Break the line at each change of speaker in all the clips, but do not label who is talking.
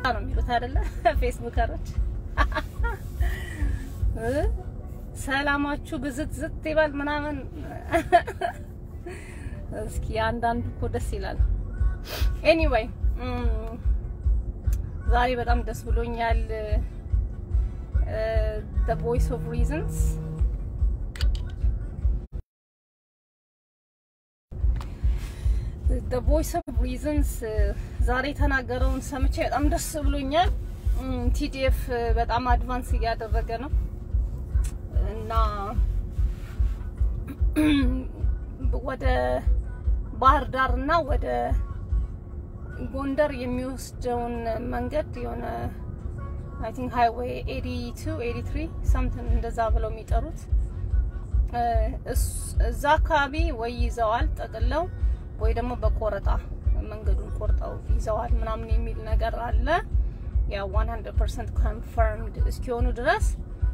ነው የሚሉት አይደለ? ፌስቡከሮች ሰላማችሁ ብዝት ዝት ይበል ምናምን። እስኪ አንዳንዱ እኮ ደስ ይላል። ኤኒዌይ ዛሬ በጣም ደስ ብሎኛል። the voice of reasons the voice of reasons ዛሬ የተናገረውን ሰምቼ በጣም ደስ ብሎኛል። ቲዲኤፍ በጣም አድቫንስ እያደረገ ነው እና ወደ ባህር ዳር እና ወደ ጎንደር የሚወስደውን መንገድ የሆነ አይ ቲንክ ሃይዌይ 82 83 ሳምቲንግ እንደዛ ብለው የሚጠሩት እዛ አካባቢ ወይ ይዘዋል ጠቅለው ወይ ደግሞ በቆረጣ መንገዱን ቆርጠው ይዘዋል ምናምን የሚል ነገር አለ። ያ 100% ኮንፈርምድ እስኪሆኑ ድረስ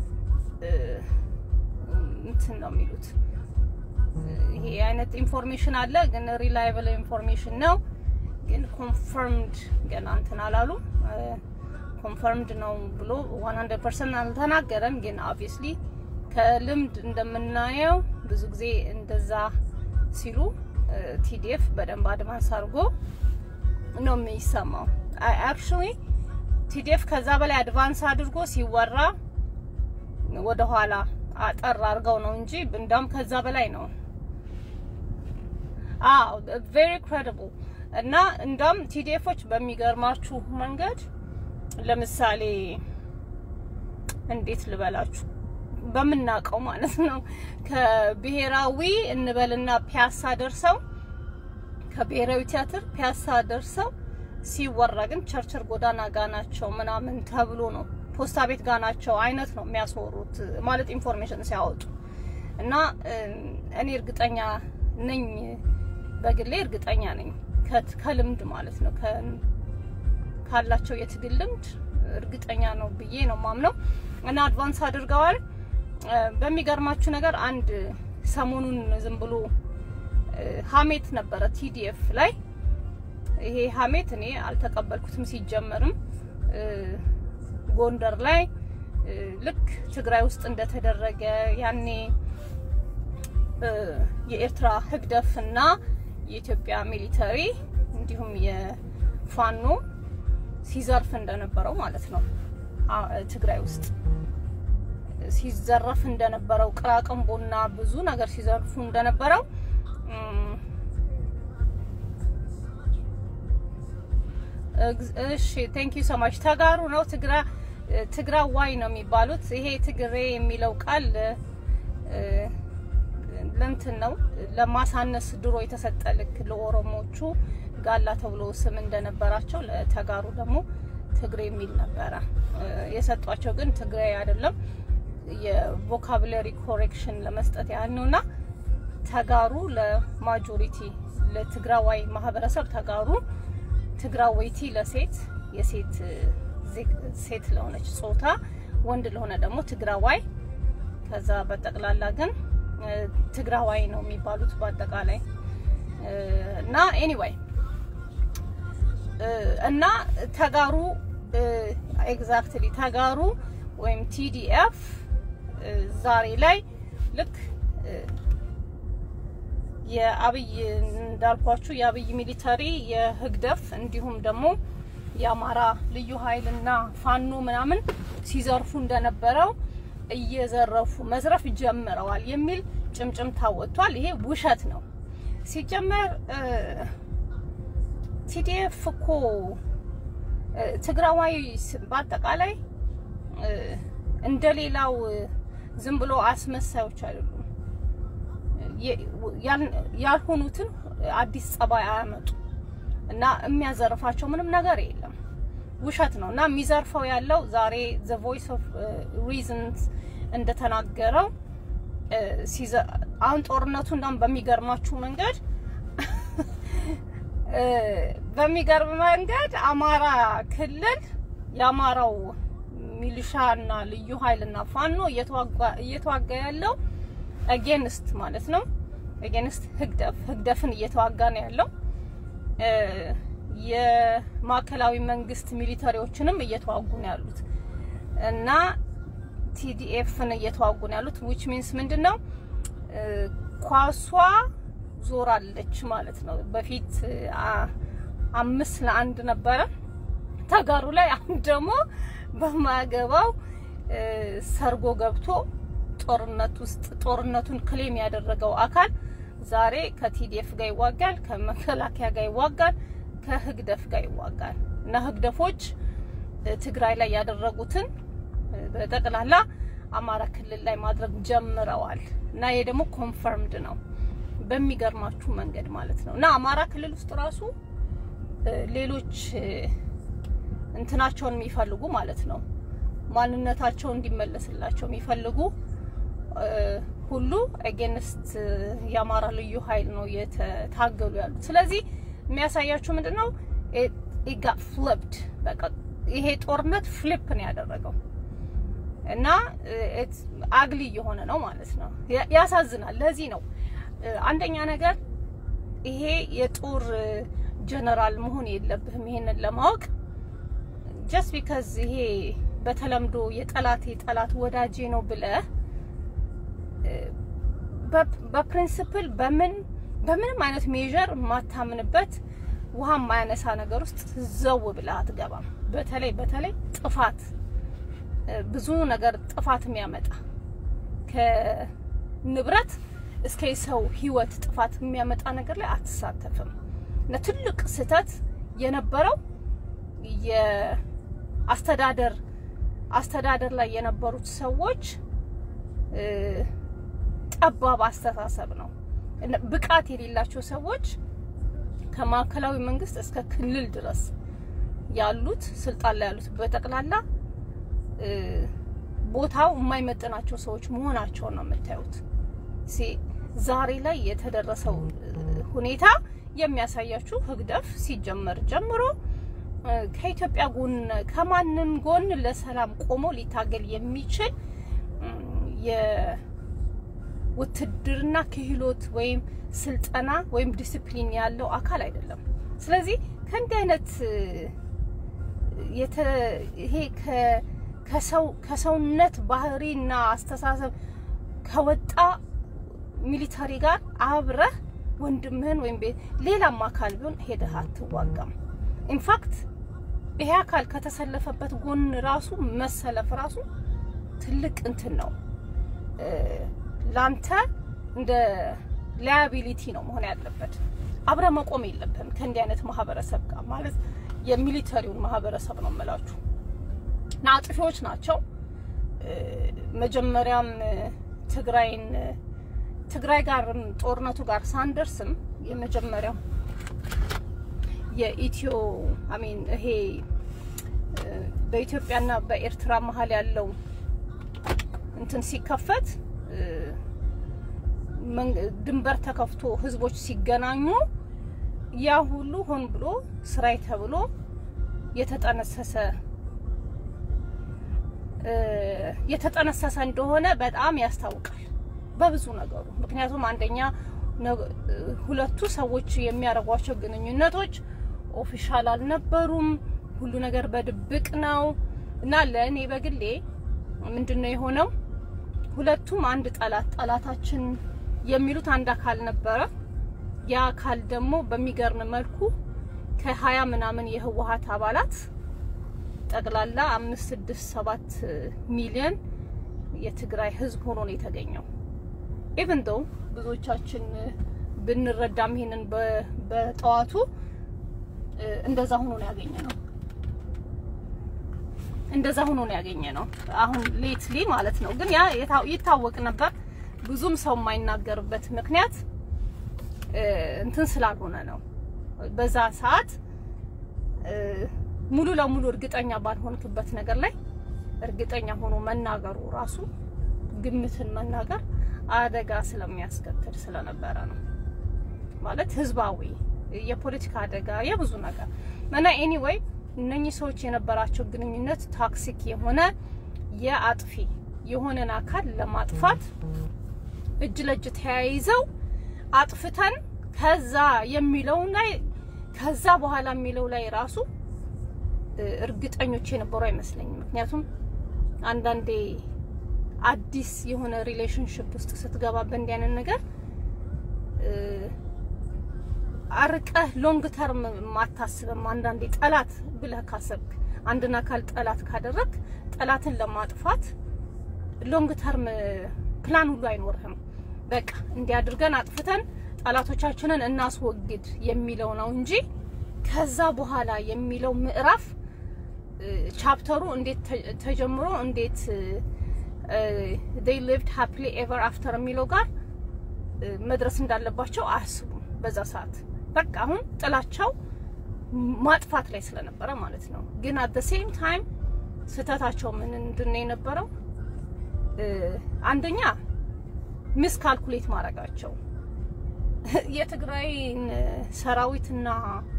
እንትን ነው የሚሉት። ይሄ አይነት ኢንፎርሜሽን አለ፣ ግን ሪላይብል ኢንፎርሜሽን ነው። ግን ኮንፈርምድ ገና እንትን አላሉ። ኮንፈርምድ ነው ብሎ 100% አልተናገረም። ግን ኦብቪየስሊ ከልምድ እንደምናየው ብዙ ጊዜ እንደዛ ሲሉ ቲዲኤፍ በደንብ አድቫንስ አድርጎ ነው የሚሰማው። አክቹሊ ቲዲኤፍ ከዛ በላይ አድቫንስ አድርጎ ሲወራ ወደ ኋላ አጠር አድርገው ነው እንጂ እንዳውም ከዛ በላይ ነው። አዎ ቬሪ ክሬዲብል እና እንዳውም ቲዲኤፎች በሚገርማችሁ መንገድ ለምሳሌ እንዴት ልበላችሁ በምናውቀው ማለት ነው ከብሔራዊ እንበልና ፒያሳ ደርሰው ከብሔራዊ ቲያትር ፒያሳ ደርሰው ሲወራ ግን ቸርችል ጎዳና ጋ ናቸው ምናምን ተብሎ ነው ፖስታ ቤት ጋ ናቸው አይነት ነው የሚያስወሩት ማለት ኢንፎርሜሽን ሲያወጡ እና እኔ እርግጠኛ ነኝ በግሌ እርግጠኛ ነኝ ከልምድ ማለት ነው ካላቸው የትግል ልምድ እርግጠኛ ነው ብዬ ነው ማምነው እና አድቫንስ አድርገዋል። በሚገርማችሁ ነገር አንድ ሰሞኑን ዝም ብሎ ሀሜት ነበረ ቲዲኤፍ ላይ። ይሄ ሀሜት እኔ አልተቀበልኩትም። ሲጀመርም ጎንደር ላይ ልክ ትግራይ ውስጥ እንደተደረገ ያኔ የኤርትራ ህግደፍና የኢትዮጵያ ሚሊተሪ እንዲሁም የፋኖ ሲዘርፍ እንደነበረው ማለት ነው ትግራይ ውስጥ ሲዘረፍ እንደነበረው ቅራቅንቦና ብዙ ነገር ሲዘርፉ እንደነበረው እሺ ቴንክ ዩ ሶ ማች ተጋሩ ነው ትግራ ትግራዋይ ነው የሚባሉት ይሄ ትግሬ የሚለው ቃል ለእንትን ነው ለማሳነስ ድሮ የተሰጠ ልክ ለኦሮሞቹ ጋላ ተብሎ ስም እንደነበራቸው ለተጋሩ ደግሞ ትግሬ የሚል ነበረ የሰጧቸው ግን ትግራይ አይደለም የቮካብለሪ ኮሬክሽን ለመስጠት ያህል ነውና ተጋሩ ለማጆሪቲ ለትግራዋይ ማህበረሰብ ተጋሩ ትግራወይቲ ለሴት የሴት ሴት ለሆነች ጾታ ወንድ ለሆነ ደግሞ ትግራዋይ ከዛ በጠቅላላ ግን ትግራዋይ ነው የሚባሉት በአጠቃላይ እና ኤኒዌይ እና ተጋሩ ኤግዛክትሊ ተጋሩ ወይም ቲዲኤፍ ዛሬ ላይ ልክ የአብይ እንዳልኳችሁ የአብይ ሚሊተሪ የህግደፍ እንዲሁም ደግሞ የአማራ ልዩ ኃይልና ፋኖ ምናምን ሲዘርፉ እንደነበረው እየዘረፉ መዝረፍ ጀምረዋል የሚል ጭምጭምታ ወጥቷል። ይሄ ውሸት ነው። ሲጀመር ቲዲኤፍ እኮ ትግራዋይ በአጠቃላይ እንደሌላው ዝም ብሎ አስመሳዮች አይደሉም። ያልሆኑትን አዲስ ጸባይ አያመጡ እና የሚያዘርፋቸው ምንም ነገር የለም። ውሸት ነው እና የሚዘርፈው ያለው ዛሬ ዘ ቮይስ ኦፍ ሪዝንስ እንደተናገረው አሁን ጦርነቱ እንዳውም በሚገርማችሁ መንገድ በሚገርም መንገድ አማራ ክልል የአማራው ሚሊሻና ልዩ ኃይልና ፋኖ እየተዋጋ ያለው አጌንስት ማለት ነው። አጌንስት ህግደፍ ህግደፍን እየተዋጋ ነው ያለው። የማዕከላዊ መንግስት ሚሊተሪዎችንም እየተዋጉ ነው ያሉት እና ቲዲኤፍን እየተዋጉ ነው ያሉት ዊች ሚንስ ምንድን ነው ኳሷ ዞራለች ማለት ነው። በፊት አምስት ለአንድ ነበረ ተጋሩ ላይ፣ አሁን ደግሞ በማያገባው ሰርጎ ገብቶ ጦርነት ውስጥ ጦርነቱን ክሌም ያደረገው አካል ዛሬ ከቲዲኤፍ ጋር ይዋጋል፣ ከመከላከያ ጋር ይዋጋል፣ ከህግደፍ ጋር ይዋጋል እና ህግደፎች ትግራይ ላይ ያደረጉትን በጠቅላላ አማራ ክልል ላይ ማድረግ ጀምረዋል እና ይሄ ደግሞ ኮንፈርምድ ነው በሚገርማችሁ መንገድ ማለት ነው። እና አማራ ክልል ውስጥ ራሱ ሌሎች እንትናቸውን የሚፈልጉ ማለት ነው ማንነታቸው እንዲመለስላቸው የሚፈልጉ ሁሉ አጌንስት የአማራ ልዩ ኃይል ነው እየታገሉ ያሉት። ስለዚህ የሚያሳያችሁ ምንድን ነው ኢጋ ፍሊፕድ በቃ ይሄ ጦርነት ፍሊፕ ነው ያደረገው እና አግሊ እየሆነ ነው ማለት ነው። ያሳዝናል። ለዚህ ነው አንደኛ ነገር ይሄ የጦር ጀነራል መሆን የለብህም ይሄንን ለማወቅ ጀስት ቢካዝ ይሄ በተለምዶ የጠላቴ ጠላት ወዳጄ ነው ብለህ በፕሪንስፕል በምን በምንም አይነት ሜዥር የማታምንበት ውሃ የማያነሳ ነገር ውስጥ ዘው ብለህ አትገባም። በተለይ በተለይ ጥፋት ብዙ ነገር ጥፋት የሚያመጣ ከንብረት እስከ የሰው ሕይወት ጥፋት የሚያመጣ ነገር ላይ አትሳተፍም። እና ትልቅ ስህተት የነበረው የአስተዳደር አስተዳደር ላይ የነበሩት ሰዎች ጠባብ አስተሳሰብ ነው። ብቃት የሌላቸው ሰዎች ከማዕከላዊ መንግስት እስከ ክልል ድረስ ያሉት ስልጣን ላይ ያሉት በጠቅላላ ቦታው የማይመጥናቸው ሰዎች መሆናቸውን ነው የምታዩት። ዛሬ ላይ የተደረሰው ሁኔታ የሚያሳያችሁ ህግደፍ ሲጀመር ጀምሮ ከኢትዮጵያ ጎን ከማንም ጎን ለሰላም ቆሞ ሊታገል የሚችል የውትድርና ክህሎት ወይም ስልጠና ወይም ዲስፕሊን ያለው አካል አይደለም። ስለዚህ ከእንዲህ አይነት ይሄ ከሰው ከሰውነት ባህሪና አስተሳሰብ ከወጣ ሚሊታሪ ጋር አብረህ ወንድምህን ወይም ሌላም አካል ቢሆን ሄደህ አትዋጋም። ኢንፋክት ይሄ አካል ከተሰለፈበት ጎን ራሱ መሰለፍ ራሱ ትልቅ እንትን ነው። ላንተ እንደ ላያቢሊቲ ነው መሆን ያለበት። አብረ መቆም የለብህም ከእንዲህ አይነት ማህበረሰብ ጋር ማለት የሚሊተሪውን ማህበረሰብ ነው የምላችሁ። እና አጥፊዎች ናቸው። መጀመሪያም ትግራይን ትግራይ ጋርም ጦርነቱ ጋር ሳንደርስም የመጀመሪያው የኢትዮ አሚን ይሄ በኢትዮጵያና በኤርትራ መሀል ያለው እንትን ሲከፈት ድንበር ተከፍቶ ህዝቦች ሲገናኙ ያ ሁሉ ሆን ብሎ ስራይ ተብሎ የተጠነሰሰ የተጠነሰሰ እንደሆነ በጣም ያስታውቃል በብዙ ነገሩ። ምክንያቱም አንደኛ ሁለቱ ሰዎች የሚያደርጓቸው ግንኙነቶች ኦፊሻል አልነበሩም። ሁሉ ነገር በድብቅ ነው እና ለእኔ በግሌ ምንድን ነው የሆነው ሁለቱም አንድ ጠላት ጠላታችን የሚሉት አንድ አካል ነበረ። ያ አካል ደግሞ በሚገርም መልኩ ከሀያ ምናምን የህወሀት አባላት ጠቅላላ አምስት ስድስት ሰባት ሚሊዮን የትግራይ ህዝብ ሆኖ ነው የተገኘው። ኢቭን ዶ ብዙዎቻችን ብንረዳም ይሄንን በጠዋቱ እንደዛ ሆኖ ነው ያገኘ ነው እንደዛ ሆኖ ነው ያገኘ ነው። አሁን ሌትሊ ማለት ነው። ግን ያ ይታወቅ ነበር። ብዙም ሰው የማይናገርበት ምክንያት እንትን ስላልሆነ ነው። በዛ ሰዓት ሙሉ ለሙሉ እርግጠኛ ባልሆንክበት ነገር ላይ እርግጠኛ ሆኖ መናገሩ ራሱ ግምትን መናገር አደጋ ስለሚያስከትል ስለነበረ ነው። ማለት ህዝባዊ የፖለቲካ አደጋ የብዙ ነገር እና ኤኒዌይ እነኚህ ሰዎች የነበራቸው ግንኙነት ታክሲክ የሆነ የአጥፊ የሆነን አካል ለማጥፋት እጅ ለእጅ ተያይዘው አጥፍተን ከዛ የሚለውን ላይ ከዛ በኋላ የሚለው ላይ ራሱ እርግጠኞች የነበሩ አይመስለኝም። ምክንያቱም አንዳንዴ አዲስ የሆነ ሪሌሽንሽፕ ውስጥ ስትገባ በእንዲህ አይነት ነገር አርቀህ ሎንግ ተርም ማታስብም። አንዳንዴ ጠላት ብለህ ካሰብክ አንድን አካል ጠላት ካደረግ ጠላትን ለማጥፋት ሎንግ ተርም ፕላን ሁሉ አይኖርህም። በቃ እንዲያድርገን አጥፍተን ጠላቶቻችንን እናስወግድ የሚለው ነው እንጂ ከዛ በኋላ የሚለው ምዕራፍ ቻፕተሩ እንዴት ተጀምሮ እንዴት they lived happily ever after የሚለው ጋር መድረስ እንዳለባቸው አያስቡም በዛ ሰዓት። በቃ አሁን ጥላቻው ማጥፋት ላይ ስለነበረ ማለት ነው። ግን at the same time ስህተታቸው ምን እንድነው የነበረው አንደኛ ሚስ ካልኩሌት ማድረጋቸው የትግራይን ሰራዊትና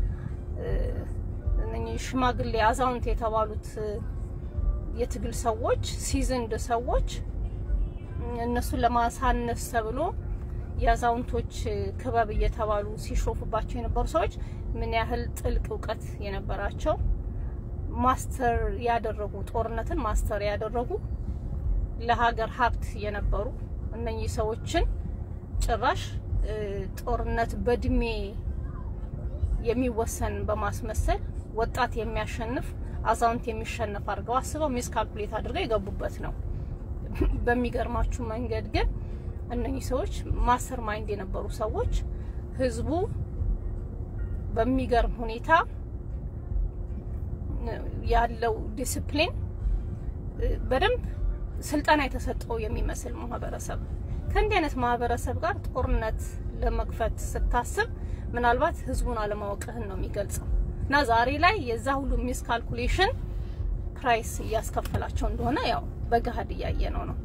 እነኚህ ሽማግሌ አዛውንት የተባሉት የትግል ሰዎች ሲዝንድ ሰዎች እነሱን ለማሳነስ ተብሎ የአዛውንቶች ክበብ እየተባሉ ሲሾፉባቸው የነበሩ ሰዎች ምን ያህል ጥልቅ እውቀት የነበራቸው ማስተር ያደረጉ ጦርነትን ማስተር ያደረጉ ለሀገር ሀብት የነበሩ እነኚህ ሰዎችን ጭራሽ ጦርነት በእድሜ የሚወሰን በማስመሰል ወጣት የሚያሸንፍ አዛውንት የሚሸነፍ አድርገው አስበው ሚስ ካልኩሌት አድርገው የገቡበት ነው። በሚገርማችሁ መንገድ ግን እነኚህ ሰዎች ማስተር ማይንድ የነበሩ ሰዎች ህዝቡ በሚገርም ሁኔታ ያለው ዲስፕሊን በደንብ ስልጠና የተሰጠው የሚመስል ማህበረሰብ ከእንዲህ አይነት ማህበረሰብ ጋር ጦርነት ለመክፈት ስታስብ ምናልባት ህዝቡን አለማወቅህን ነው የሚገልጸው እና ዛሬ ላይ የዛ ሁሉ ሚስ ካልኩሌሽን ፕራይስ እያስከፈላቸው እንደሆነ ያው በገሀድ እያየ ነው ነው።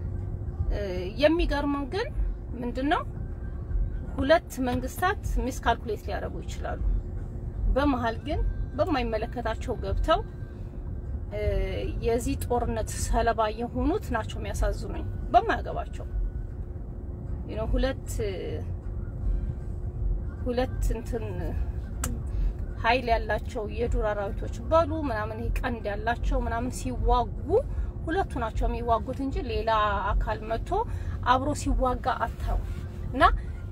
የሚገርመው ግን ምንድነው ሁለት መንግስታት ሚስ ካልኩሌት ሊያደርጉ ይችላሉ። በመሀል ግን በማይመለከታቸው ገብተው የዚህ ጦርነት ሰለባ የሆኑት ናቸው የሚያሳዝኑኝ። በማያገባቸው ነው ሁለት ሁለት እንትን ኃይል ያላቸው የዱር አራዊቶች በሉ ምናምን ይሄ ቀንድ ያላቸው ምናምን ሲዋጉ ሁለቱ ናቸው የሚዋጉት እንጂ ሌላ አካል መጥቶ አብሮ ሲዋጋ አታዩ እና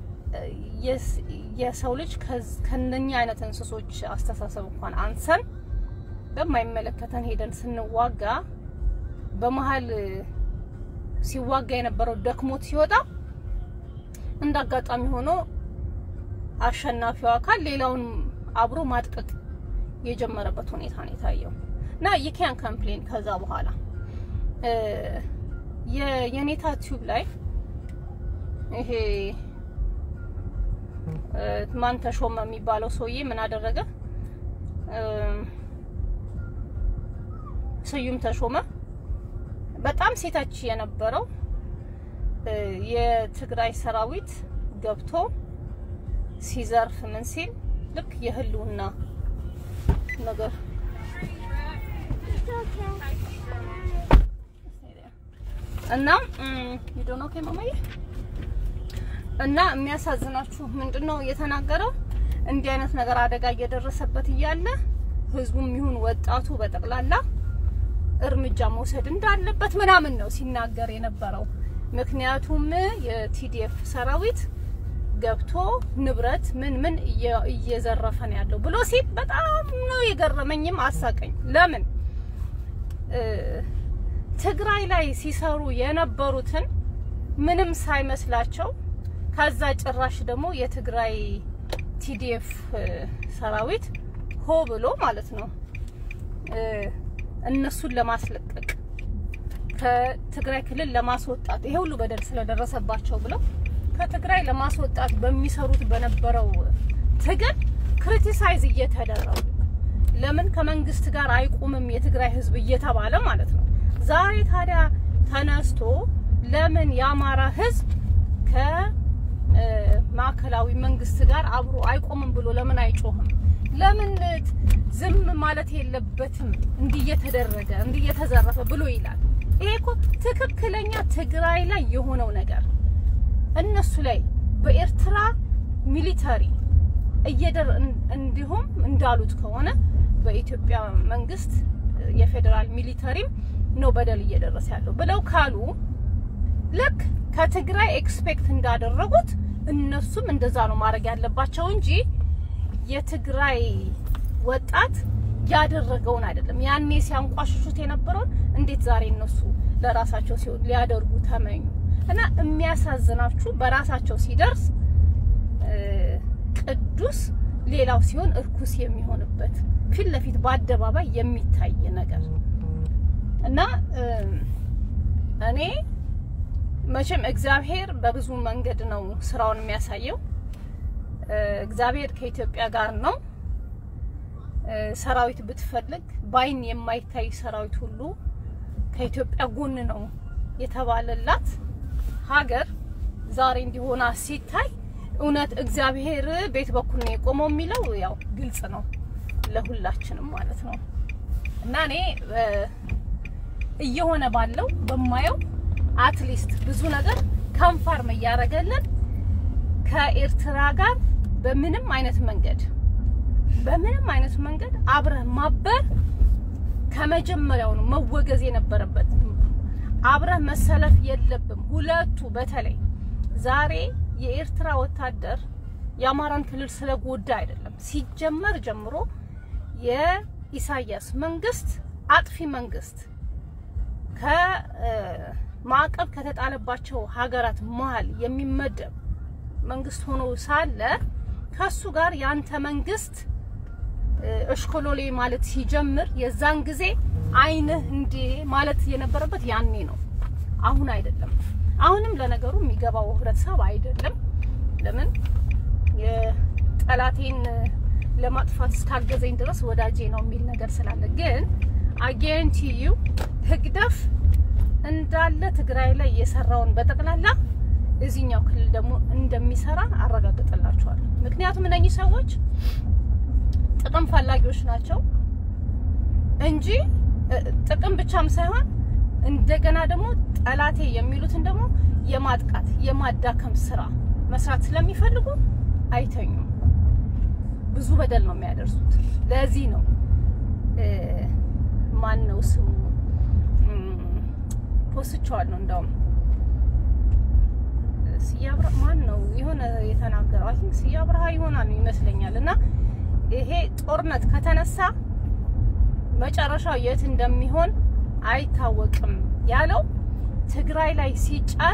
የሰው ልጅ ከነኛ አይነት እንስሶች አስተሳሰብ እንኳን አንሰን በማይመለከተን ሄደን ስንዋጋ በመሀል ሲዋጋ የነበረው ደክሞት ሲወጣ እንደ አጋጣሚ ሆኖ አሸናፊው አካል ሌላውን አብሮ ማጥቀቅ የጀመረበት ሁኔታ ነው የታየው እና የኪያን ኮምፕሌን ከዛ በኋላ የኔታ ቲዩብ ላይ ይሄ ማን ተሾመ የሚባለው ሰውዬ ምን አደረገ? ስዩም ተሾመ በጣም ሴታች የነበረው የትግራይ ሰራዊት ገብቶ ሲዘርፍ ምን ሲል ልክ የህልውና ነገር እና ይዶኖ ከማማዬ እና የሚያሳዝናችሁ ምንድነው የተናገረው? እንዲህ አይነት ነገር አደጋ እየደረሰበት እያለ ህዝቡም ይሁን ወጣቱ በጠቅላላ እርምጃ መውሰድ እንዳለበት ምናምን ነው ሲናገር የነበረው። ምክንያቱም የቲዲኤፍ ሰራዊት ገብቶ ንብረት ምን ምን እየዘረፈ ነው ያለው ብሎ ሲል በጣም ነው የገረመኝም አሳቀኝ። ለምን ትግራይ ላይ ሲሰሩ የነበሩትን ምንም ሳይመስላቸው ከዛ ጭራሽ ደግሞ የትግራይ ቲዲኤፍ ሰራዊት ሆ ብሎ ማለት ነው እነሱን ለማስለቀቅ ከትግራይ ክልል ለማስወጣት ይሄ ሁሉ በደል ስለደረሰባቸው ብለው ከትግራይ ለማስወጣት በሚሰሩት በነበረው ትግል ክሪቲሳይዝ እየተደረጉ ለምን ከመንግስት ጋር አይቁምም የትግራይ ህዝብ እየተባለ ማለት ነው። ዛሬ ታዲያ ተነስቶ ለምን የአማራ ህዝብ ከማዕከላዊ መንግስት ጋር አብሮ አይቆምም ብሎ ለምን አይጮህም? ለምን ዝም ማለት የለበትም እንዲህ እየተደረገ እንዲህ እየተዘረፈ ብሎ ይላል። ይሄ እኮ ትክክለኛ ትግራይ ላይ የሆነው ነገር እነሱ ላይ በኤርትራ ሚሊተሪ እየደር እንዲሁም እንዳሉት ከሆነ በኢትዮጵያ መንግስት የፌዴራል ሚሊተሪም ነው በደል እየደረሰ ያለው ብለው ካሉ ልክ ከትግራይ ኤክስፔክት እንዳደረጉት እነሱም እንደዛ ነው ማድረግ ያለባቸው እንጂ የትግራይ ወጣት ያደረገውን አይደለም። ያኔ ሲያንቋሽሹት የነበረውን እንዴት ዛሬ እነሱ ለራሳቸው ሲሆን ሊያደርጉ ተመኙ? እና የሚያሳዝናችሁ በራሳቸው ሲደርስ ቅዱስ ሌላው ሲሆን እርኩስ የሚሆንበት ፊት ለፊት በአደባባይ የሚታይ ነገር እና እኔ መቼም እግዚአብሔር በብዙ መንገድ ነው ስራውን የሚያሳየው። እግዚአብሔር ከኢትዮጵያ ጋር ነው። ሰራዊት ብትፈልግ ባይን የማይታይ ሰራዊት ሁሉ ከኢትዮጵያ ጎን ነው የተባለላት ሀገር ዛሬ እንዲሆና ሲታይ እውነት እግዚአብሔር ቤት በኩል ነው የቆመው የሚለው ያው ግልጽ ነው ለሁላችንም ማለት ነው። እና እኔ እየሆነ ባለው በማየው አትሊስት ብዙ ነገር ከንፋርም እያደረገልን ከኤርትራ ጋር በምንም አይነት መንገድ በምንም አይነት መንገድ አብረህ ማበር ከመጀመሪያው ነው መወገዝ የነበረበት። አብረህ መሰለፍ የለብም። ሁለቱ በተለይ ዛሬ የኤርትራ ወታደር የአማራን ክልል ስለጎዳ አይደለም። ሲጀመር ጀምሮ የኢሳያስ መንግስት አጥፊ መንግስት ከማዕቀብ ከተጣለባቸው ሀገራት መሀል የሚመደብ መንግስት ሆኖ ሳለ ከሱ ጋር ያንተ መንግስት እሽኮሎሌ ማለት ሲጀምር የዛን ጊዜ አይንህ እንዴ ማለት የነበረበት ያኔ ነው፣ አሁን አይደለም። አሁንም ለነገሩ የሚገባው ህብረተሰብ አይደለም። ለምን የጠላቴን ለማጥፋት እስካገዘኝ ድረስ ወዳጄ ነው የሚል ነገር ስላለ፣ ግን አጌንቲዩ ህግደፍ እንዳለ ትግራይ ላይ የሰራውን በጠቅላላ እዚህኛው ክልል ደግሞ እንደሚሰራ አረጋግጥላችኋለሁ። ምክንያቱም እነኚህ ሰዎች ጥቅም ፈላጊዎች ናቸው እንጂ ጥቅም ብቻም ሳይሆን እንደገና ደግሞ ጠላቴ የሚሉትን ደግሞ የማጥቃት የማዳከም ስራ መስራት ስለሚፈልጉ አይተኙም። ብዙ በደል ነው የሚያደርሱት። ለዚህ ነው ማን ነው ስሙ ፖስቸዋለሁ እንደውም ሲያብራ ማን ነው የሆነ የተናገረው አይ ቲንክ ሲያብራሃ ይሆናል ይመስለኛል። እና ይሄ ጦርነት ከተነሳ መጨረሻው የት እንደሚሆን አይታወቅም ያለው ትግራይ ላይ ሲጫን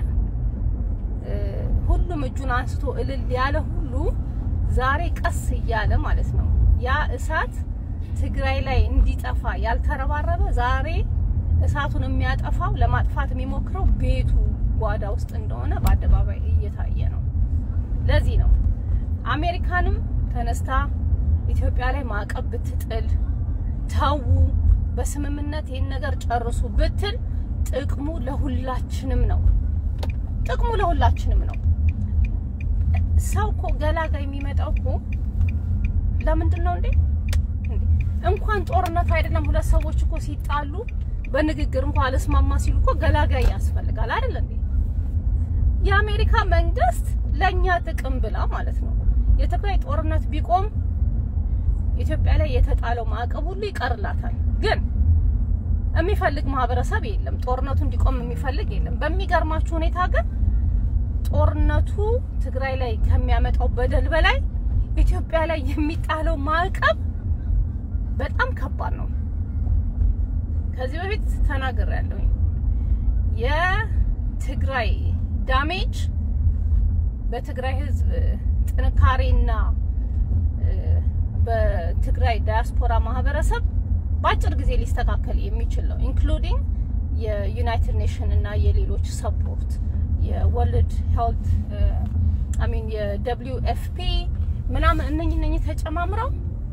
ሁሉም እጁን አንስቶ እልል ያለ ሁሉ ዛሬ ቀስ እያለ ማለት ነው ያ እሳት ትግራይ ላይ እንዲጠፋ ያልተረባረበ ዛሬ እሳቱን የሚያጠፋው ለማጥፋት የሚሞክረው ቤቱ ጓዳ ውስጥ እንደሆነ በአደባባይ እየታየ ነው። ለዚህ ነው አሜሪካንም ተነስታ ኢትዮጵያ ላይ ማዕቀብ ብትጥል ተዉ፣ በስምምነት ይህን ነገር ጨርሱ ብትል ጥቅሙ ለሁላችንም ነው። ጥቅሙ ለሁላችንም ነው። ሰው እኮ ገላጋ የሚመጣው እኮ ለምንድን ነው እንዴ? እንኳን ጦርነት አይደለም ሁለት ሰዎች እኮ ሲጣሉ በንግግር እንኳን አልስማማ ሲሉ እኮ ገላጋይ ያስፈልጋል አይደል እንዴ? የአሜሪካ መንግስት ለኛ ጥቅም ብላ ማለት ነው የትግራይ ጦርነት ቢቆም ኢትዮጵያ ላይ የተጣለው ማዕቀብ ሁሉ ይቀርላታል። ግን የሚፈልግ ማህበረሰብ የለም። ጦርነቱ እንዲቆም የሚፈልግ የለም። በሚገርማችሁ ሁኔታ ግን ጦርነቱ ትግራይ ላይ ከሚያመጣው በደል በላይ ኢትዮጵያ ላይ የሚጣለው ማዕቀብ በጣም ከባድ ነው። ከዚህ በፊት ተናግሬያለሁ። የትግራይ ዳሜጅ በትግራይ ህዝብ ጥንካሬና በትግራይ ዳያስፖራ ማህበረሰብ በአጭር ጊዜ ሊስተካከል የሚችል ነው። ኢንክሉዲንግ የዩናይትድ ኔሽን እና የሌሎች ሰፖርት የወርልድ ሄልት አሚን የደብሊው ኤፍፒ ምናምን እነኝ እነኝ ተጨማምረው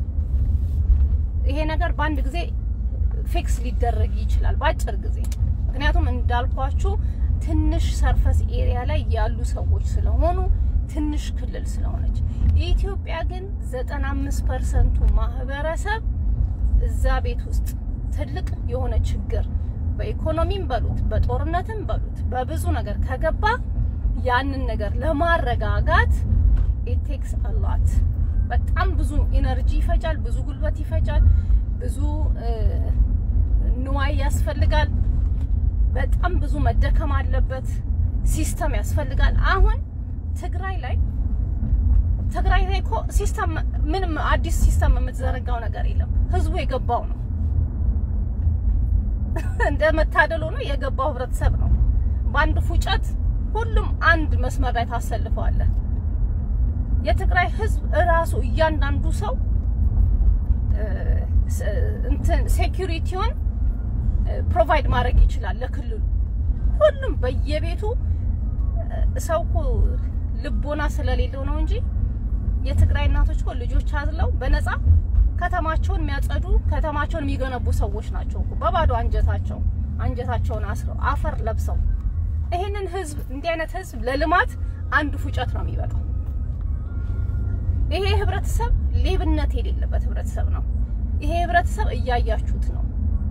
ይሄ ነገር በአንድ ጊዜ ፊክስ ሊደረግ ይችላል በአጭር ጊዜ። ምክንያቱም እንዳልኳችሁ ትንሽ ሰርፈስ ኤሪያ ላይ ያሉ ሰዎች ስለሆኑ ትንሽ ክልል ስለሆነች፣ ኢትዮጵያ ግን 95 ፐርሰንቱ ማህበረሰብ እዛ ቤት ውስጥ ትልቅ የሆነ ችግር በኢኮኖሚም በሉት በጦርነትም በሉት በብዙ ነገር ከገባ ያንን ነገር ለማረጋጋት ኢት ቴክስ አላት በጣም ብዙ ኢነርጂ ይፈጃል፣ ብዙ ጉልበት ይፈጃል፣ ብዙ ንዋይ ያስፈልጋል። በጣም ብዙ መደከም አለበት። ሲስተም ያስፈልጋል። አሁን ትግራይ ላይ ትግራይ ላይ እኮ ሲስተም ምንም አዲስ ሲስተም የምትዘረጋው ነገር የለም። ህዝቡ የገባው ነው። እንደ መታደል ሆኖ የገባው ህብረተሰብ ነው። በአንድ ፉጨት ሁሉም አንድ መስመር ላይ ታሰልፈዋለህ። የትግራይ ህዝብ እራሱ እያንዳንዱ ሰው እንትን ሴኩሪቲውን ፕሮቫይድ ማድረግ ይችላል ለክልሉ። ሁሉም በየቤቱ ሰው እኮ ልቦና ስለሌለው ነው እንጂ የትግራይ እናቶች እኮ ልጆች አዝለው በነፃ ከተማቸውን የሚያጸዱ ከተማቸውን የሚገነቡ ሰዎች ናቸው እኮ በባዶ አንጀታቸው አንጀታቸውን አስረው አፈር ለብሰው። ይሄንን ህዝብ እንዲህ አይነት ህዝብ ለልማት አንድ ፉጨት ነው የሚበቃው። ይሄ ህብረተሰብ ሌብነት የሌለበት ህብረተሰብ ነው። ይሄ ህብረተሰብ እያያችሁት ነው።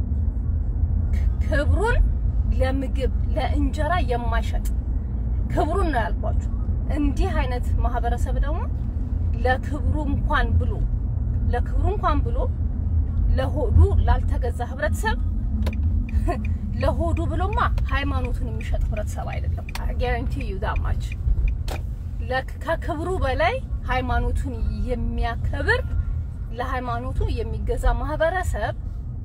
ክብሩን ለምግብ ለእንጀራ የማይሸጥ ክብሩን ነው ያልኳችሁ። እንዲህ አይነት ማህበረሰብ ደግሞ ለክብሩ እንኳን ብሎ ለክብሩ እንኳን ብሎ ለሆዱ ላልተገዛ ህብረተሰብ ለሆዱ ብሎማ ሃይማኖቱን የሚሸጥ ህብረተሰብ አይደለም። ጋራንቲ ዩ ዳማች ከክብሩ በላይ ሃይማኖቱን የሚያከብር ለሃይማኖቱ የሚገዛ ማህበረሰብ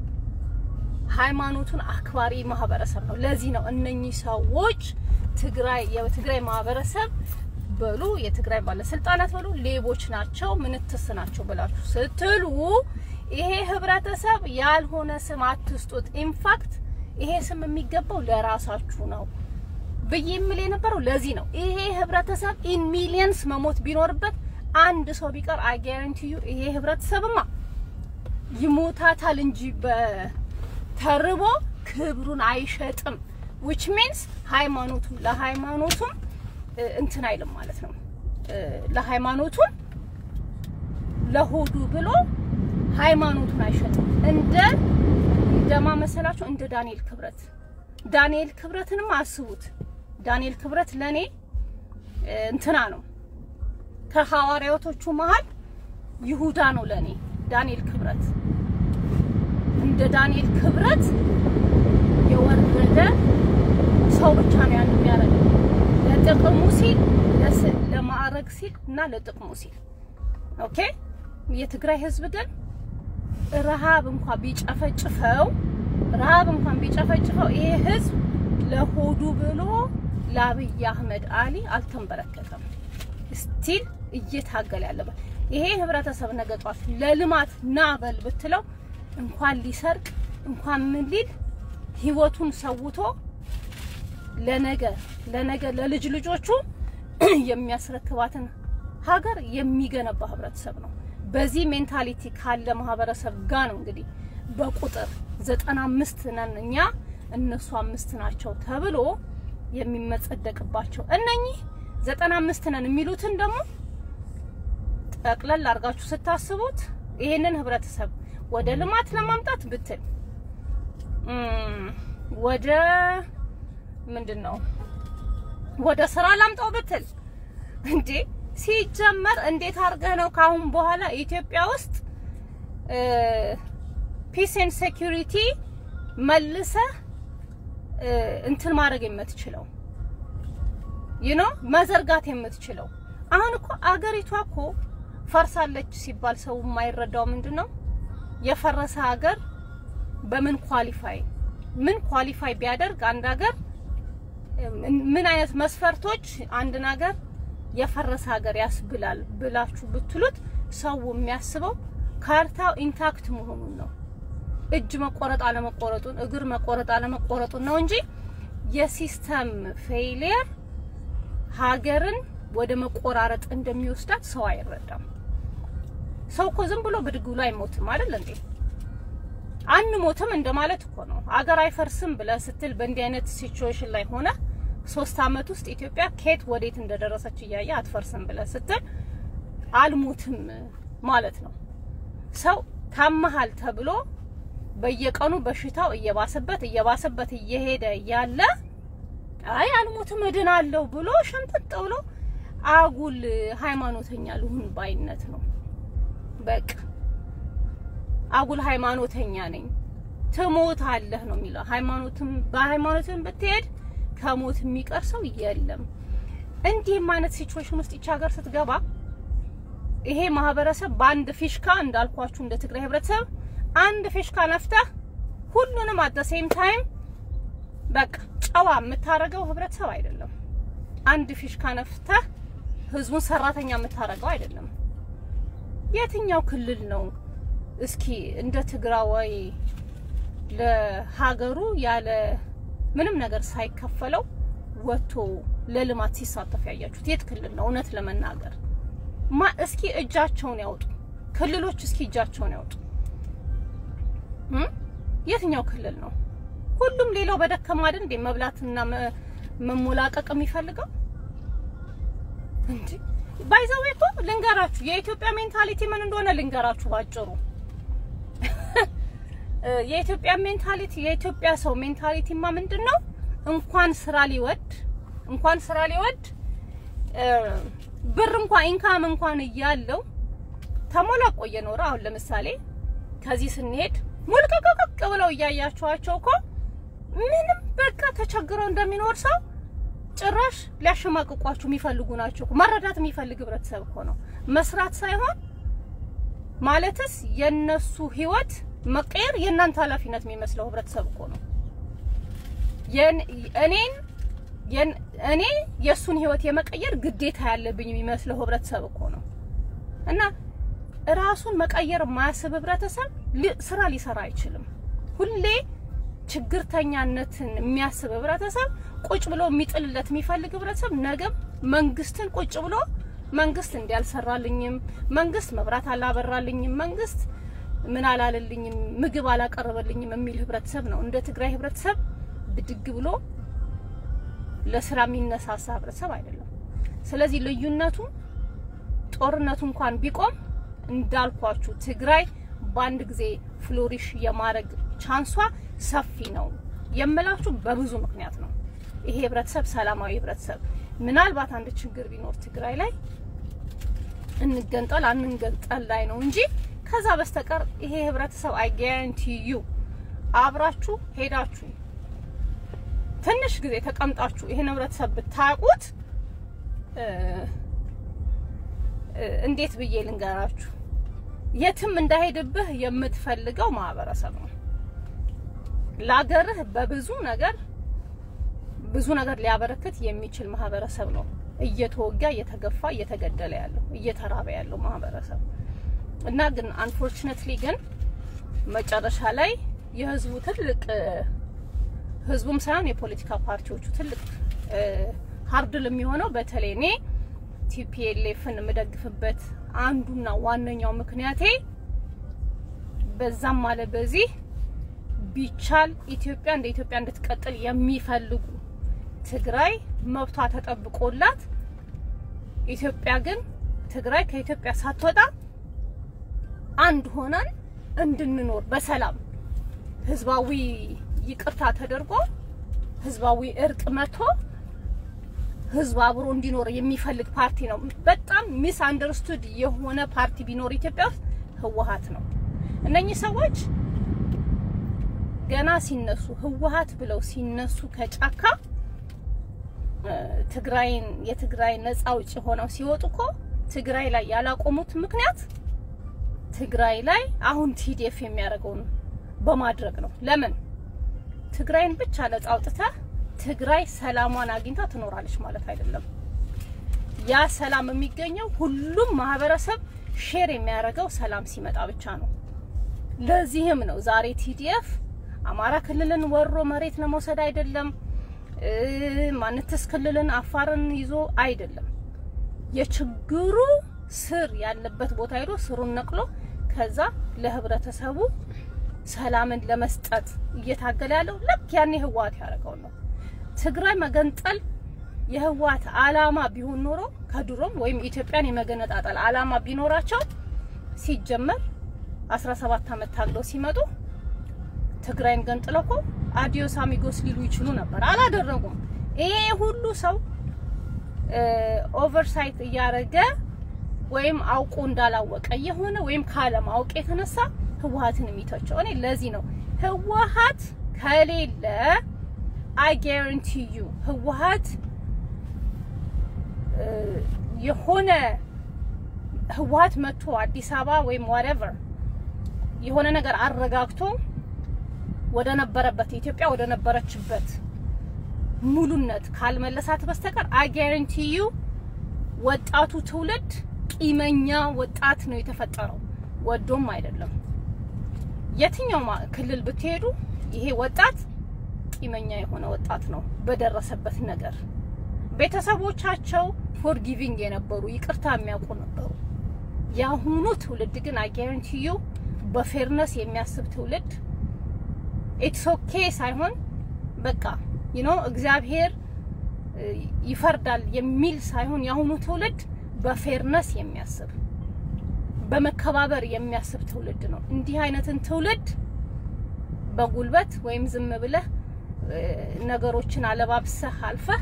ሃይማኖቱን አክባሪ ማህበረሰብ ነው። ለዚህ ነው እነኚህ ሰዎች ትግራይ የትግራይ ማህበረሰብ በሉ የትግራይ ባለስልጣናት በሉ ሌቦች ናቸው፣ ምንትስ ናቸው ብላችሁ ስትሉ ይሄ ህብረተሰብ ያልሆነ ስም አትስጡት። ኢንፋክት ይሄ ስም የሚገባው ለራሳችሁ ነው ብዬ የምል የነበረው ለዚህ ነው። ይሄ ህብረተሰብ ኢን ሚሊየንስ መሞት ቢኖርበት አንድ ሰው ቢቀር አይ ጋራንቲ ዩ ይሄ ህብረተሰብማ ይሞታታል እንጂ በተርቦ ክብሩን አይሸጥም። ዊች ሚንስ ሃይማኖቱ ለሃይማኖቱም እንትን አይልም ማለት ነው። ለሃይማኖቱን ለሆዱ ብሎ ሃይማኖቱን አይሸጥም። እንደ እንደማ መሰላችሁ እንደ ዳንኤል ክብረት ዳንኤል ክብረትንም አስቡት። ዳንኤል ክብረት ለኔ እንትና ነው ከሐዋርያቶቹ መሃል ይሁዳ ነው ለኔ ዳንኤል ክብረት። እንደ ዳንኤል ክብረት የወረደ ሰው ብቻ ነው ያን የሚያደርገው ለጥቅሙ ሲል ለማዕረግ ሲል እና ለጥቅሙ ሲል ኦኬ። የትግራይ ህዝብ ግን ረሃብ እንኳን ቢጨፈጭፈው ረሃብ እንኳን ቢጨፈጭፈው ይሄ ህዝብ ለሆዱ ብሎ ለአብይ አህመድ አሊ አልተንበረከከም። ስቲል እየታገለ ያለበት ይሄ ህብረተሰብ ነገ ጧት ለልማት ና በል ብትለው እንኳን ሊሰርቅ እንኳን ምን ሊል ህይወቱን ሰውቶ ለነገ ለነገ ለልጅ ልጆቹ የሚያስረክባትን ሀገር የሚገነባ ህብረተሰብ ነው። በዚህ ሜንታሊቲ ካለ ማህበረሰብ ጋር ነው እንግዲህ በቁጥር ዘጠና አምስት ነን እኛ እነሱ አምስት ናቸው ተብሎ የሚመጸደቅባቸው እነኚህ ዘጠና አምስት ነን የሚሉትን ደግሞ ጠቅለል አድርጋችሁ ስታስቡት ይሄንን ህብረተሰብ ወደ ልማት ለማምጣት ብትል ወደ ምንድን ነው ወደ ስራ ላምጣው ብትል እንዴ ሲጀመር እንዴት አድርገህ ነው ካሁን በኋላ ኢትዮጵያ ውስጥ ፒስ ኤንድ ሴኩሪቲ መልሰህ እንትን ማድረግ የምትችለው ዩ ኖ መዘርጋት የምትችለው? አሁን እኮ አገሪቷ እኮ ፈርሳለች ሲባል ሰው የማይረዳው ምንድን ነው የፈረሰ ሀገር በምን ኳሊፋይ ምን ኳሊፋይ ቢያደርግ አንድ ሀገር ምን አይነት መስፈርቶች አንድን ሀገር የፈረሰ ሀገር ያስብላል ብላችሁ ብትሉት ሰው የሚያስበው ካርታው ኢንታክት መሆኑን ነው። እጅ መቆረጥ አለመቆረጡን፣ እግር መቆረጥ አለመቆረጡን ነው እንጂ የሲስተም ፌይሊየር ሀገርን ወደ መቆራረጥ እንደሚወስዳት ሰው አይረዳም። ሰው እኮ ዝም ብሎ ብድግ ብሎ አይሞትም አይደል እንዴ? አንሞትም እንደማለት እኮ ነው። አገር አይፈርስም ብለህ ስትል በእንዲህ አይነት ሲቹዌሽን ላይ ሆነ ሶስት አመት ውስጥ ኢትዮጵያ ከየት ወዴት እንደደረሰች እያየ አትፈርስም ብለህ ስትል አልሞትም ማለት ነው። ሰው ታመሃል ተብሎ በየቀኑ በሽታው እየባሰበት እየባሰበት እየሄደ ያለ አይ አልሞትም እድናለሁ ብሎ ሸምጥጥ ብሎ አጉል ሃይማኖተኛ ልሁን ባይነት ነው። በቃ አጉል ሃይማኖተኛ ነኝ ትሞት አለህ ነው የሚለው። ሃይማኖትም በሃይማኖትም ብትሄድ ከሞት የሚቀር ሰው የለም። እንዲህም አይነት ሲቹዌሽን ውስጥ ይቻ ሀገር ስትገባ ይሄ ማህበረሰብ በአንድ ፊሽካ እንዳልኳችሁ እንደ ትግራይ ህብረተሰብ አንድ ፊሽካ ነፍተህ ሁሉንም አት ሴም ታይም በቃ ጨዋ የምታረገው ህብረተሰብ አይደለም። አንድ ፊሽካ ነፍተህ ህዝቡን ሰራተኛ የምታረገው አይደለም። የትኛው ክልል ነው እስኪ እንደ ትግራዋይ ለሀገሩ ያለ ምንም ነገር ሳይከፈለው ወጥቶ ለልማት ሲሳተፍ ያያችሁት የት ክልል ነው? እውነት ለመናገር ማ እስኪ እጃቸውን ያውጡ። ክልሎች እስኪ እጃቸውን ያውጡ። የትኛው ክልል ነው? ሁሉም ሌላው በደከማ አይደል እንዴ መብላትና መሞላቀቅ የሚፈልገው እንዴ? ባይዘው እኮ ልንገራችሁ፣ የኢትዮጵያ ሜንታሊቲ ምን እንደሆነ ልንገራችሁ ባጭሩ። የኢትዮጵያ ሜንታሊቲ የኢትዮጵያ ሰው ሜንታሊቲማ ምንድን ነው? እንኳን ስራ ሊወድ እንኳን ስራ ሊወድ ብር እንኳን ኢንካም እንኳን እያለው ተሞላቆ እየኖረ አሁን ለምሳሌ ከዚህ ስንሄድ ሙልቅቅቅ ብለው እያያችኋቸው እኮ ምንም በቃ ተቸግረው እንደሚኖር ሰው ጭራሽ ሊያሸማቅቋችሁ የሚፈልጉ ናቸው። መረዳት የሚፈልግ ህብረተሰብ እኮ ነው። መስራት ሳይሆን ማለትስ የነሱ ህይወት መቀየር የእናንተ ኃላፊነት የሚመስለው ህብረተሰብ እኮ ነው። እኔን እኔ የእሱን ህይወት የመቀየር ግዴታ ያለብኝ የሚመስለው ህብረተሰብ እኮ ነው። እና ራሱን መቀየር የማያስብ ህብረተሰብ ስራ ሊሰራ አይችልም። ሁሌ ችግርተኛነትን የሚያስብ ህብረተሰብ ቁጭ ብሎ የሚጥልለት የሚፈልግ ህብረተሰብ ነገም መንግስትን ቁጭ ብሎ መንግስት እንዲያልሰራልኝም፣ መንግስት መብራት አላበራልኝም፣ መንግስት ምን አላለልኝም፣ ምግብ አላቀረበልኝም የሚል ህብረተሰብ ነው። እንደ ትግራይ ህብረተሰብ ብድግ ብሎ ለስራ የሚነሳሳ ህብረተሰብ አይደለም። ስለዚህ ልዩነቱ ጦርነቱ እንኳን ቢቆም እንዳልኳችሁ ትግራይ በአንድ ጊዜ ፍሎሪሽ የማድረግ ቻንሷ ሰፊ ነው የምላችሁ በብዙ ምክንያት ነው። ይሄ ህብረተሰብ ሰላማዊ ህብረተሰብ ምናልባት አንድ ችግር ቢኖር ትግራይ ላይ እንገንጠል አንገንጠል ላይ ነው እንጂ ከዛ በስተቀር ይሄ ህብረተሰብ አይ ጋራንቲ ዩ አብራችሁ ሄዳችሁ ትንሽ ጊዜ ተቀምጣችሁ ይሄን ህብረተሰብ ብታውቁት እንዴት ብዬ ልንገራችሁ፣ የትም እንዳይሄድብህ የምትፈልገው ማህበረሰብ ነው። ለአገርህ በብዙ ነገር ብዙ ነገር ሊያበረክት የሚችል ማህበረሰብ ነው። እየተወጋ እየተገፋ እየተገደለ ያለው እየተራበ ያለው ማህበረሰብ እና ግን አንፎርቹኔትሊ ግን መጨረሻ ላይ የህዝቡ ትልቅ ህዝቡም ሳይሆን የፖለቲካ ፓርቲዎቹ ትልቅ ሀርድል የሚሆነው በተለይ እኔ ቲፒኤልኤፍን የምደግፍበት አንዱና ዋነኛው ምክንያቴ በዛም አለ በዚህ ቢቻል ኢትዮጵያ እንደ ኢትዮጵያ እንድትቀጥል የሚፈልጉ ትግራይ መብቷ ተጠብቆላት ኢትዮጵያ ግን ትግራይ ከኢትዮጵያ ሳትወጣ አንድ ሆነን እንድንኖር በሰላም ህዝባዊ ይቅርታ ተደርጎ ህዝባዊ እርቅ መጥቶ ህዝብ አብሮ እንዲኖር የሚፈልግ ፓርቲ ነው። በጣም ሚስ አንደርስቱድ የሆነ ፓርቲ ቢኖር ኢትዮጵያ ውስጥ ህወሀት ነው። እነኚህ ሰዎች ገና ሲነሱ ህወሀት ብለው ሲነሱ ከጫካ ትግራይን የትግራይ ነፃ አውጪ ሆነው ሲወጡ እኮ ትግራይ ላይ ያላቆሙት ምክንያት ትግራይ ላይ አሁን ቲዲኤፍ የሚያደርገውን በማድረግ ነው። ለምን ትግራይን ብቻ ነፃ አውጥተህ ትግራይ ሰላሟን አግኝታ ትኖራለች ማለት አይደለም። ያ ሰላም የሚገኘው ሁሉም ማህበረሰብ ሼር የሚያደርገው ሰላም ሲመጣ ብቻ ነው። ለዚህም ነው ዛሬ ቲዲኤፍ አማራ ክልልን ወሮ መሬት ለመውሰድ አይደለም፣ ማንትስ ክልልን አፋርን ይዞ አይደለም። የችግሩ ስር ያለበት ቦታ ሄዶ ስሩን ነቅሎ ከዛ ለህብረተሰቡ ሰላምን ለመስጠት እየታገለ ያለው ልክ ያኔ ህወሓት ያደረገው ነው። ትግራይ መገንጠል የህወሓት አላማ ቢሆን ኖሮ ከድሮም ወይም ኢትዮጵያን የመገነጣጠል አላማ ቢኖራቸው ሲጀመር 17 ዓመት ታግለው ሲመጡ ትግራይን ገንጥለው እኮ አዲዮስ አሚጎስ ሊሉ ይችሉ ነበር። አላደረጉም። ይሄ ሁሉ ሰው ኦቨርሳይት እያደረገ ወይም አውቆ እንዳላወቀ የሆነ ወይም ካለማወቅ የተነሳ ህወሓትን የሚተቸው እኔ ለዚህ ነው ህወሓት ከሌለ አይ ጋራንቲ ዩ ህወሓት የሆነ ህወሓት መጥቶ አዲስ አበባ ወይም ዋትኤቨር የሆነ ነገር አረጋግቶ ወደ ነበረበት ኢትዮጵያ ወደ ነበረችበት ሙሉነት ካልመለሳት በስተቀር አይ ጋራንቲ ዩ ወጣቱ ትውልድ ቂመኛ ወጣት ነው የተፈጠረው፣ ወዶም አይደለም። የትኛው ክልል ብትሄዱ ይሄ ወጣት ቂመኛ የሆነ ወጣት ነው በደረሰበት ነገር። ቤተሰቦቻቸው ፎርጊቪንግ የነበሩ ይቅርታ የሚያውቁ ነበሩ። የአሁኑ ትውልድ ግን አይ ጋራንቲ ዩ በፌርነስ የሚያስብ ትውልድ ኢትስ ኦኬ ሳይሆን በቃ ዩ ኖ እግዚአብሔር ይፈርዳል የሚል ሳይሆን የአሁኑ ትውልድ በፌርነስ የሚያስብ በመከባበር የሚያስብ ትውልድ ነው። እንዲህ አይነትን ትውልድ በጉልበት ወይም ዝም ብለህ ነገሮችን አለባብሰህ አልፈህ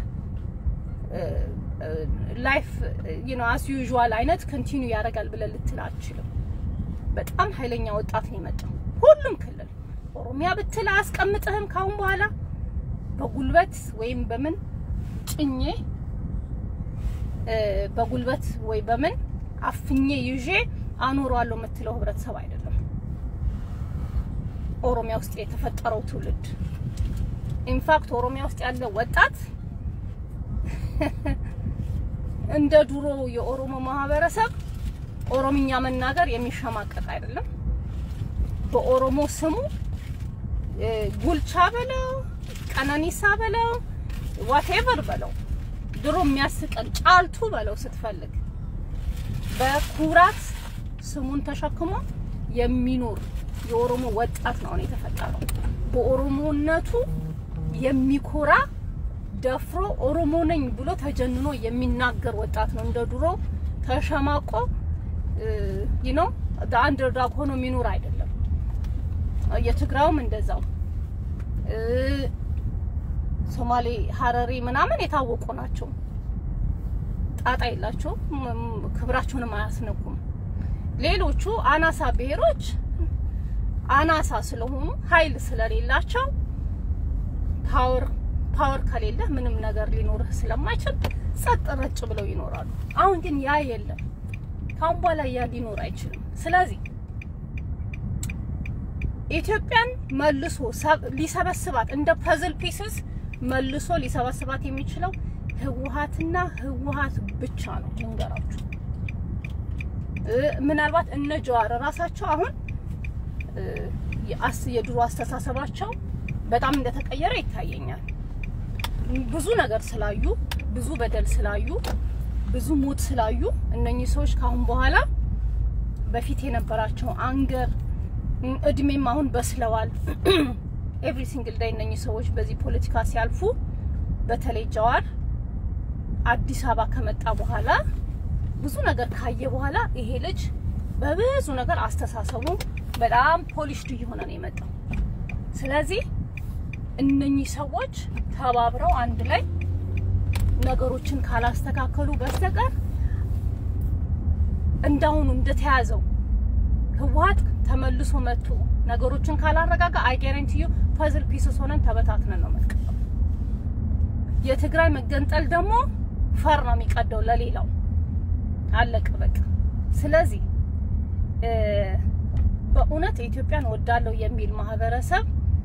ላይፍ ዩ ኖ አስ ዩዥዋል አይነት ኮንቲኒው ያደርጋል ብለህ ልትል አትችልም። በጣም ኃይለኛ ወጣት ነው የመጣው ሁሉም ክልል ኦሮሚያ ብትል አያስቀምጥህም። ካሁን በኋላ በጉልበት ወይም በምን ጭኜ በጉልበት ወይ በምን አፍኜ ይዤ አኖረዋለሁ የምትለው ህብረተሰብ አይደለም። ኦሮሚያ ውስጥ የተፈጠረው ትውልድ ኢንፋክት ኦሮሚያ ውስጥ ያለው ወጣት እንደ ድሮ የኦሮሞ ማህበረሰብ ኦሮምኛ መናገር የሚሸማቀቅ አይደለም። በኦሮሞ ስሙ ጉልቻ በለው ቀነኒሳ በለው ዋቴቨር በለው ድሮ የሚያስቀን ጫልቱ በለው ስትፈልግ በኩራት ስሙን ተሸክሞ የሚኖር የኦሮሞ ወጣት ነው የተፈጠረው። በኦሮሞነቱ የሚኮራ ደፍሮ ኦሮሞ ነኝ ብሎ ተጀንኖ የሚናገር ወጣት ነው። እንደ ድሮ ተሸማቆ ዩ ኖ አንደርዳግ ሆኖ የሚኖር አይደለም። የትግራውም እንደዛው ሶማሌ፣ ሀረሪ ምናምን የታወቁ ናቸው። ጣጣ የላቸውም፣ ክብራቸውንም አያስነኩም። ሌሎቹ አናሳ ብሔሮች አናሳ ስለሆኑ ኃይል ስለሌላቸው ፓወር ፓወር ከሌለ ምንም ነገር ሊኖርህ ስለማይችል ጸጥ ረጭ ብለው ይኖራሉ። አሁን ግን ያ የለም። ካሁን በኋላ ያ ሊኖር አይችልም። ስለዚህ ኢትዮጵያን መልሶ ሊሰበስባት እንደ ፐዝል ፒስስ መልሶ ሊሰበስባት የሚችለው ህወሓትና ህወሓት ብቻ ነው። ልንገራችሁ፣ ምናልባት እነ ጀዋር ራሳቸው አሁን የድሮ አስተሳሰባቸው በጣም እንደተቀየረ ይታየኛል። ብዙ ነገር ስላዩ፣ ብዙ በደል ስላዩ፣ ብዙ ሞት ስላዩ እነኚህ ሰዎች ካሁን በኋላ በፊት የነበራቸው አንገር እድሜም አሁን በስለዋል። ኤቭሪ ሲንግል ዳይ እነኚህ ሰዎች በዚህ ፖለቲካ ሲያልፉ፣ በተለይ ጀዋር አዲስ አበባ ከመጣ በኋላ ብዙ ነገር ካየ በኋላ ይሄ ልጅ በብዙ ነገር አስተሳሰቡ በጣም ፖሊሽድ እየሆነ ነው የመጣው። ስለዚህ እነኚህ ሰዎች ተባብረው አንድ ላይ ነገሮችን ካላስተካከሉ በስተቀር እንዳሁኑ እንደተያዘው ህወሓት ተመልሶ መጥቶ ነገሮችን ካላረጋጋ አይ ጋራንቲ ዩ ፐዝል ፒስስ ሆነን ተበታትነን ነው የምንቀረው። የትግራይ መገንጠል ደግሞ ፈር ነው የሚቀደው ለሌላው አለቀ በቃ። ስለዚህ በእውነት ኢትዮጵያን ወዳለው የሚል ማህበረሰብ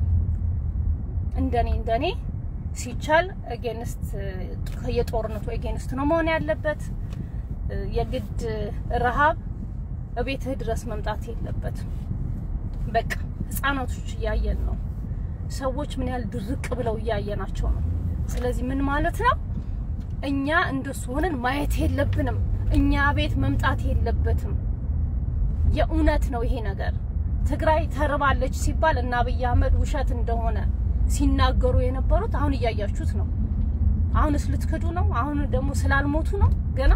እንደኔ እንደኔ ሲቻል ኤጌንስት የጦርነቱ ኤጌንስት ነው መሆን ያለበት። የግድ ረሃብ እቤትህ ድረስ መምጣት የለበትም። በቃ ህጻናቶች እያየን ነው። ሰዎች ምን ያህል ድርቅ ብለው እያየናቸው ነው። ስለዚህ ምን ማለት ነው? እኛ እንደሱ ሆነን ማየት የለብንም። እኛ ቤት መምጣት የለበትም። የእውነት ነው ይሄ ነገር። ትግራይ ተርባለች ሲባል እና አብይ አህመድ ውሸት እንደሆነ ሲናገሩ የነበሩት አሁን እያያችሁት ነው። አሁንስ ልትክዱ ነው? አሁን ደግሞ ስላልሞቱ ነው ገና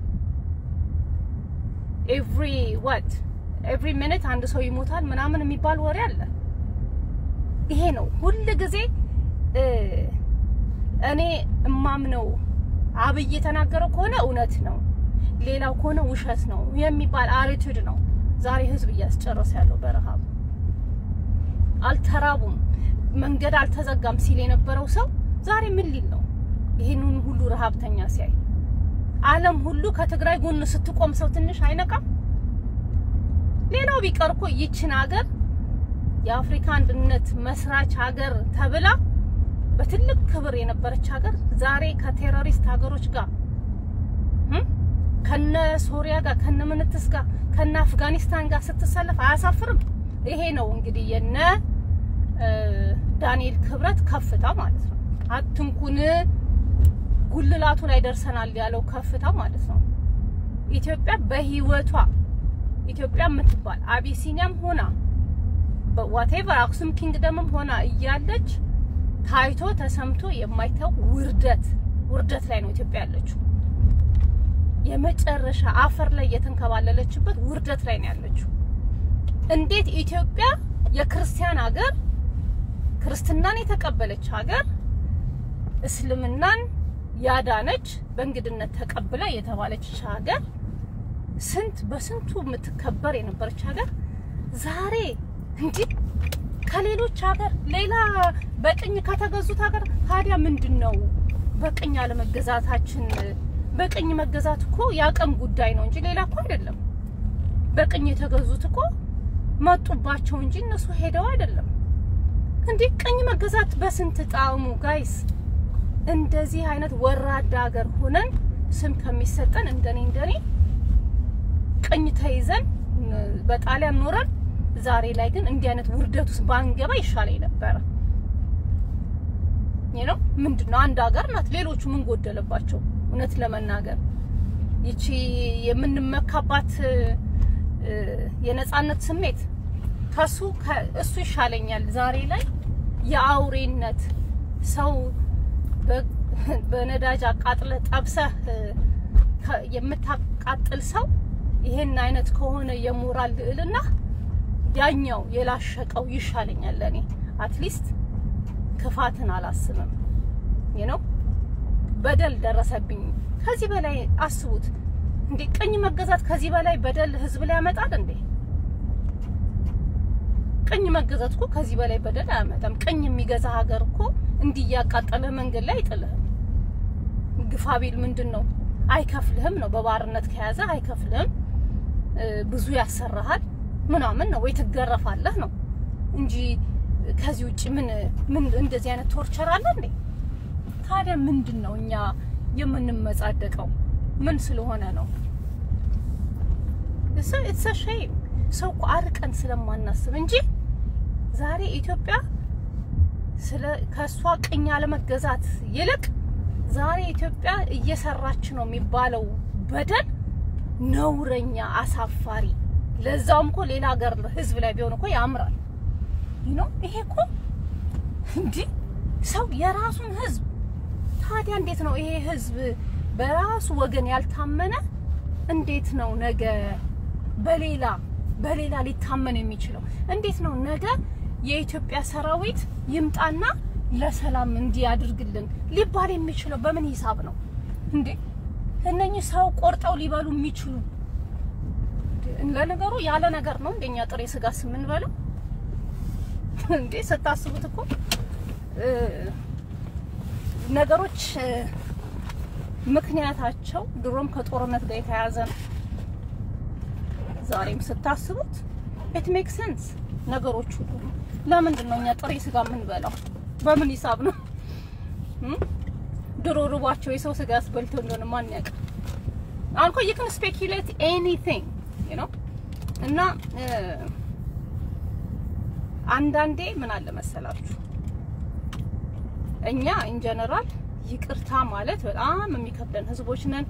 ኤቭሪ ዋት ኤቭሪ ሚኒት አንድ ሰው ይሞታል ምናምን የሚባል ወሬ አለ። ይሄ ነው ሁል ጊዜ እኔ እማምነው አብይ የተናገረው ከሆነ እውነት ነው። ሌላው ከሆነ ውሸት ነው የሚባል አቲቱድ ነው ዛሬ ህዝብ እያስጨረሰ ያለው በረሃብ። አልተራቡም፣ መንገድ አልተዘጋም ሲል የነበረው ሰው ዛሬ ምን ሊል ነው? ይህንን ሁሉ ረሃብተኛ ሲያይ ዓለም ሁሉ ከትግራይ ጎን ስትቆም ሰው ትንሽ አይነቃም? ሌላው ቢቀር እኮ ይችን ሀገር የአፍሪካ አንድነት መስራች ሀገር ተብላ በትልቅ ክብር የነበረች ሀገር ዛሬ ከቴሮሪስት ሀገሮች ጋር ከነ ሶሪያ ጋር ከነ ምንትስ ጋር ከነ አፍጋኒስታን ጋር ስትሰለፍ አያሳፍርም? ይሄ ነው እንግዲህ የነ ዳንኤል ክብረት ከፍታ ማለት ነው። አትንኩን ጉልላቱ ላይ ደርሰናል ያለው ከፍታ ማለት ነው። ኢትዮጵያ በህይወቷ ኢትዮጵያ የምትባል አቢሲኒያም ሆና ዋቴቨር አክሱም ኪንግደምም ሆና እያለች ታይቶ ተሰምቶ የማይታወቅ ውርደት ውርደት ላይ ነው ኢትዮጵያ ያለችው። የመጨረሻ አፈር ላይ የተንከባለለችበት ውርደት ላይ ነው ያለችው። እንዴት ኢትዮጵያ የክርስቲያን ሀገር ክርስትናን የተቀበለች ሀገር እስልምናን ያዳነች በእንግድነት ተቀብላ የተባለች ሀገር ስንት በስንቱ የምትከበር የነበረች ሀገር ዛሬ እንዲህ ከሌሎች ሀገር ሌላ በቅኝ ከተገዙት ሀገር ታዲያ ምንድን ነው በቅኝ አለመገዛታችን? በቅኝ መገዛት እኮ የአቅም ጉዳይ ነው እንጂ ሌላ እኮ አይደለም። በቅኝ የተገዙት እኮ መጡባቸው እንጂ እነሱ ሄደው አይደለም። እንዲህ ቅኝ መገዛት በስንት ጣዕሙ ጋይስ። እንደዚህ አይነት ወራዳ ሀገር ሆነን ስም ከሚሰጠን እንደኔ እንደኔ ቅኝ ተይዘን በጣሊያን ኖረን ዛሬ ላይ ግን እንዲህ አይነት ውርደት ውስጥ ባንገባ ይሻለኝ ነበረ። ይሄ ነው ምንድነው? አንድ ሀገር ናት። ሌሎቹ ምን ጎደለባቸው? እውነት ለመናገር ይቺ የምንመካባት የነጻነት ስሜት ከሱ እሱ ይሻለኛል። ዛሬ ላይ የአውሬነት ሰው በነዳጅ አቃጥለ ጠብሰህ የምታቃጥል ሰው ይሄን አይነት ከሆነ የሞራል ልዕልና ያኛው የላሸቀው ይሻለኛል። ለኔ አትሊስት ክፋትን አላስብም። ይህ ነው በደል ደረሰብኝ። ከዚህ በላይ አስቡት እንዴ! ቅኝ መገዛት ከዚህ በላይ በደል ህዝብ ላይ ያመጣል እንዴ? ቅኝ መገዛት እኮ ከዚህ በላይ በደል አያመጣም። ቅኝ የሚገዛ ሀገር እኮ እንዲህ እያቃጠለ መንገድ ላይ አይጥልህም። ግፋ ቢል ምንድን ነው አይከፍልህም ነው። በባርነት ከያዘ አይከፍልህም፣ ብዙ ያሰራሃል ምናምን ነው ወይ ትገረፋለህ ነው እንጂ ከዚህ ውጭ ምን ምን እንደዚህ አይነት ቶርቸር አለ እንዴ? ታዲያ ምንድን ነው እኛ የምንመጻደቀው? ምን ስለሆነ ነው? ኢትስ ሼም ሰው እኮ አርቀን ስለማናስብ እንጂ ዛሬ ኢትዮጵያ ስለ ከሷ ቅኝ አለመገዛት ይልቅ ዛሬ ኢትዮጵያ እየሰራች ነው የሚባለው በደል ነውረኛ፣ አሳፋሪ ለዛውም እኮ ሌላ ሀገር ህዝብ ላይ ቢሆን እኮ ያምራል። ነው ይሄ እኮ እንዲህ ሰው የራሱን ህዝብ ታዲያ እንዴት ነው ይሄ ህዝብ በራሱ ወገን ያልታመነ እንዴት ነው ነገ በሌላ በሌላ ሊታመን የሚችለው? እንዴት ነው ነገ የኢትዮጵያ ሰራዊት ይምጣና ለሰላም እንዲያድርግልን ሊባል የሚችለው በምን ሂሳብ ነው እንዴ? እነኚህ ሰው ቆርጠው ሊበሉ የሚችሉ ለነገሩ ያለ ነገር ነው እንደኛ ጥሬ ስጋ የምንበለው እንዴ? ስታስቡት እኮ ነገሮች ምክንያታቸው ድሮም ከጦርነት ጋር የተያያዘ ነው። ዛሬም ስታስቡት ኢት ሜክ ሴንስ ነገሮች ሁሉ። ለምንድን ነው እኛ ጥሬ ስጋ የምንበላው? በምን ሂሳብ ነው? ድሮ ርቧቸው የሰው ስጋ ያስበልተው እንደሆነ ማን ያውቃል? አሁን እኮ you can speculate anything you know እና አንዳንዴ ምን አለ መሰላችሁ እኛ ኢን ጀነራል ይቅርታ ማለት በጣም የሚከብደን ህዝቦች ነን።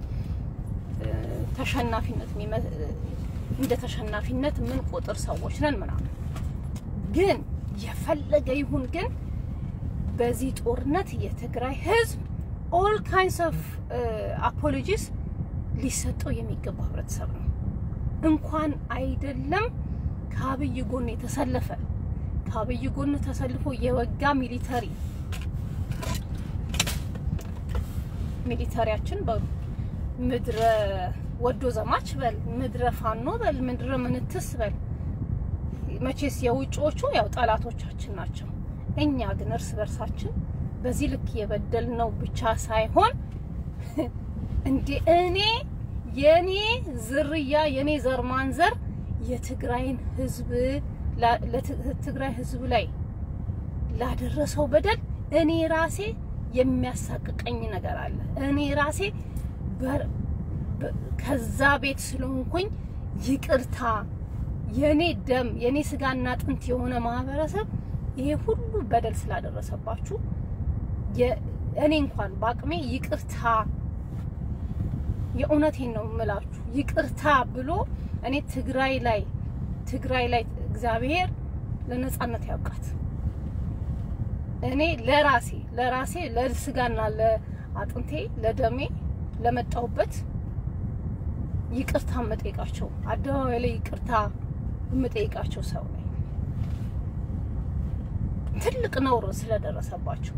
ተሸናፊነት እንደ ተሸናፊነት ምን ቁጥር ሰዎች ነን ምናምን። ግን የፈለገ ይሁን ግን በዚህ ጦርነት የትግራይ ህዝብ ኦል ካይንስ ኦፍ አፖሎጂስ ሊሰጠው የሚገባ ህብረተሰብ ነው። እንኳን አይደለም ከአብይ ጎን የተሰለፈ ከአብይ ጎን ተሰልፎ የወጋ ሚሊተሪ ሚሊተሪያችን በምድረ ወዶ ዘማች በል ምድረ ፋኖ በል ምድረ ምንትስ በል መቼስ የውጭዎቹ ያው ጠላቶቻችን ናቸው። እኛ ግን እርስ በርሳችን በዚህ ልክ የበደል ነው ብቻ ሳይሆን እንዴ እኔ የኔ ዝርያ የኔ ዘር ማንዘር የትግራይን ህዝብ ለትግራይ ህዝብ ላይ ላደረሰው በደል እኔ ራሴ የሚያሳቅቀኝ ነገር አለ። እኔ ራሴ ከዛ ቤት ስለሆንኩኝ ይቅርታ የኔ ደም የኔ ስጋና አጥንት የሆነ ማህበረሰብ ይሄ ሁሉ በደል ስላደረሰባችሁ እኔ እንኳን በአቅሜ ይቅርታ የእውነቴን ነው የምላችሁ ይቅርታ ብሎ እኔ ትግራይ ላይ ትግራይ ላይ እግዚአብሔር ለነጻነት ያውቃት። እኔ ለራሴ ለራሴ ለስጋና ለአጥንቴ ለደሜ ለመጣሁበት ይቅርታ የምጠይቃቸው አደባባይ ላይ ይቅርታ የምጠይቃቸው ሰው ነኝ። ትልቅ ነውር ስለደረሰባቸው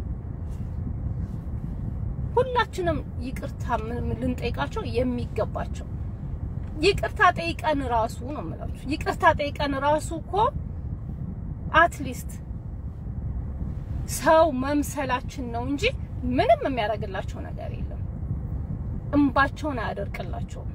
ሁላችንም ይቅርታ ልንጠይቃቸው የሚገባቸው ይቅርታ ጠይቀን ራሱ ነው የምላችሁ። ይቅርታ ጠይቀን ራሱ እኮ አትሊስት ሰው መምሰላችን ነው እንጂ ምንም የሚያደርግላቸው ነገር የለም። እንባቸውን አያደርቅላቸውም።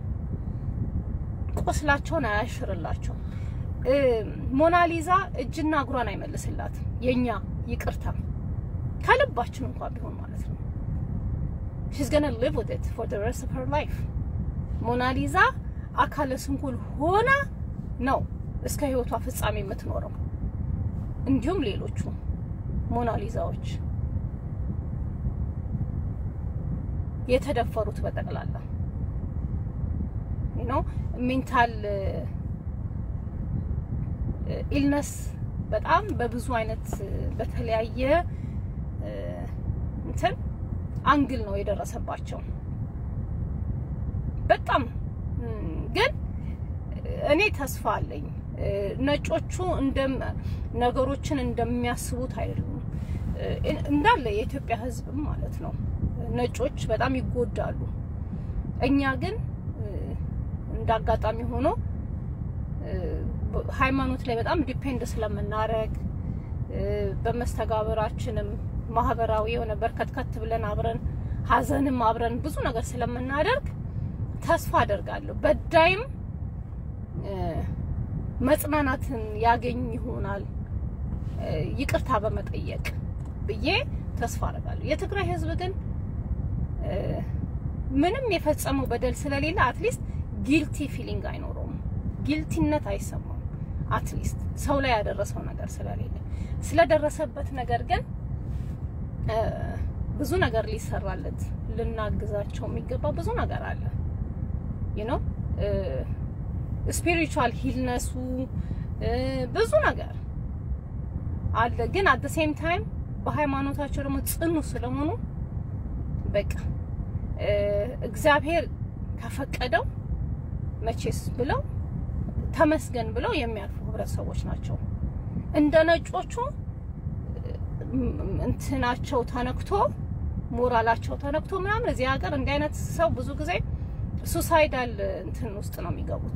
ቁስላቸውን አያሽርላቸውም። ሞናሊዛ እጅና እግሯን አይመልስላትም። የኛ ይቅርታ ከልባችን እንኳን ቢሆን ማለት ነው። she's gonna live with it for the rest of her life ሞናሊዛ አካለ ስንኩል ሆና ነው እስከ ህይወቷ ፍጻሜ የምትኖረው። እንዲሁም ሌሎቹ ሞናሊዛዎች የተደፈሩት በጠቅላላ ዩ ኖ ሜንታል ኢልነስ በጣም በብዙ አይነት በተለያየ እንትን አንግል ነው የደረሰባቸው። በጣም ግን እኔ ተስፋ አለኝ። ነጮቹ እንደም ነገሮችን እንደሚያስቡት አይደሉም። እንዳለ የኢትዮጵያ ሕዝብም ማለት ነው ነጮች በጣም ይጎዳሉ። እኛ ግን እንደ አጋጣሚ ሆኖ ሃይማኖት ላይ በጣም ዲፔንድ ስለምናረግ በመስተጋብራችንም ማህበራዊ የሆነ በርከትከት ብለን አብረን ሀዘንም አብረን ብዙ ነገር ስለምናደርግ ተስፋ አደርጋለሁ በዳይም መጽናናትን ያገኝ ይሆናል ይቅርታ በመጠየቅ ብዬ ተስፋ አደርጋለሁ። የትግራይ ህዝብ ግን ምንም የፈጸመው በደል ስለሌለ አትሊስት ጊልቲ ፊሊንግ አይኖረውም። ጊልቲነት አይሰማውም። አትሊስት ሰው ላይ ያደረሰው ነገር ስለሌለ ስለደረሰበት ነገር ግን ብዙ ነገር ሊሰራለት ልናግዛቸው የሚገባ ብዙ ነገር አለ። ዩ ኖ ስፒሪቹዋል ሂልነሱ ብዙ ነገር አለ። ግን አት ሴም ታይም በሃይማኖታቸው ደግሞ ጽኑ ስለሆኑ በቃ እግዚአብሔር ከፈቀደው መቼስ ብለው ተመስገን ብለው የሚያልፉ ህብረተሰቦች ናቸው። እንደ ነጮቹ እንትናቸው ተነክቶ ሞራላቸው ተነክቶ ምናምን እዚህ ሀገር እንዲህ አይነት ሰው ብዙ ጊዜ ሱሳይዳል እንትን ውስጥ ነው የሚገቡት።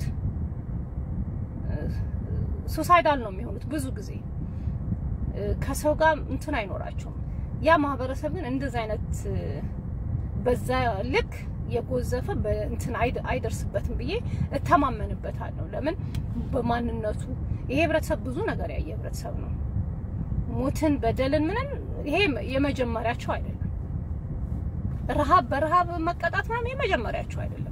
ሱሳይዳል ነው የሚሆኑት ብዙ ጊዜ ከሰው ጋር እንትን አይኖራቸውም። ያ ማህበረሰብ ግን እንደዚህ አይነት በዛ ልክ የጎዘፈ በእንትን አይደርስበትም ብዬ እተማመንበታለሁ። ለምን በማንነቱ ይሄ ህብረተሰብ ብዙ ነገር ያየ ህብረተሰብ ነው። ሞትን፣ በደልን ምንም ይሄ የመጀመሪያቸው አይደለም። ረሃብ በረሃብ መቀጣት ምናምን የመጀመሪያቸው አይደለም።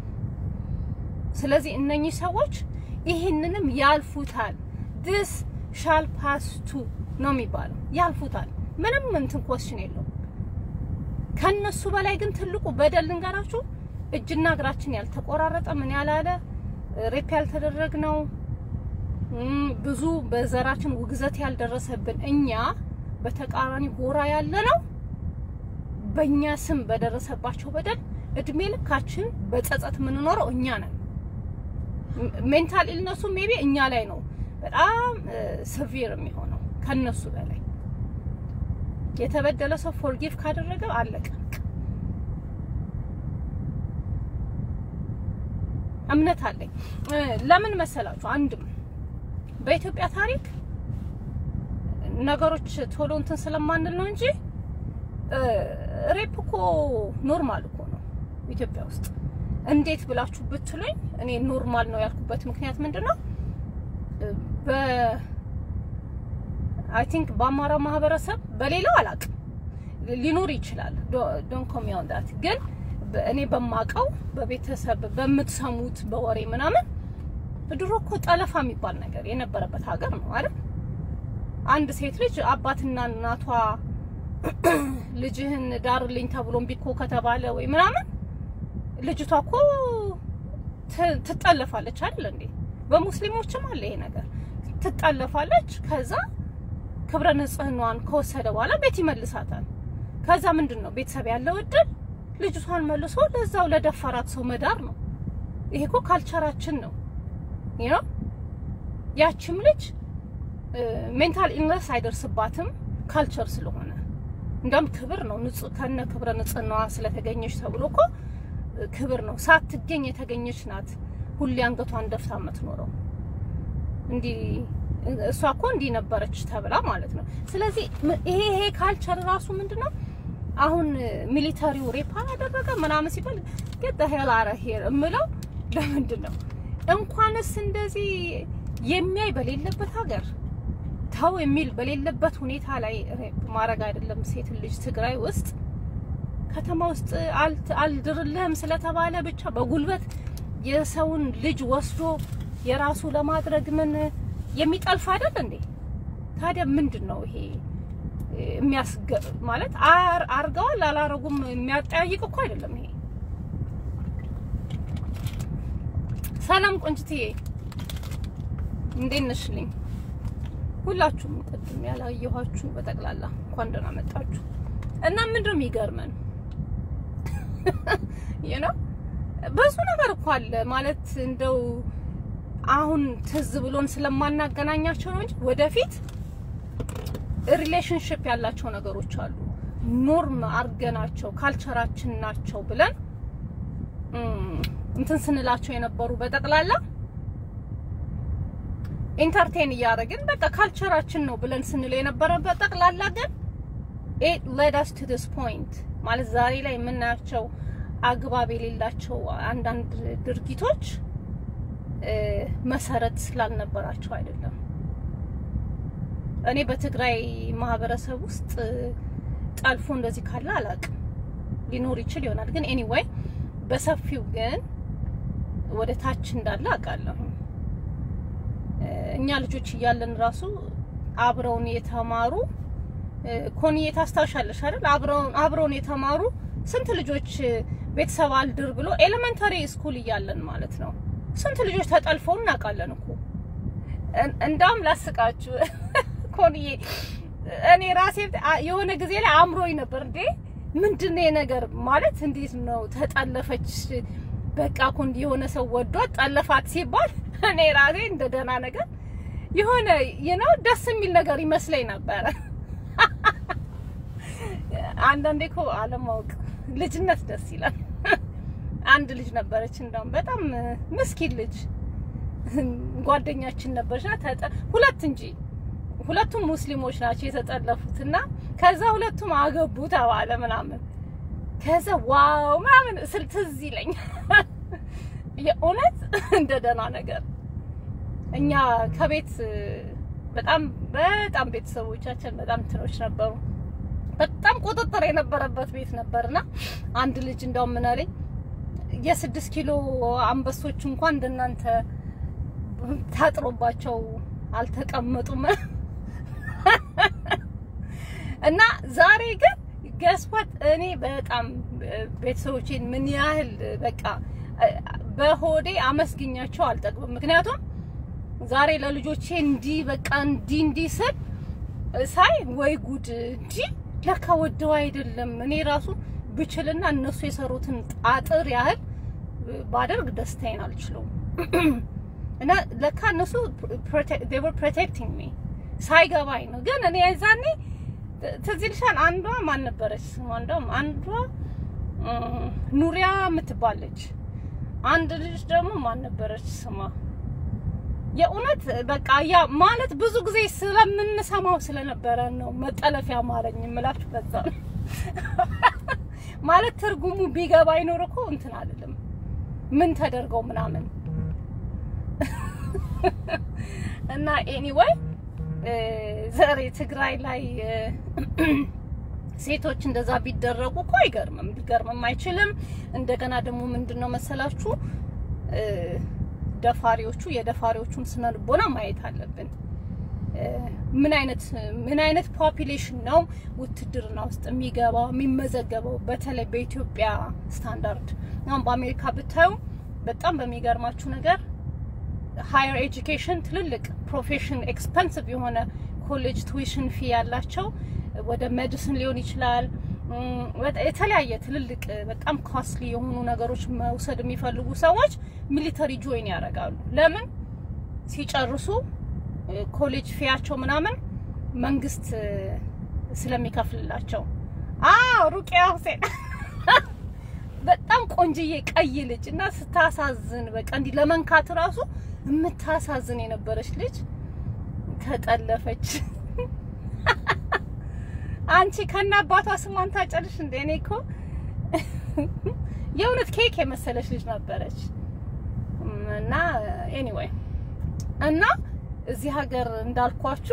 ስለዚህ እነኚህ ሰዎች ይህንንም ያልፉታል። ዲስ ሻል ፓስ ቱ ነው የሚባለው። ያልፉታል። ምንም እንትን ኮስችን የለውም። ከነሱ በላይ ግን ትልቁ በደል ልንገራችሁ፣ እጅና እግራችን ያልተቆራረጠ ምን ያላለ ሬፕ ያልተደረግ ነው ብዙ በዘራችን ውግዘት ያልደረሰብን እኛ በተቃራኒ ጎራ ያለ ነው። በእኛ ስም በደረሰባቸው በደል እድሜ ልካችን በጸጸት የምንኖረው እኛ ነን። ሜንታል ኢልነሱ ሜቢ እኛ ላይ ነው በጣም ሰቪር የሚሆነው ከነሱ በላይ የተበደለ ሰው ፎርጊቭ ካደረገ አለቀ። እምነት አለኝ። ለምን መሰላችሁ? አንድም በኢትዮጵያ ታሪክ ነገሮች ቶሎ እንትን ስለማንል ነው እንጂ ሬፕ እኮ ኖርማል እኮ ነው ኢትዮጵያ ውስጥ። እንዴት ብላችሁ ብትሉኝ እኔ ኖርማል ነው ያልኩበት ምክንያት ምንድን ነው? በ አይ ቲንክ በአማራ ማህበረሰብ በሌላው አላውቅም ሊኖር ይችላል። ዶንት ኮሚ ኦን ዳት ግን እኔ በማውቀው በቤተሰብ በምትሰሙት በወሬ ምናምን ድሮ እኮ ጠለፋ የሚባል ነገር የነበረበት ሀገር ነው አይደል? አንድ ሴት ልጅ አባትና እናቷ ልጅህን ዳርልኝ ተብሎ እምቢ እኮ ከተባለ ወይ ምናምን ልጅቷ እኮ ትጠለፋለች አይደል እንዴ? በሙስሊሞችም አለ ይሄ ነገር። ትጠለፋለች። ከዛ ክብረ ንጽህናዋን ከወሰደ በኋላ ቤት ይመልሳታል። ከዛ ምንድን ነው ቤተሰብ ያለው እድል ልጅቷን መልሶ ለዛው ለደፈራት ሰው መዳር ነው። ይሄ እኮ ካልቸራችን ነው። ዩ ኖ ያችም ልጅ ሜንታል ኢልነስ አይደርስባትም ካልቸር ስለሆነ እንደውም ክብር ነው። ንጹህ ከነ ክብረ ንጽህናዋ ስለተገኘች ተብሎ እኮ ክብር ነው። ሳትገኝ የተገኘች ናት ሁሌ አንገቷን ደፍታ የምትኖረው። እንዲህ እሷ እኮ እንዲህ ነበረች ተብላ ማለት ነው። ስለዚህ ይሄ ይሄ ካልቸር ራሱ ምንድነው አሁን ሚሊተሪው ሬፕ አላደረገ ምናምን ሲባል get the hell out of here እምለው ለምንድን ነው እንኳንስ እንደዚህ የሚያይ በሌለበት ሀገር ተው የሚል በሌለበት ሁኔታ ላይ ሬፕ ማድረግ አይደለም ሴት ልጅ ትግራይ ውስጥ ከተማ ውስጥ አልድርልህም ስለተባለ ብቻ በጉልበት የሰውን ልጅ ወስዶ የራሱ ለማድረግ ምን የሚጠልፍ አይደል እንዴ? ታዲያ ምንድን ነው ይሄ የሚያስገ ማለት አር አርገዋል አላረጉም የሚያጠያይቅ እኮ አይደለም ይሄ። ሰላም ቆንጅትዬ እንዴት ነሽልኝ? ሁላችሁም ቅድም ያላየኋችሁ በጠቅላላ እንኳን ደህና መጣችሁ። እና ምንድነው የሚገርመን you know ብዙ ነገር እኮ አለ ማለት እንደው አሁን ትዝ ብሎን ስለማናገናኛቸው ነው እንጂ ወደፊት ሪሌሽንሽፕ ያላቸው ነገሮች አሉ። ኖርም አርገናቸው ካልቸራችን ናቸው ብለን እንትን ስንላቸው የነበሩ በጠቅላላ ኢንተርቴን እያደረግን በቃ ካልቸራችን ነው ብለን ስንል የነበረ በጠቅላላ ግን it led us to this point ማለት ዛሬ ላይ የምናያቸው አግባብ የሌላቸው አንዳንድ ድርጊቶች መሰረት ስላልነበራቸው አይደለም። እኔ በትግራይ ማህበረሰብ ውስጥ ጠልፎ እንደዚህ ካለ አላውቅም። ሊኖር ይችል ይሆናል ግን ኤኒዌይ በሰፊው ግን ወደ ታች እንዳለ አውቃለሁ። እኛ ልጆች እያለን ራሱ አብረውን የተማሩ ኮንዬ ታስታውሻለሽ አይደል? አብረውን አብረውን የተማሩ ስንት ልጆች ቤተሰብ አልድር ብሎ ኤሌመንታሪ ስኩል እያለን ማለት ነው ስንት ልጆች ተጠልፈው እናውቃለን እኮ። እንዳውም ላስቃችሁ ኮንዬ እኔ ራሴ የሆነ ጊዜ ላይ አእምሮኝ ነበር እንዴ ምንድን ነው ነገር ማለት እንዴት ነው ተጠለፈች? በቃ እኮ እንዲህ የሆነ ሰው ወዷት ጠለፋት ሲባል እኔ ራሴ እንደ ደህና ነገር የሆነ ነው ደስ የሚል ነገር ይመስለኝ ነበረ። አንዳንዴ እኮ አለማወቅ ልጅነት ደስ ይላል። አንድ ልጅ ነበረች እንደውም በጣም ምስኪን ልጅ ጓደኛችን ነበረች። ሁለት እንጂ ሁለቱም ሙስሊሞች ናቸው የተጠለፉት እና ከዛ ሁለቱም አገቡ ተባለ ምናምን ከዛ ዋው ምናምን ስል ትዝ ይለኝ የእውነት እንደ ደህና ነገር እኛ ከቤት በጣም በጣም ቤተሰቦቻችን በጣም እንትኖች ነበሩ። በጣም ቁጥጥር የነበረበት ቤት ነበርና አንድ ልጅ እንደውም ምን አለኝ የስድስት ኪሎ አንበሶች እንኳን እንደናንተ ታጥሮባቸው አልተቀመጡም። እና ዛሬ ግን ገስዋት እኔ በጣም ቤተሰቦቼን ምን ያህል በቃ በሆዴ አመስግኛቸው አልጠግብም። ምክንያቱም ዛሬ ለልጆቼ እንዲህ በቃ እንዲህ እንዲህ ስል ሳይ ወይ ጉድ እንዲህ ለካ ወደው አይደለም። እኔ ራሱ ብችልና እነሱ የሰሩትን ጣጥር ያህል ባደርግ ደስታዬን አልችለውም። እና ለካ እነሱ they were protecting me ሳይገባኝ ነው። ግን እኔ የዛኔ ትዝ ይልሻል፣ አንዷ ማን ነበረች? እንደውም አንዷ ኑሪያ የምትባለች አንድ ልጅ ደግሞ ማን ነበረች ስማ የእውነት በቃ ያ ማለት ብዙ ጊዜ ስለምንሰማው ስለነበረ ነው መጠለፊያ ማረኝ የምላችሁ በዛ ነው። ማለት ትርጉሙ ቢገባ አይኖር እኮ እንትን አይደለም ምን ተደርገው ምናምን እና ኤኒዌይ ዛሬ ትግራይ ላይ ሴቶች እንደዛ ቢደረጉ እኮ አይገርምም፣ ሊገርምም አይችልም። እንደገና ደግሞ ምንድነው መሰላችሁ ደፋሪዎቹ የደፋሪዎቹን ስነ ልቦና ማየት አለብን። ምን አይነት ምን አይነት ፖፑሌሽን ነው ውትድርና ውስጥ የሚገባው የሚመዘገበው? በተለይ በኢትዮጵያ ስታንዳርድ አሁን በአሜሪካ ብታዩ በጣም በሚገርማችሁ ነገር ሃየር ኤጁኬሽን ትልልቅ ፕሮፌሽን ኤክስፐንሲቭ የሆነ ኮሌጅ ቱዊሽን ፊ ያላቸው ወደ ሜዲሲን ሊሆን ይችላል የተለያየ ትልልቅ በጣም ኮስትሊ የሆኑ ነገሮች መውሰድ የሚፈልጉ ሰዎች ሚሊተሪ ጆይን ያደርጋሉ። ለምን ሲጨርሱ ኮሌጅ ፊያቸው ምናምን መንግስት ስለሚከፍልላቸው። አዎ ሩቅያ ሁሴን በጣም ቆንጅዬ ቀይ ልጅ እና ስታሳዝን፣ በቃ እንዲህ ለመንካት ራሱ የምታሳዝን የነበረች ልጅ ተጠለፈች። አንቺ ከና አባቷ ስሟን ታጨልሽ እንደ እኔ እኮ የእውነት ኬክ የመሰለች ልጅ ነበረች። እና ኤኒዌይ እና እዚህ ሀገር እንዳልኳችሁ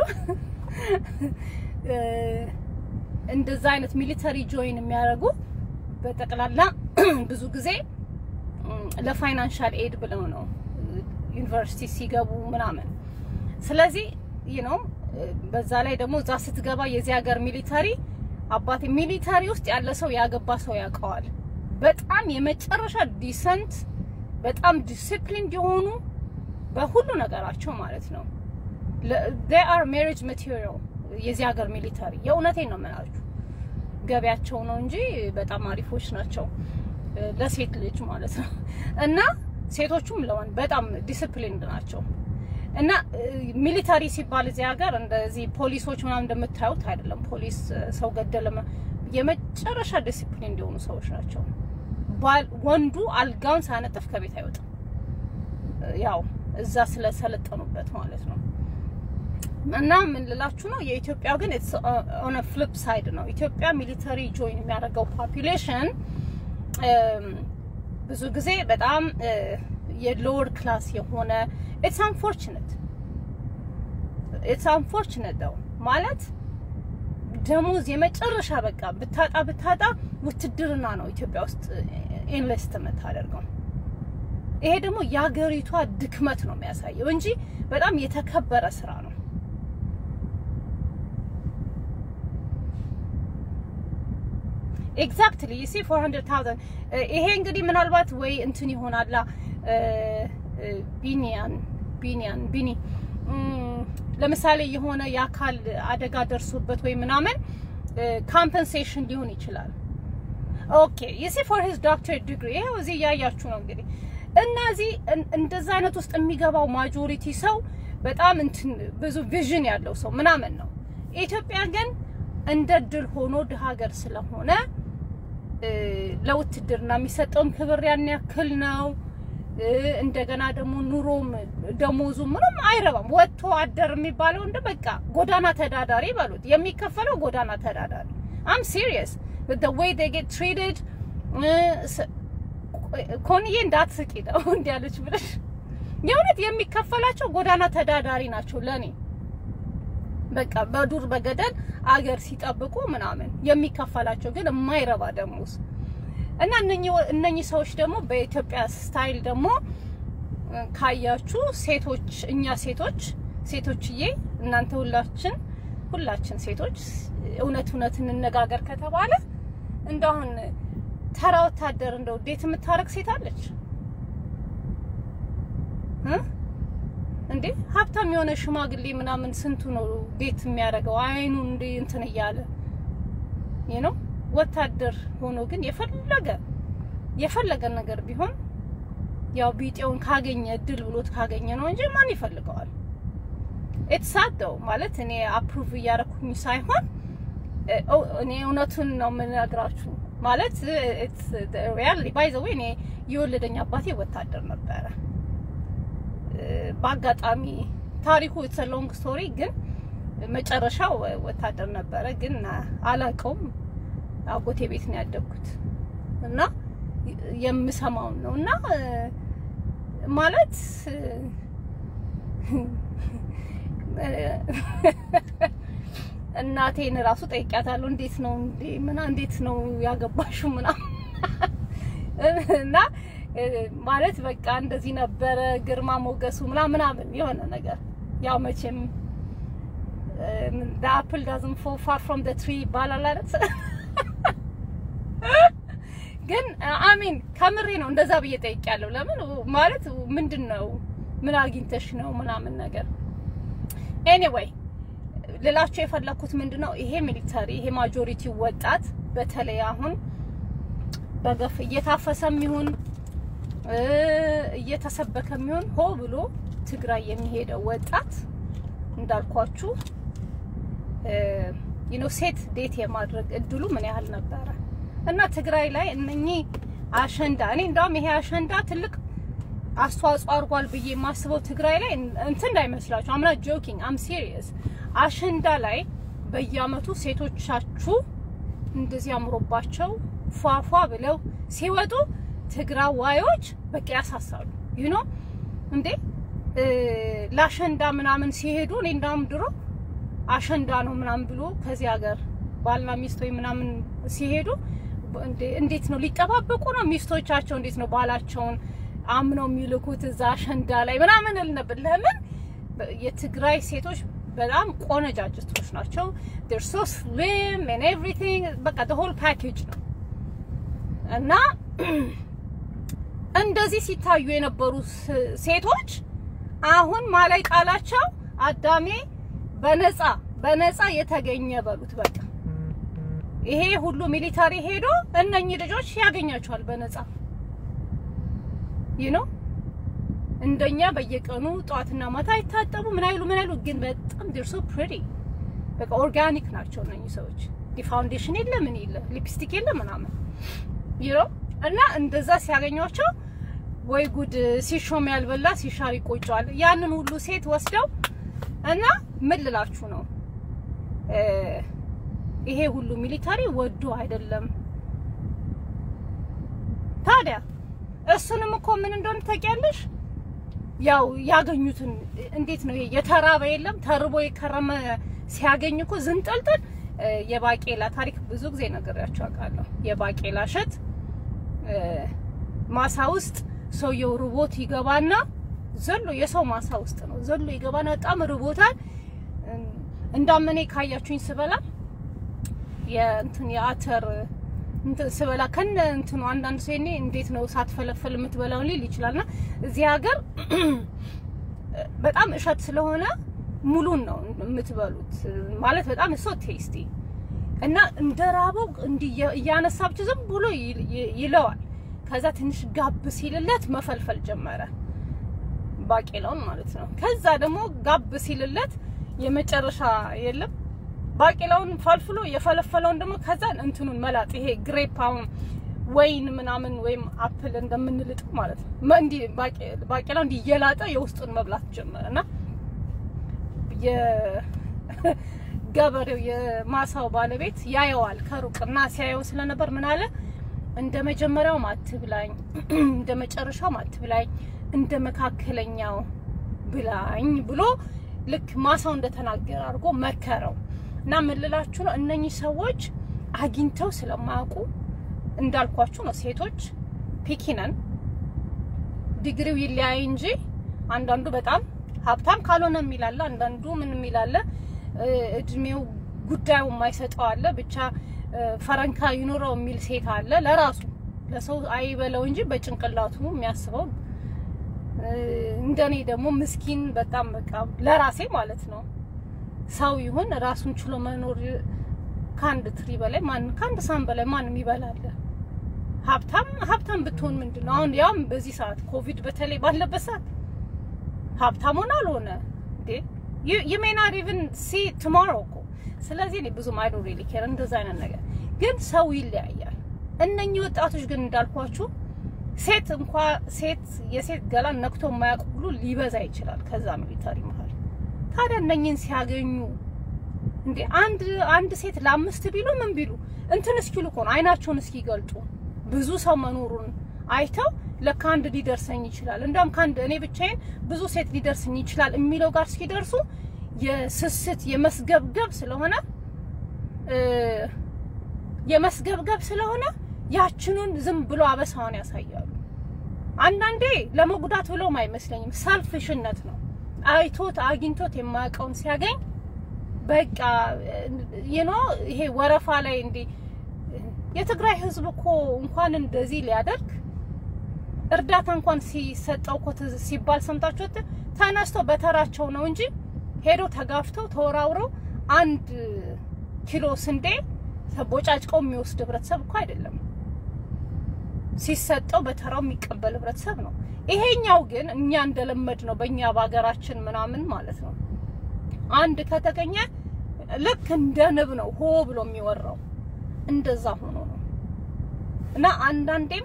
እንደዛ አይነት ሚሊተሪ ጆይን የሚያደርጉ በጠቅላላ ብዙ ጊዜ ለፋይናንሻል ኤድ ብለው ነው ዩኒቨርሲቲ ሲገቡ ምናምን። ስለዚህ ይህ ነው በዛ ላይ ደግሞ እዛ ስትገባ የዚህ ሀገር ሚሊተሪ አባቴ ሚሊተሪ ውስጥ ያለ ሰው ያገባ ሰው ያውቀዋል። በጣም የመጨረሻ ዲሰንት፣ በጣም ዲሲፕሊን የሆኑ በሁሉ ነገራቸው ማለት ነው። they are marriage material የዚህ ሀገር ሚሊተሪ የእውነቴን ነው የምላችሁ። ገቢያቸው ነው እንጂ በጣም አሪፎች ናቸው ለሴት ልጅ ማለት ነው። እና ሴቶቹም ለወንድ በጣም ዲሲፕሊንድ ናቸው። እና ሚሊታሪ ሲባል እዚህ ሀገር እንደዚህ ፖሊሶች ምናምን እንደምታዩት አይደለም። ፖሊስ ሰው ገደለ የመጨረሻ ዲሲፕሊን እንዲሆኑ ሰዎች ናቸው። ወንዱ አልጋውን ሳያነጥፍ ከቤት አይወጣም። ያው እዛ ስለሰለጠኑበት ማለት ነው። እና ምን ልላችሁ ነው፣ የኢትዮጵያ ግን ኦን ፍሊፕ ሳይድ ነው። ኢትዮጵያ ሚሊተሪ ጆይን የሚያደርገው ፖፑሌሽን ብዙ ጊዜ በጣም የሎወር ክላስ የሆነ ኢትስ አንፎርቹኔት ኢትስ አንፎርቹኔት ነው ማለት ደሞዝ የመጨረሻ በቃ ብታጣ ብታጣ ውትድርና ነው ኢትዮጵያ ውስጥ ኢንቨስት የምታደርገው። ይሄ ደግሞ የሀገሪቷ ድክመት ነው የሚያሳየው እንጂ በጣም የተከበረ ስራ ነው። ኤግዛክትሊ ዩ ሲ 400000 ይሄ እንግዲህ ምናልባት ወይ እንትን ይሆናላ ቢኒያን ቢኒያን ቢኒ ለምሳሌ የሆነ የአካል አደጋ ደርሶበት ወይ ምናምን ካምፐንሴሽን ሊሆን ይችላል። ኦኬ ዩ ሲ ፎር ሂዝ ዶክተር ዲግሪ ይሄው እዚህ እያያችሁ ነው እንግዲህ እነዚህ እንደዛ አይነት ውስጥ የሚገባው ማጆሪቲ ሰው በጣም እንትን ብዙ ቪዥን ያለው ሰው ምናምን ነው። ኢትዮጵያ ግን እንደ ድል ሆኖ ድሀ ሀገር ስለሆነ ለውትድርና የሚሰጠውም ክብር ያን ያክል ነው። እንደገና ደግሞ ኑሮም ደሞዙ ምንም አይረባም። ወጥቶ አደር የሚባለው እንደ በቃ ጎዳና ተዳዳሪ በሉት የሚከፈለው ጎዳና ተዳዳሪ አም ሲሪየስ with the way they get treated ኮንዬ እንዳትስቂ ነው እንዲያለች ብለሽ የእውነት የሚከፈላቸው ጎዳና ተዳዳሪ ናቸው ለኔ በቃ በዱር በገደል አገር ሲጠብቁ ምናምን የሚከፈላቸው ግን የማይረባ ደሞዝ እና እነኚህ ሰዎች ደግሞ በኢትዮጵያ ስታይል ደግሞ ካያችሁ ሴቶች እኛ ሴቶች ሴቶችዬ እናንተ ሁላችን ሁላችን ሴቶች እውነት እውነት እንነጋገር ከተባለ እንደአሁን ተራ ወታደር እንደው ዴት የምታረግ ሴት አለች እንዴ? ሀብታም የሆነ ሽማግሌ ምናምን ስንቱ ነው ዴት የሚያደርገው አይኑ እንደ እንትን እያለ ይህ ነው። ወታደር ሆኖ ግን የፈለገ የፈለገ ነገር ቢሆን ያው ቢጤውን ካገኘ እድል ብሎት ካገኘ ነው እንጂ ማን ይፈልገዋል? ኢትሳደው ማለት እኔ አፕሩቭ እያደረኩኝ ሳይሆን እኔ እውነቱን ነው የምነግራችሁ። ማለት ሪያሊ ባይ ዘ ዌይ እኔ የወለደኝ አባቴ ወታደር ነበረ። በአጋጣሚ ታሪኩ ኢትስ ሎንግ ስቶሪ ግን መጨረሻው ወታደር ነበረ። ግን አላውቀውም። አጎቴ ቤት ነው ያደግኩት እና የምሰማውን ነው እና ማለት እናቴን ራሱ ጠይቂያታለሁ። እንዴት ነው እንዴ ምና እንዴት ነው ያገባሽው ምናምን እና ማለት በቃ እንደዚህ ነበረ ግርማ ሞገሱ ምናምን ምናምን የሆነ ነገር ያው መቼም the apple doesn't fall far from the tree ይባላል አይደል? ግን አሚን ከምሬ ነው እንደዛ ብዬ ጠይቄያለሁ። ለምን ማለት ምንድን ነው ምን አግኝተሽ ነው ምናምን ነገር ኤኒዌይ ልላችሁ የፈለኩት ምንድን ነው ይሄ ሚሊተሪ ይሄ ማጆሪቲ ወጣት በተለይ አሁን በገፍ እየታፈሰም ይሁን እየተሰበከም ይሁን ሆ ብሎ ትግራይ የሚሄደው ወጣት እንዳልኳችሁ ዩኖ ሴት ዴት የማድረግ እድሉ ምን ያህል ነበረ እና ትግራይ ላይ እነኚህ አሸንዳ እኔ እንዳውም ይሄ አሸንዳ ትልቅ አስተዋጽኦ አድርጓል ብዬ የማስበው ትግራይ ላይ እንትን እንዳይመስላችሁ አምና ጆኪንግ አም ሲሪየስ አሸንዳ ላይ በየአመቱ ሴቶቻችሁ እንደዚህ አምሮባቸው ፏፏ ብለው ሲወጡ ትግራዋዮች በቃ ያሳሳሉ ዩ ኖ እንዴ ለአሸንዳ ምናምን ሲሄዱ እኔ እንዳውም ድሮ አሸንዳ ነው ምናምን ብሎ ከዚህ ሀገር ባልና ሚስት ወይ ምናምን ሲሄዱ እንዴት ነው ሊጠባበቁ ነው ሚስቶቻቸው እንዴት ነው ባላቸውን አምነው የሚልኩት እዛ አሸንዳ ላይ ምናምን እል ነበር። ለምን የትግራይ ሴቶች በጣም ቆነጃጅቶች ናቸው። they're so slim and everything በቃ the whole package ነው እና እንደዚህ ሲታዩ የነበሩ ሴቶች አሁን ማላይ ጣላቸው አዳሜ በነፃ በነፃ የተገኘ በሉት በቃ ይሄ ሁሉ ሚሊታሪ ሄዶ እነኚህ ልጆች ያገኛቸዋል በነፃ ዩ ኖ እንደኛ በየቀኑ ጠዋትና ማታ አይታጠቡ ምን አይሉ ምን አይሉ ግን በጣም ዴር ሶ ፕሪቲ በቃ ኦርጋኒክ ናቸው እነኚህ ሰዎች ዲ ፋውንዴሽን የለ ምን የለ ሊፕስቲክ የለ ምናምን ዩ ኖ እና እንደዛ ሲያገኟቸው ወይ ጉድ ሲሾም ያልበላ ሲሻር ይቆጫዋል ያንን ሁሉ ሴት ወስደው እና ምን ልላችሁ ነው ይሄ ሁሉ ሚሊታሪ ወዶ አይደለም ታዲያ እሱንም እኮ ምን እንደሆነ ታውቂያለሽ? ያው ያገኙትን እንዴት ነው የተራበ የለም ተርቦ የከረመ ሲያገኝ እኮ ዝንጠልጥል የባቄላ ታሪክ ብዙ ጊዜ ነግሬያቸው አውቃለሁ። የባቄላ እሸት ማሳ ውስጥ ሰውየው ርቦት ይገባና ዘሎ የሰው ማሳ ውስጥ ነው ዘሎ ይገባና በጣም ርቦታል። እንዳመኔ ካያችሁኝ ስበላ የእንትን የአተር እንትን ስበላ ከነ እንትኑ አንዳንድ ሰው እኔ እንዴት ነው ሳትፈለፈል የምትበላው ሊል ይችላልና እዚህ ሀገር በጣም እሸት ስለሆነ ሙሉን ነው የምትበሉት። ማለት በጣም እሶ ቴስቲ እና እንደ ራበው እንዲህ እያነሳ ብቻ ዝም ብሎ ይለዋል። ከዛ ትንሽ ጋብ ሲልለት መፈልፈል ጀመረ፣ ባቄላውን ማለት ነው። ከዛ ደግሞ ጋብ ሲልለት የመጨረሻ የለም ባቄላውን ፈልፍሎ የፈለፈለውን ደግሞ ከዛ እንትኑን መላጥ ይሄ ግሬፕ አሁን ወይን ምናምን ወይም አፕል እንደምንልጥ ማለት ነው። እንዲ ባቄላው እንዲ እየላጠ የውስጡን መብላት ጀመረ እና የገበሬው የማሳው ባለቤት ያየዋል ከሩቅ እና ሲያየው ስለነበር ምን አለ እንደ መጀመሪያው አትብላኝ፣ እንደ መጨረሻው አትብላኝ፣ እንደ መካከለኛው ብላኝ ብሎ ልክ ማሳው እንደተናገረ አድርጎ መከረው። እና ምን ልላችሁ ነው እነኚህ ሰዎች አግኝተው ስለማያውቁ እንዳልኳችሁ ነው። ሴቶች ፒኪነን ዲግሪው ይለያይ እንጂ አንዳንዱ በጣም ሀብታም ካልሆነ የሚላለ፣ አንዳንዱ ምን የሚላለ እድሜው ጉዳዩ የማይሰጠው አለ። ብቻ ፈረንካ ይኑረው የሚል ሴት አለ። ለራሱ ለሰው አይበለው እንጂ በጭንቅላቱ የሚያስበው እንደኔ ደግሞ ምስኪን በጣም በቃ ለራሴ ማለት ነው ሰው ይሁን ራሱን ችሎ መኖር ከአንድ ትሪ በላይ ማን ከአንድ ሳህን በላይ ማንም ይበላል። ሀብታም ሀብታም ብትሆን ምንድን ነው አሁን ያውም በዚህ ሰዓት ኮቪድ በተለይ ባለበት ሰዓት ሀብታም ሆነ አልሆነ እንዴ ዩ ሜይ ናት ኢቭን ሲ ቱሞሮ እኮ። ስለዚህ እኔ ብዙም አይ ዶንት ሪሊ ኬር እንደዛ አይነት ነገር ግን ሰው ይለያያል። እነኚህ ወጣቶች ግን እንዳልኳችሁ ሴት እንኳ ሴት የሴት ገላን ነክቶ የማያውቅ ሁሉ ሊበዛ ይችላል ከዛ ሚሊተሪ መሀል። ታዲያ እነኝን ሲያገኙ እንዴ አንድ አንድ ሴት ለአምስት ቢሉ ምን ቢሉ እንትን እስኪሉ እኮ ነው አይናቸውን እስኪገልጡ ብዙ ሰው መኖሩን አይተው ለካ አንድ ሊደርሰኝ ይችላል እንደውም ከአንድ እኔ ብቻዬን ብዙ ሴት ሊደርሰኝ ይችላል የሚለው ጋር እስኪደርሱ የስስት የመስገብገብ ስለሆነ የመስገብገብ ስለሆነ ያችኑን ዝም ብሎ አበሳውን ያሳያሉ። አንዳንዴ ለመጉዳት ብሎም አይመስለኝም፣ ሰልፍሽነት ነው። አይቶት አግኝቶት የማያውቀውን ሲያገኝ በቃ ይኖ ይሄ ወረፋ ላይ እንዲ የትግራይ ህዝብ እኮ እንኳን እንደዚህ ሊያደርግ እርዳታ እንኳን ሲሰጠው እኮ ሲባል ሰምታችሁት ተነስተው በተራቸው ነው እንጂ ሄዶ ተጋፍተው ተወራውረው አንድ ኪሎ ስንዴ ተቦጫጭቀው የሚወስድ ህብረተሰብ እኮ አይደለም። ሲሰጠው በተራው የሚቀበል ህብረተሰብ ነው። ይሄኛው ግን እኛ እንደለመድ ነው በእኛ በሀገራችን ምናምን ማለት ነው። አንድ ከተገኘ ልክ እንደ ንብ ነው ሆ ብሎ የሚወራው እንደዛ ሆኖ ነው እና አንዳንዴም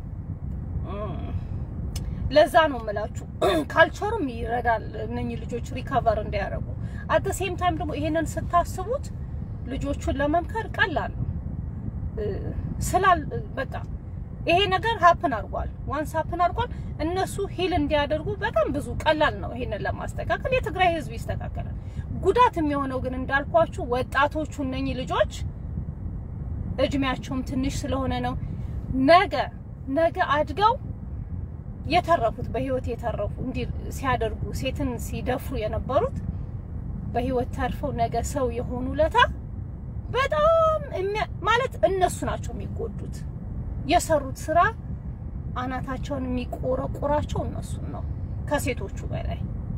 ለዛ ነው የምላችሁ ካልቸሩም ይረዳል እነኚህ ልጆች ሪከቨር እንዲያደርጉ። አት ሴም ታይም ደግሞ ይሄንን ስታስቡት ልጆቹን ለመምከር ቀላል ነው ስላል በቃ ይሄ ነገር ሀፕን አድርጓል። ዋንስ ሀፕን አድርጓል። እነሱ ሂል እንዲያደርጉ በጣም ብዙ ቀላል ነው ይሄንን ለማስተካከል። የትግራይ ህዝብ ይስተካከላል። ጉዳት የሚሆነው ግን እንዳልኳችሁ ወጣቶቹ እነኚህ ልጆች እድሜያቸውም ትንሽ ስለሆነ ነው። ነገ ነገ አድገው የተረፉት በህይወት የተረፉ እንዲህ ሲያደርጉ ሴትን ሲደፍሩ የነበሩት በህይወት ተርፈው ነገ ሰው የሆኑ ለታ በጣም ማለት እነሱ ናቸው የሚጎዱት። የሰሩት ስራ አናታቸውን የሚቆረቆራቸው እነሱን ነው ከሴቶቹ በላይ።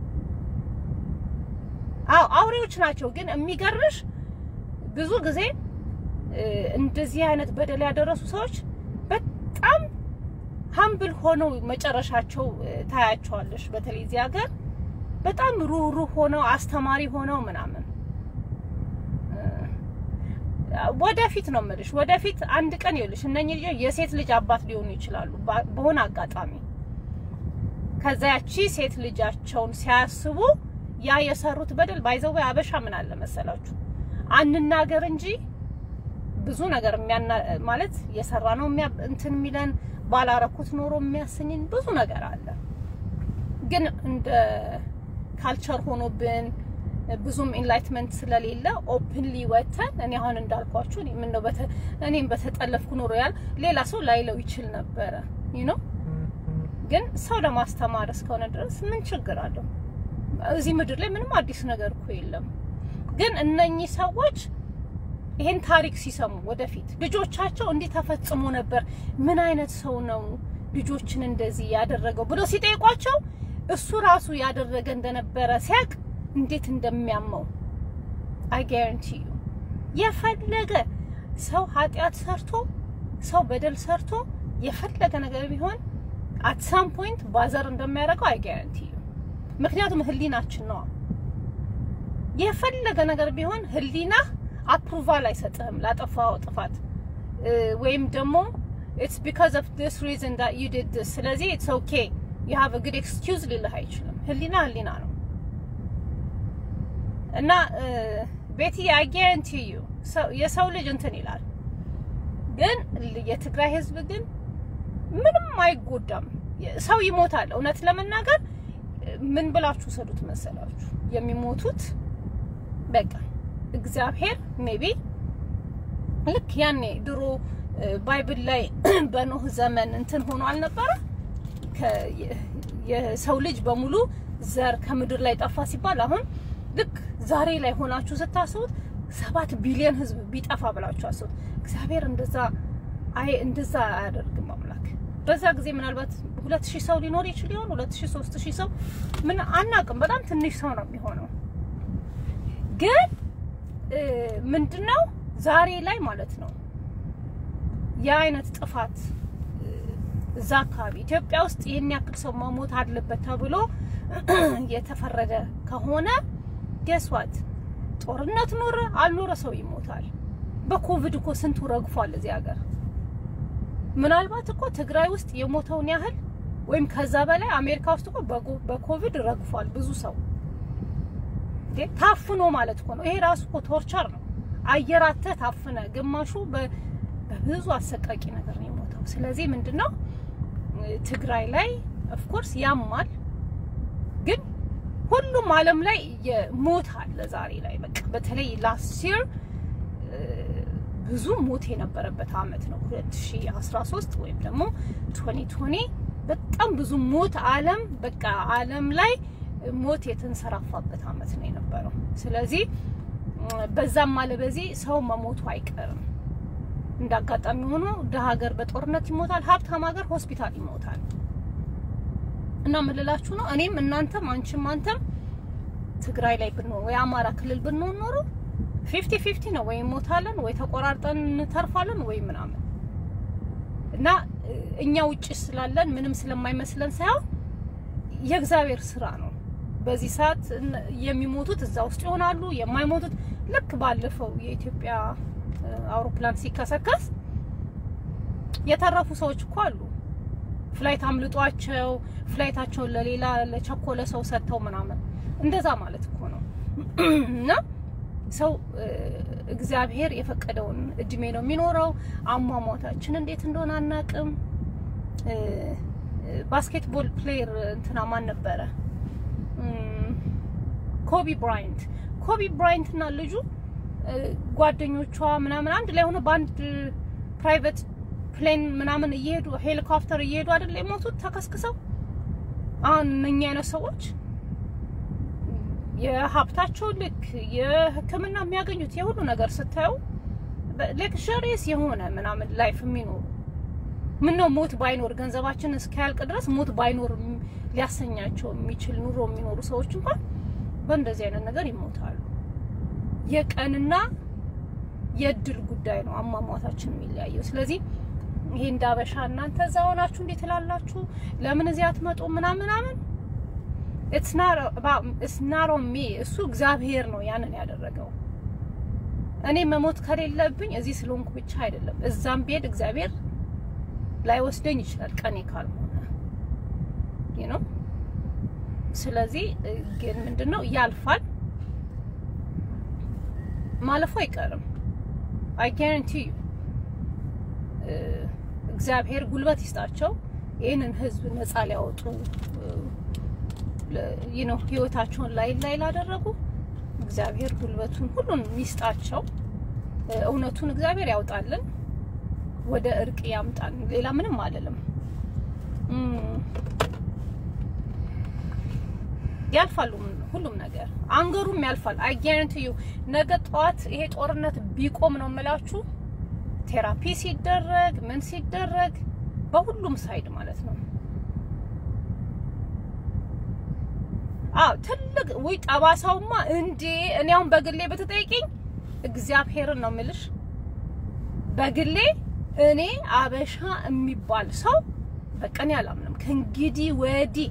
አዎ አውሬዎች ናቸው። ግን የሚገርምሽ ብዙ ጊዜ እንደዚህ አይነት በደል ያደረሱ ሰዎች በጣም ሀምብል ሆነው መጨረሻቸው ታያቸዋለሽ። በተለይ እዚህ ሀገር በጣም ሩህሩህ ሆነው አስተማሪ ሆነው ምናምን ወደፊት ነው የምልሽ። ወደፊት አንድ ቀን ይኸውልሽ እነኚህ ልጆች የሴት ልጅ አባት ሊሆኑ ይችላሉ በሆነ አጋጣሚ። ከዛ ያቺ ሴት ልጃቸውን ሲያስቡ ያ የሰሩት በደል ባይዘው አበሻ ምን አለ መሰላችሁ አንናገር እንጂ ብዙ ነገር የሚያና ማለት የሰራ ነው እንትን የሚለን ባላረኩት ኖሮ የሚያሰኝን ብዙ ነገር አለ። ግን እንደ ካልቸር ሆኖብን ብዙም ኢንላይትመንት ስለሌለ ኦፕንሊ ወተን እኔ አሁን እንዳልኳችሁ እኔ ምን ነው እኔም በተጠለፍኩ ኖሮ ያል ሌላ ሰው ላይለው ይችል ነበረ ዩ ኖ ግን ሰው ለማስተማር እስከሆነ ድረስ ምን ችግር አለው? እዚህ ምድር ላይ ምንም አዲስ ነገር እኮ የለም። ግን እነኚህ ሰዎች ይሄን ታሪክ ሲሰሙ ወደፊት ልጆቻቸው እንዲህ ተፈጽሞ ነበር፣ ምን አይነት ሰው ነው ልጆችን እንደዚህ ያደረገው ብሎ ሲጠይቋቸው እሱ ራሱ ያደረገ እንደነበረ ሲያቅ እንዴት እንደሚያመው አይ ጋራንቲ ዩ የፈለገ ሰው ኃጢአት ሰርቶ ሰው በደል ሰርቶ የፈለገ ነገር ቢሆን አት ሳም ፖይንት ባዘር እንደሚያደርገው አይ ጋራንቲ ዩ ምክንያቱም ህሊናችን ነው። የፈለገ ነገር ቢሆን ህሊና አፕሩቫል አይሰጥህም ላጠፋው ጥፋት ወይም ደግሞ ኢትስ ቢካዝ ኦፍ ዲስ ሪዝን ዳት ዩ ዲድ ዲስ ስለዚህ ኢትስ ኦኬ ዩ ሃቭ አ ጉድ ኤክስኪውዝ ሊልህ አይችልም። ህሊና ህሊና ነው እና ቤቲ አይ ጋራንቲ ዩ የሰው ልጅ እንትን ይላል፣ ግን የትግራይ ህዝብ ግን ምንም አይጎዳም። ሰው ይሞታል። እውነት ለመናገር ምን ብላችሁ ሰዱት መሰላችሁ የሚሞቱት በቃ እግዚአብሔር ሜቢ ልክ ያኔ ድሮ ባይብል ላይ በኖህ ዘመን እንትን ሆኖ አልነበረ የሰው ልጅ በሙሉ ዘር ከምድር ላይ ጠፋ ሲባል አሁን ልክ ዛሬ ላይ ሆናችሁ ስታስቡት ሰባት ቢሊዮን ህዝብ ቢጠፋ ብላችሁ አስቡት። እግዚአብሔር እንደዛ አይ እንደዛ አያደርግም አምላክ። በዛ ጊዜ ምናልባት ሁለት ሺህ ሰው ሊኖር ይችል ይሆን? ሁለት ሺህ ሶስት ሺህ ሰው ምን አናውቅም። በጣም ትንሽ ሰው ነው የሚሆነው። ግን ምንድነው ዛሬ ላይ ማለት ነው የአይነት ጥፋት እዛ አካባቢ ኢትዮጵያ ውስጥ ይህን ያክል ሰው መሞት አለበት ተብሎ የተፈረደ ከሆነ ገስዋት ጦርነት ኖረ አልኖረ ሰው ይሞታል። በኮቪድ እኮ ስንቱ ረግፏል እዚህ ሀገር። ምናልባት እኮ ትግራይ ውስጥ የሞተውን ያህል ወይም ከዛ በላይ አሜሪካ ውስጥ እኮ በጎ- በኮቪድ ረግፏል ብዙ ሰው እንዴ ታፍኖ ማለት እኮ ነው። ይሄ ራሱ እኮ ቶርቸር ነው። አየር አተህ ታፍነ፣ ግማሹ በ- በብዙ አሰቃቂ ነገር ነው የሞተው። ስለዚህ ምንድነው ትግራይ ላይ ኦፍኮርስ ያማል፣ ግን ሁሉም ዓለም ላይ የሞት አለ ዛሬ ላይ በቃ በተለይ ላስት ይር ብዙ ሞት የነበረበት አመት ነው 2013 ወይም ደግሞ 2020 በጣም ብዙ ሞት ዓለም በቃ ዓለም ላይ ሞት የተንሰራፋበት አመት ነው የነበረው። ስለዚህ በዛም አለ በዚህ ሰው መሞቱ አይቀርም። እንደ አጋጣሚ ሆኖ ድሀ ሀገር በጦርነት ይሞታል፣ ሀብታም ሀገር ሆስፒታል ይሞታል። እና ምን ልላችሁ ነው እኔም እናንተም አንቺም አንተም ትግራይ ላይ ብንሆን ወይ አማራ ክልል ብንሆን ኖሮ ፊፍቲ ፊፍቲ ነው ወይ ሞታለን ወይ ተቆራርጠን እንተርፋለን ወይ ምናምን እና እኛ ውጭ ስላለን ምንም ስለማይመስለን ሳይሆን የእግዚአብሔር ስራ ነው። በዚህ ሰዓት የሚሞቱት እዛ ውስጥ ይሆናሉ፣ የማይሞቱት ልክ ባለፈው የኢትዮጵያ አውሮፕላን ሲከሰከስ የተረፉ ሰዎች እኮ አሉ። ፍላይት አምልጧቸው ፍላይታቸውን ለሌላ ለቸኮለ ሰው ሰጥተው ምናምን እንደዛ ማለት እኮ ነው እና ሰው እግዚአብሔር የፈቀደውን እድሜ ነው የሚኖረው። አሟሟታችን እንዴት እንደሆነ አናቅም። ባስኬትቦል ፕሌየር እንትና ማን ነበረ? ኮቢ ብራይንት። ኮቢ ብራይንት እና ልጁ ጓደኞቿ ምናምን አንድ ላይ ሆነ በአንድ ፕራይቬት ፕሌን ምናምን እየሄዱ ሄሊኮፕተር እየሄዱ አይደል የሞቱት ተከስክሰው። አሁን እነኛ አይነት ሰዎች የሀብታቸው ልክ የሕክምና የሚያገኙት የሁሉ ነገር ስታዩ ሌክዠሪየስ የሆነ ምናምን ላይፍ የሚኖሩ ምን ነው ሞት ባይኖር ገንዘባችን እስኪያልቅ ድረስ ሞት ባይኖር ሊያሰኛቸው የሚችል ኑሮ የሚኖሩ ሰዎች እንኳን በእንደዚህ አይነት ነገር ይሞታሉ። የቀንና የእድል ጉዳይ ነው አሟሟታችን የሚለያየው። ስለዚህ ይሄ እንዳበሻ እናንተ እዛ ሆናችሁ እንዴት ትላላችሁ? ለምን እዚህ አትመጡ? ምናምን ምናምን ኢትስ ናት ኦን ሚ እሱ እግዚአብሔር ነው ያንን ያደረገው። እኔ መሞት ከሌለብኝ እዚህ ስለሆንኩ ብቻ አይደለም፣ እዛም ብሄድ እግዚአብሔር ላይ ወስደኝ ይችላል ቀኔ ካልሆነ ነው። ስለዚህ ግን ምንድነው ያልፋል፣ ማለፉ አይቀርም። አይ ጋራንቲ ዩ እግዚአብሔር ጉልበት ይስጣቸው ይህንን ህዝብ ነፃ ሊያወጡ ነው ህይወታቸውን ላይ ላይ ላደረጉ እግዚአብሔር ጉልበቱን ሁሉን ይስጣቸው። እውነቱን እግዚአብሔር ያውጣልን፣ ወደ እርቅ ያምጣን። ሌላ ምንም አልልም። ያልፋሉ ሁሉም ነገር አንገሩም ያልፋል። አይ ጋራንቲ ዩ ነገ ጠዋት ይሄ ጦርነት ቢቆም ነው የምላችሁ ቴራፒ ሲደረግ ምን ሲደረግ በሁሉም ሳይድ ማለት ነው አዎ ትልቅ ወይ ጠባሳውማ እንዴ! እኔ አሁን በግሌ በተጠይቀኝ እግዚአብሔርን ነው የምልሽ። በግሌ እኔ አበሻ የሚባል ሰው በቀን አላምንም ከእንግዲህ ወዲህ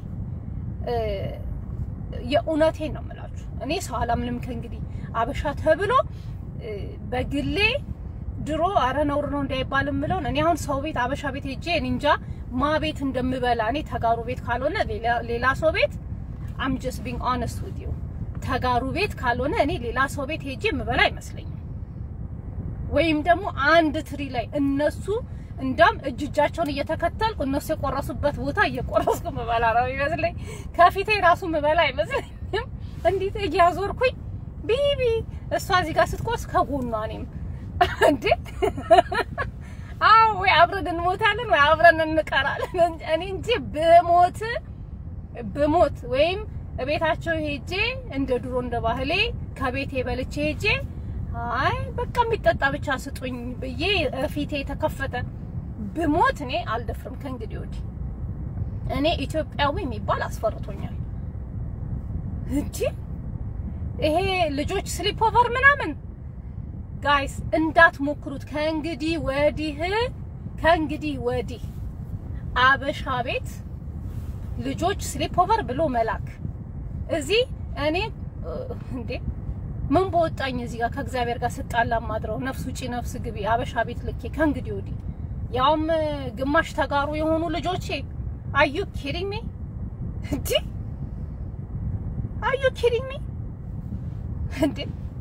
የእውነቴን ነው የምላችሁ። እኔ ሰው አላምንም ከእንግዲህ አበሻ ተብሎ በግሌ ድሮ አረ ነውር ነው እንዳይባል የምለውን እኔ አሁን ሰው ቤት አበሻ ቤት ሄጄ እኔ እንጃ ማ ቤት እንደምበላ እኔ ተጋሩ ቤት ካልሆነ ሌላ ሰው ቤት አም ጀስት ቢንግ ኦነስት ዊዝ ዩ ተጋሩ ቤት ካልሆነ እኔ ሌላ ሰው ቤት ሄጄ የምበላ አይመስለኝም። ወይም ደግሞ አንድ ትሪ ላይ እነሱ እንዳም እጅ እጃቸውን እየተከተልኩ እነሱ የቆረሱበት ቦታ እየቆረስኩ ምበላ ነው ይመስለኝ። ከፊቴ ራሱ ምበላ አይመስለኝም። እንዴት እያዞርኩኝ ቢቢ እሷ እዚህ ጋር ስትቆርስ ከጎኗ እኔም እንዴ አዎ፣ ወይ አብረን እንሞታለን ወይ አብረን እንቀራለን። እኔ እንጂ ብሞት ብሞት ወይም ቤታቸው ሄጄ እንደ ድሮ እንደ ባህሌ ከቤቴ በልቼ ሄጄ አይ በቃ የሚጠጣ ብቻ ስጡኝ ብዬ ፊቴ የተከፈተ ብሞት እኔ አልደፍርም ከእንግዲህ ወዲህ። እኔ ኢትዮጵያዊ የሚባል አስፈርቶኛል እንጂ ይሄ ልጆች ስሊፕ ኦቨር ምናምን ጋይስ እንዳትሞክሩት ከእንግዲህ ወዲህ ከእንግዲህ ወዲህ አበሻ ቤት ልጆች ስሊፕ ኦቨር ብሎ መላክ እዚህ እኔ እንዴ ምን በወጣኝ እዚህ ጋር ከእግዚአብሔር ጋር ስጣላ ማድረው ነፍስ ውጪ ነፍስ ግቢ አበሻ ቤት ልኬ ከእንግዲህ ወዲህ ያውም ግማሽ ተጋሩ የሆኑ ልጆቼ አዩ ኪሪንግ ሚ እንዴ አዩ ኪሪንግ ሚ እንዴ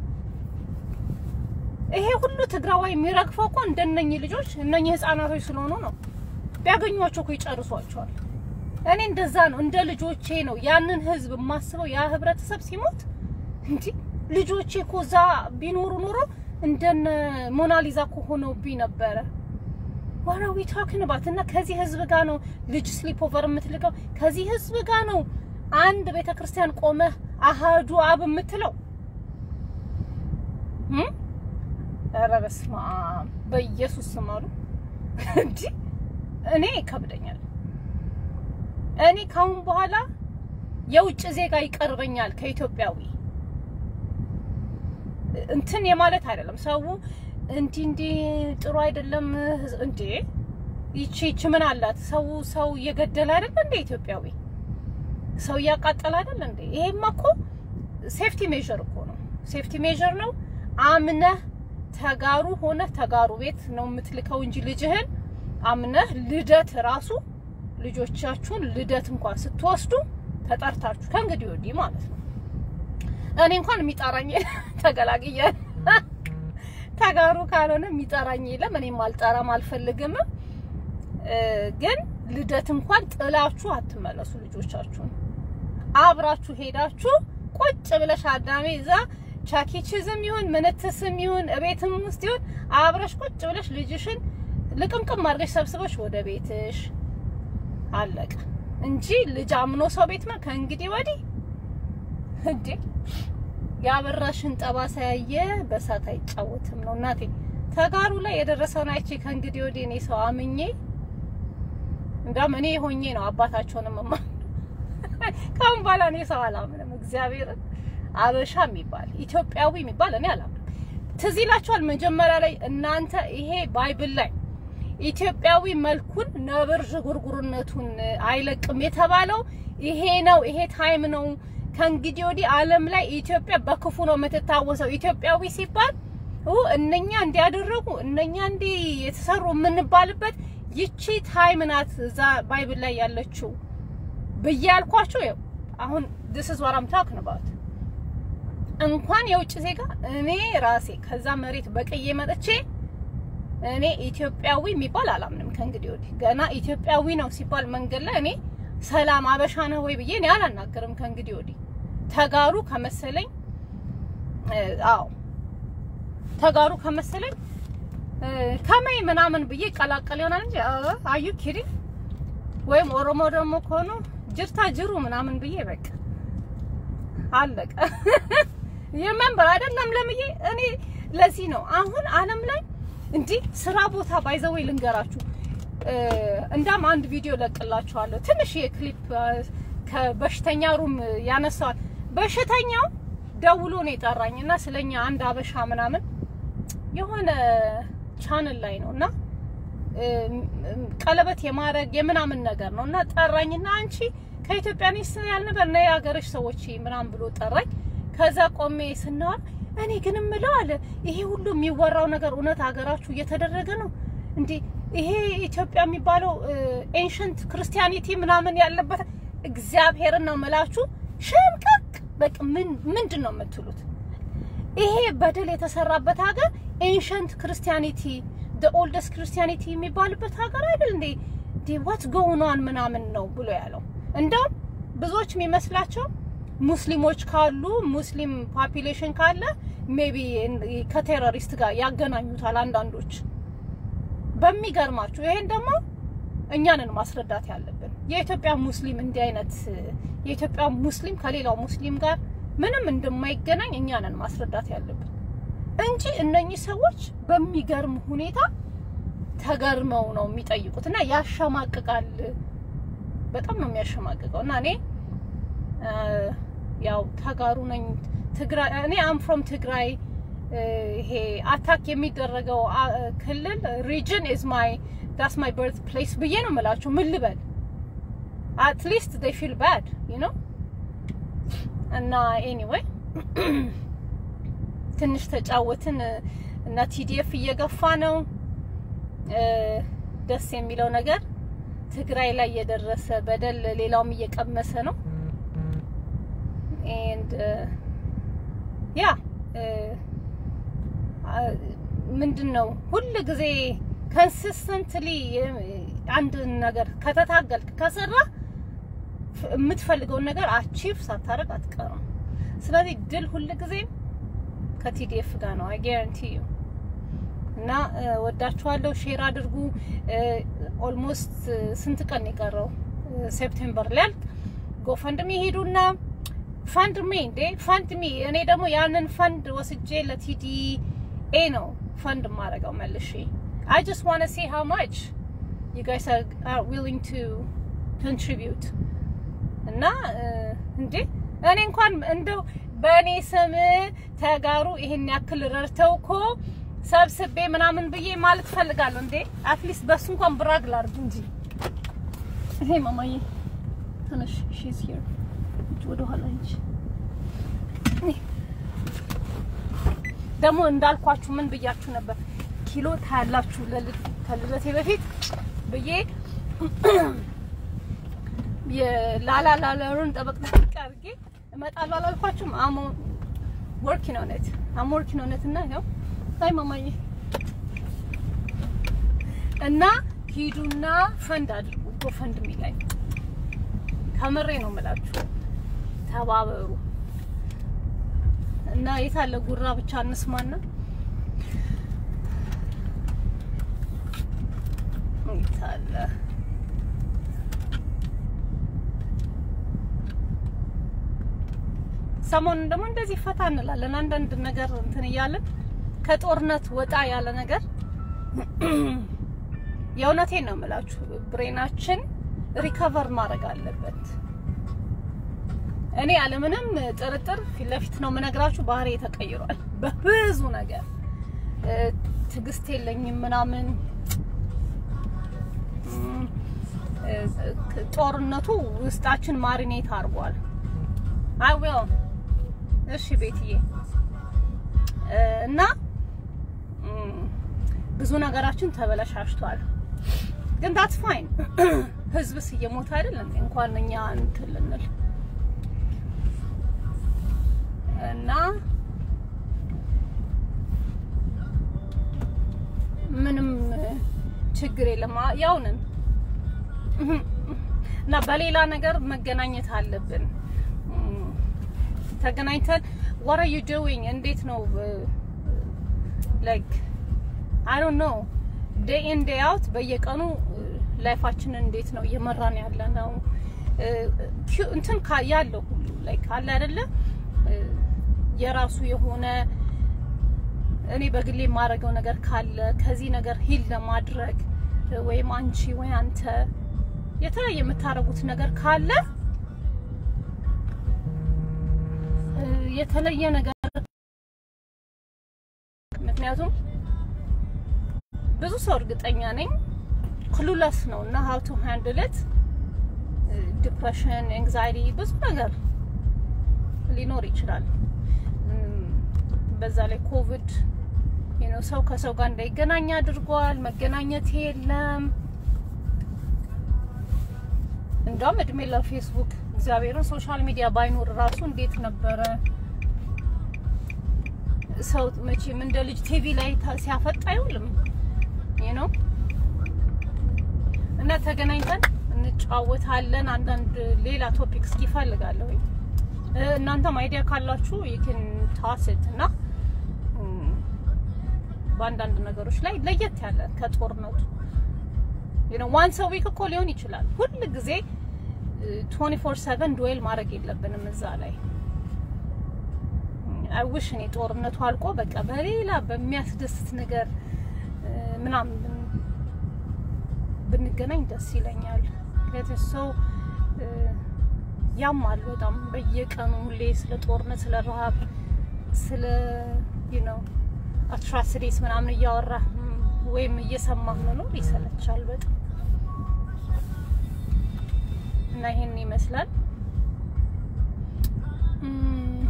ይሄ ሁሉ ትግራዋይ የሚረግፈው እኮ እንደነኚህ ልጆች እነኚህ ህፃናቶች ስለሆኑ ነው። ቢያገኟቸው እኮ ይጨርሷቸዋል። እኔ እንደዛ ነው፣ እንደ ልጆቼ ነው ያንን ህዝብ የማስበው። ያ ህብረተሰብ ሲሞት እንዲ ልጆቼ እኮ እዛ ቢኖሩ ኖሮ እንደነ ሞናሊዛ እኮ ሆነውብኝ ነበረ። ዋራዊ ታክን ባት እና ከዚህ ህዝብ ጋር ነው ልጅ ስሊፕ ኦቨር የምትልቀው። ከዚህ ህዝብ ጋር ነው አንድ ቤተክርስቲያን ቆመህ አሃዱ አብ የምትለው ኧረ በስመ አብ በኢየሱስ ስም አሉ እንጂ እኔ ይከብደኛል። እኔ ካሁን በኋላ የውጭ ዜጋ ይቀርበኛል ከኢትዮጵያዊ እንትን የማለት አይደለም። ሰው እንዲ እንዲ ጥሩ አይደለም እንዴ ይቺ ይቺ ምን አላት? ሰው ሰው እየገደለ አይደለ እንዴ? ኢትዮጵያዊ ሰው እያቃጠለ አይደለ እንዴ? ይሄማ እኮ ሴፍቲ ሜዥር እኮ ነው። ሴፍቲ ሜዥር ነው። አምነህ ተጋሩ ሆነ ተጋሩ ቤት ነው የምትልከው እንጂ ልጅህን አምነህ ልደት ራሱ ልጆቻችሁን ልደት እንኳን ስትወስዱ ተጠርታችሁ ከእንግዲህ ወዲህ ማለት ነው። እኔ እንኳን የሚጠራኝ ተገላግያል። ተጋሩ ካልሆነ የሚጠራኝ የለም። እኔም አልጠራም አልፈልግም። ግን ልደት እንኳን ጥላችሁ አትመለሱ። ልጆቻችሁን አብራችሁ ሄዳችሁ ቁጭ ብለሽ አዳሜ እዛ ቻኪችዝም ይሁን ምንትስም ይሁን እቤትም ውስጥ ይሁን አብረሽ ቁጭ ብለሽ ልጅሽን ልቅምቅም አድርገሽ ሰብስበሽ ወደ ቤትሽ አለቀ እንጂ ልጅ አምኖ ሰው ቤት ነው ከእንግዲህ ወዲህ እንዴ ያበራሽን ጠባሳ ያየ በሳት አይጫወትም ነው እናቴ። ተጋሩ ላይ የደረሰውን አይቼ ከእንግዲህ ወዲህ እኔ ሰው አምኜ እንዳም እኔ ሆኜ ነው አባታቸውንም ማ ካሁን በኋላ እኔ ሰው አላምንም። እግዚአብሔርን አበሻ የሚባል ኢትዮጵያዊ የሚባል እኔ አላምንም። ትዝ ይላችኋል መጀመሪያ ላይ እናንተ ይሄ ባይብል ላይ ኢትዮጵያዊ መልኩን ነብር ዥጉርጉርነቱን አይለቅም የተባለው ይሄ ነው። ይሄ ታይም ነው። ከእንግዲህ ወዲህ ዓለም ላይ ኢትዮጵያ በክፉ ነው የምትታወሰው። ኢትዮጵያዊ ሲባል እነኛ እንዲያደረጉ እነኛ እንዲ የተሰሩ የምንባልበት ይቺ ታይም ናት እዛ ባይብል ላይ ያለችው ብዬ ያልኳቸው ይኸው አሁን this is what I'm talking about እንኳን የውጭ ዜጋ እኔ ራሴ ከዛ መሬት በቅዬ መጥቼ እኔ ኢትዮጵያዊ የሚባል አላምንም። ከእንግዲህ ወዲህ ገና ኢትዮጵያዊ ነው ሲባል መንገድ ላይ እኔ ሰላም አበሻ ነው ወይ ብዬ እኔ አላናገርም። ከእንግዲህ ወዲህ ተጋሩ ከመሰለኝ አዎ ተጋሩ ከመሰለኝ ከመይ ምናምን ብዬ ቀላቀል ይሆናል እንጂ አዩ ኪሪ ወይም ኦሮሞ ደግሞ ከሆኑ ጅርታ ጅሩ ምናምን ብዬ በቃ አለቀ። የመንበር አይደለም ለምዬ እኔ ለዚህ ነው አሁን ዓለም ላይ እንዲህ ስራ ቦታ ባይዘወይ ልንገራችሁ። እንዳም አንድ ቪዲዮ ለቅላችኋለሁ። ትንሽ የክሊፕ ከበሽተኛ ሩም ያነሳዋል። በሽተኛው ደውሎ ነው የጠራኝ እና ስለኛ አንድ አበሻ ምናምን የሆነ ቻንል ላይ ነው እና ቀለበት የማድረግ የምናምን ነገር ነው እና ጠራኝና አንቺ ከኢትዮጵያ ነሽ ያልነበር ነይ ሀገርሽ ሰዎች ምናምን ብሎ ጠራኝ። ከዛ ቆሜ ስናወራ እኔ ግን እምለው አለ ይሄ ሁሉ የሚወራው ነገር እውነት ሀገራችሁ እየተደረገ ነው እንዴ? ይሄ ኢትዮጵያ የሚባለው ኤንሸንት ክርስቲያኒቲ ምናምን ያለበት እግዚአብሔርን ነው የምላችሁ። ሸምቀቅ በቃ ምን ምንድን ነው የምትሉት? ይሄ በደል የተሰራበት ሀገር ኤንሸንት ክርስቲያኒቲ the oldest ክርስቲያኒቲ የሚባልበት ሀገር አይደል እንዴ? ዲ ዋትስ ጎውን ኦን ምናምን ነው ብሎ ያለው። እንደውም ብዙዎች የሚመስላቸው ሙስሊሞች ካሉ ሙስሊም ፖፒሌሽን ካለ ሜቢ ከቴሮሪስት ጋር ያገናኙታል አንዳንዶች። በሚገርማችሁ ይሄን ደግሞ እኛንን ማስረዳት ያለብን የኢትዮጵያ ሙስሊም እንዲህ አይነት የኢትዮጵያ ሙስሊም ከሌላው ሙስሊም ጋር ምንም እንደማይገናኝ እኛንን ማስረዳት ያለብን እንጂ እነኚህ ሰዎች በሚገርም ሁኔታ ተገርመው ነው የሚጠይቁት እና ያሸማቅቃል። በጣም ነው የሚያሸማቅቀው እና እኔ ያው ተጋሩ ነኝ ትግራይ እኔ አም ፍሮም ትግራይ ይሄ አታክ የሚደረገው ክልል ሪጅን ኢዝ ማይ ዳስ ማይ በርት ፕሌስ ብዬ ነው የምላችሁ። ምን ልበል አት ሊስት ዴይ ፊል ባድ ዩ ኖ እና ኤኒዌይ ትንሽ ተጫወትን እና ቲዲኤፍ እየገፋ ነው። ደስ የሚለው ነገር ትግራይ ላይ የደረሰ በደል ሌላውም እየቀመሰ ነው። ኤንድ ያ ምንድን ነው ሁል ጊዜ ኮንሲስተንትሊ አንድ ነገር ከተታገልክ ከሰራ የምትፈልገውን ነገር አቺቭ ሳታደርግ አትቀርም። ስለዚህ ድል ሁል ጊዜም ከቲዲኤፍ ጋር ነው። አይ ጋራንቲ ዩ እና ወዳችኋለሁ። ሼር አድርጉ። ኦልሞስት ስንት ቀን የቀረው ሴፕቴምበር ሊያልቅ ጎፈንድሚ ሄዱና ፈንድ ሚ እንዴ ፈንድ ሚ እኔ ደግሞ ያንን ፈንድ ወስጄ ለቲዲኤ ነው ፈንድ ማረገው መልሼ I just want to see how much you guys are, are willing to contribute እና እንዴ እኔ እንኳን እንደው በእኔ ስም ተጋሩ ይሄን ያክል ረድተው እኮ ሰብስቤ ምናምን ብዬ ማለት ፈልጋለሁ። እንዴ አትሊስት በሱ እንኳን ብራግ ላርግ እንጂ። ይሄ ማማዬ ትንሽ ሺዝ ሂር ወደ ኋላ እንጂ ደግሞ እንዳልኳችሁ ምን ብያችሁ ነበር? ኪሎ ታያላችሁ ከልደቴ በፊት ብዬ የላላላለሩን ጠበቅ ጠበቅ አድርጌ እመጣለሁ አላልኳችሁም? አሞ ወርኪንግ ኦን ኢት አም ወርኪንግ ኦን ኢት እና ይኸው አይ ማማዬ እና ሂዱና ፈንድ አድርጉ ጎፈንድሚ ላይ ከምሬ ነው የምላችሁ፣ ተባበሩ እና የታለ ጉራ ብቻ እንስማና የታለ ሰሞኑን ደግሞ እንደዚህ ፈታ እንላለን። አንዳንድ ነገር እንትን እያለን ከጦርነት ወጣ ያለ ነገር የእውነቴን ነው የምላችሁ፣ ብሬናችን ሪከቨር ማድረግ አለበት። እኔ ያለምንም ጥርጥር ፊት ለፊት ነው የምነግራችሁ፣ ባህሪ ተቀይሯል በብዙ ነገር። ትዕግስት የለኝም ምናምን ጦርነቱ ውስጣችን ማሪኔት አድርጓል። አይ ዊል እሺ ቤትዬ እና ብዙ ነገራችን ተበለሻሽቷል። ግን ዳትስ ፋይን። ህዝብስ እየሞተ አይደለም እንኳን እኛ እንትን ልንል እና ምንም ችግር የለም። ያው ነን እና በሌላ ነገር መገናኘት አለብን። ተገናኝተን what are you doing እንዴት ነው like I don't know day in day out በየቀኑ ላይፋችንን እንዴት ነው እየመራን ያለ ነው እንትን ያለው ሁሉ like አለ አይደለ የራሱ የሆነ እኔ በግሌ የማደርገው ነገር ካለ ከዚህ ነገር ሂል ለማድረግ ወይም አንቺ ወይ አንተ የተለያየ የምታደርጉት ነገር ካለ የተለየ ነገር ምክንያቱም ብዙ ሰው እርግጠኛ ነኝ ክሉለስ ነው እና ሀው ቱ ሃንድል ኢት ዲፕሬሽን፣ ኤንግዛይቲ ብዙ ነገር ሊኖር ይችላል። በዛ ላይ ኮቪድ ነው ሰው ከሰው ጋር እንዳይገናኝ አድርጓል። መገናኘት የለም። እንደውም እድሜ ለፌስቡክ እግዚአብሔርን ሶሻል ሚዲያ ባይኖር ራሱ እንዴት ነበረ ሰው መቼም እንደ ልጅ ቲቪ ላይ ሲያፈጥ አይውልም ነው እና ተገናኝተን እንጫወታለን። አንዳንድ ሌላ ቶፒክ እስኪ እፈልጋለሁ። እናንተም አይዲያ ካላችሁ ይክን ታስት እና በአንዳንድ ነገሮች ላይ ለየት ያለ ከጦርነቱ ነው ዋን ሰው ዊክ እኮ ሊሆን ይችላል። ሁል ጊዜ 24/7 ዱዌል ማድረግ የለብንም እዛ ላይ አይውሽ እኔ ጦርነቱ አልቆ በቃ በሌላ በሚያስደስት ነገር ምናምን ብንገናኝ ደስ ይለኛል። ምክንያቱም ሰው ያማል በጣም በየቀኑ ሁሌ ስለ ጦርነት፣ ስለ ረሃብ፣ ስለ ነው አትራሲቲስ ምናምን እያወራ ወይም እየሰማህ መኖር ይሰለቻል በጣም እና ይሄን ይመስላል።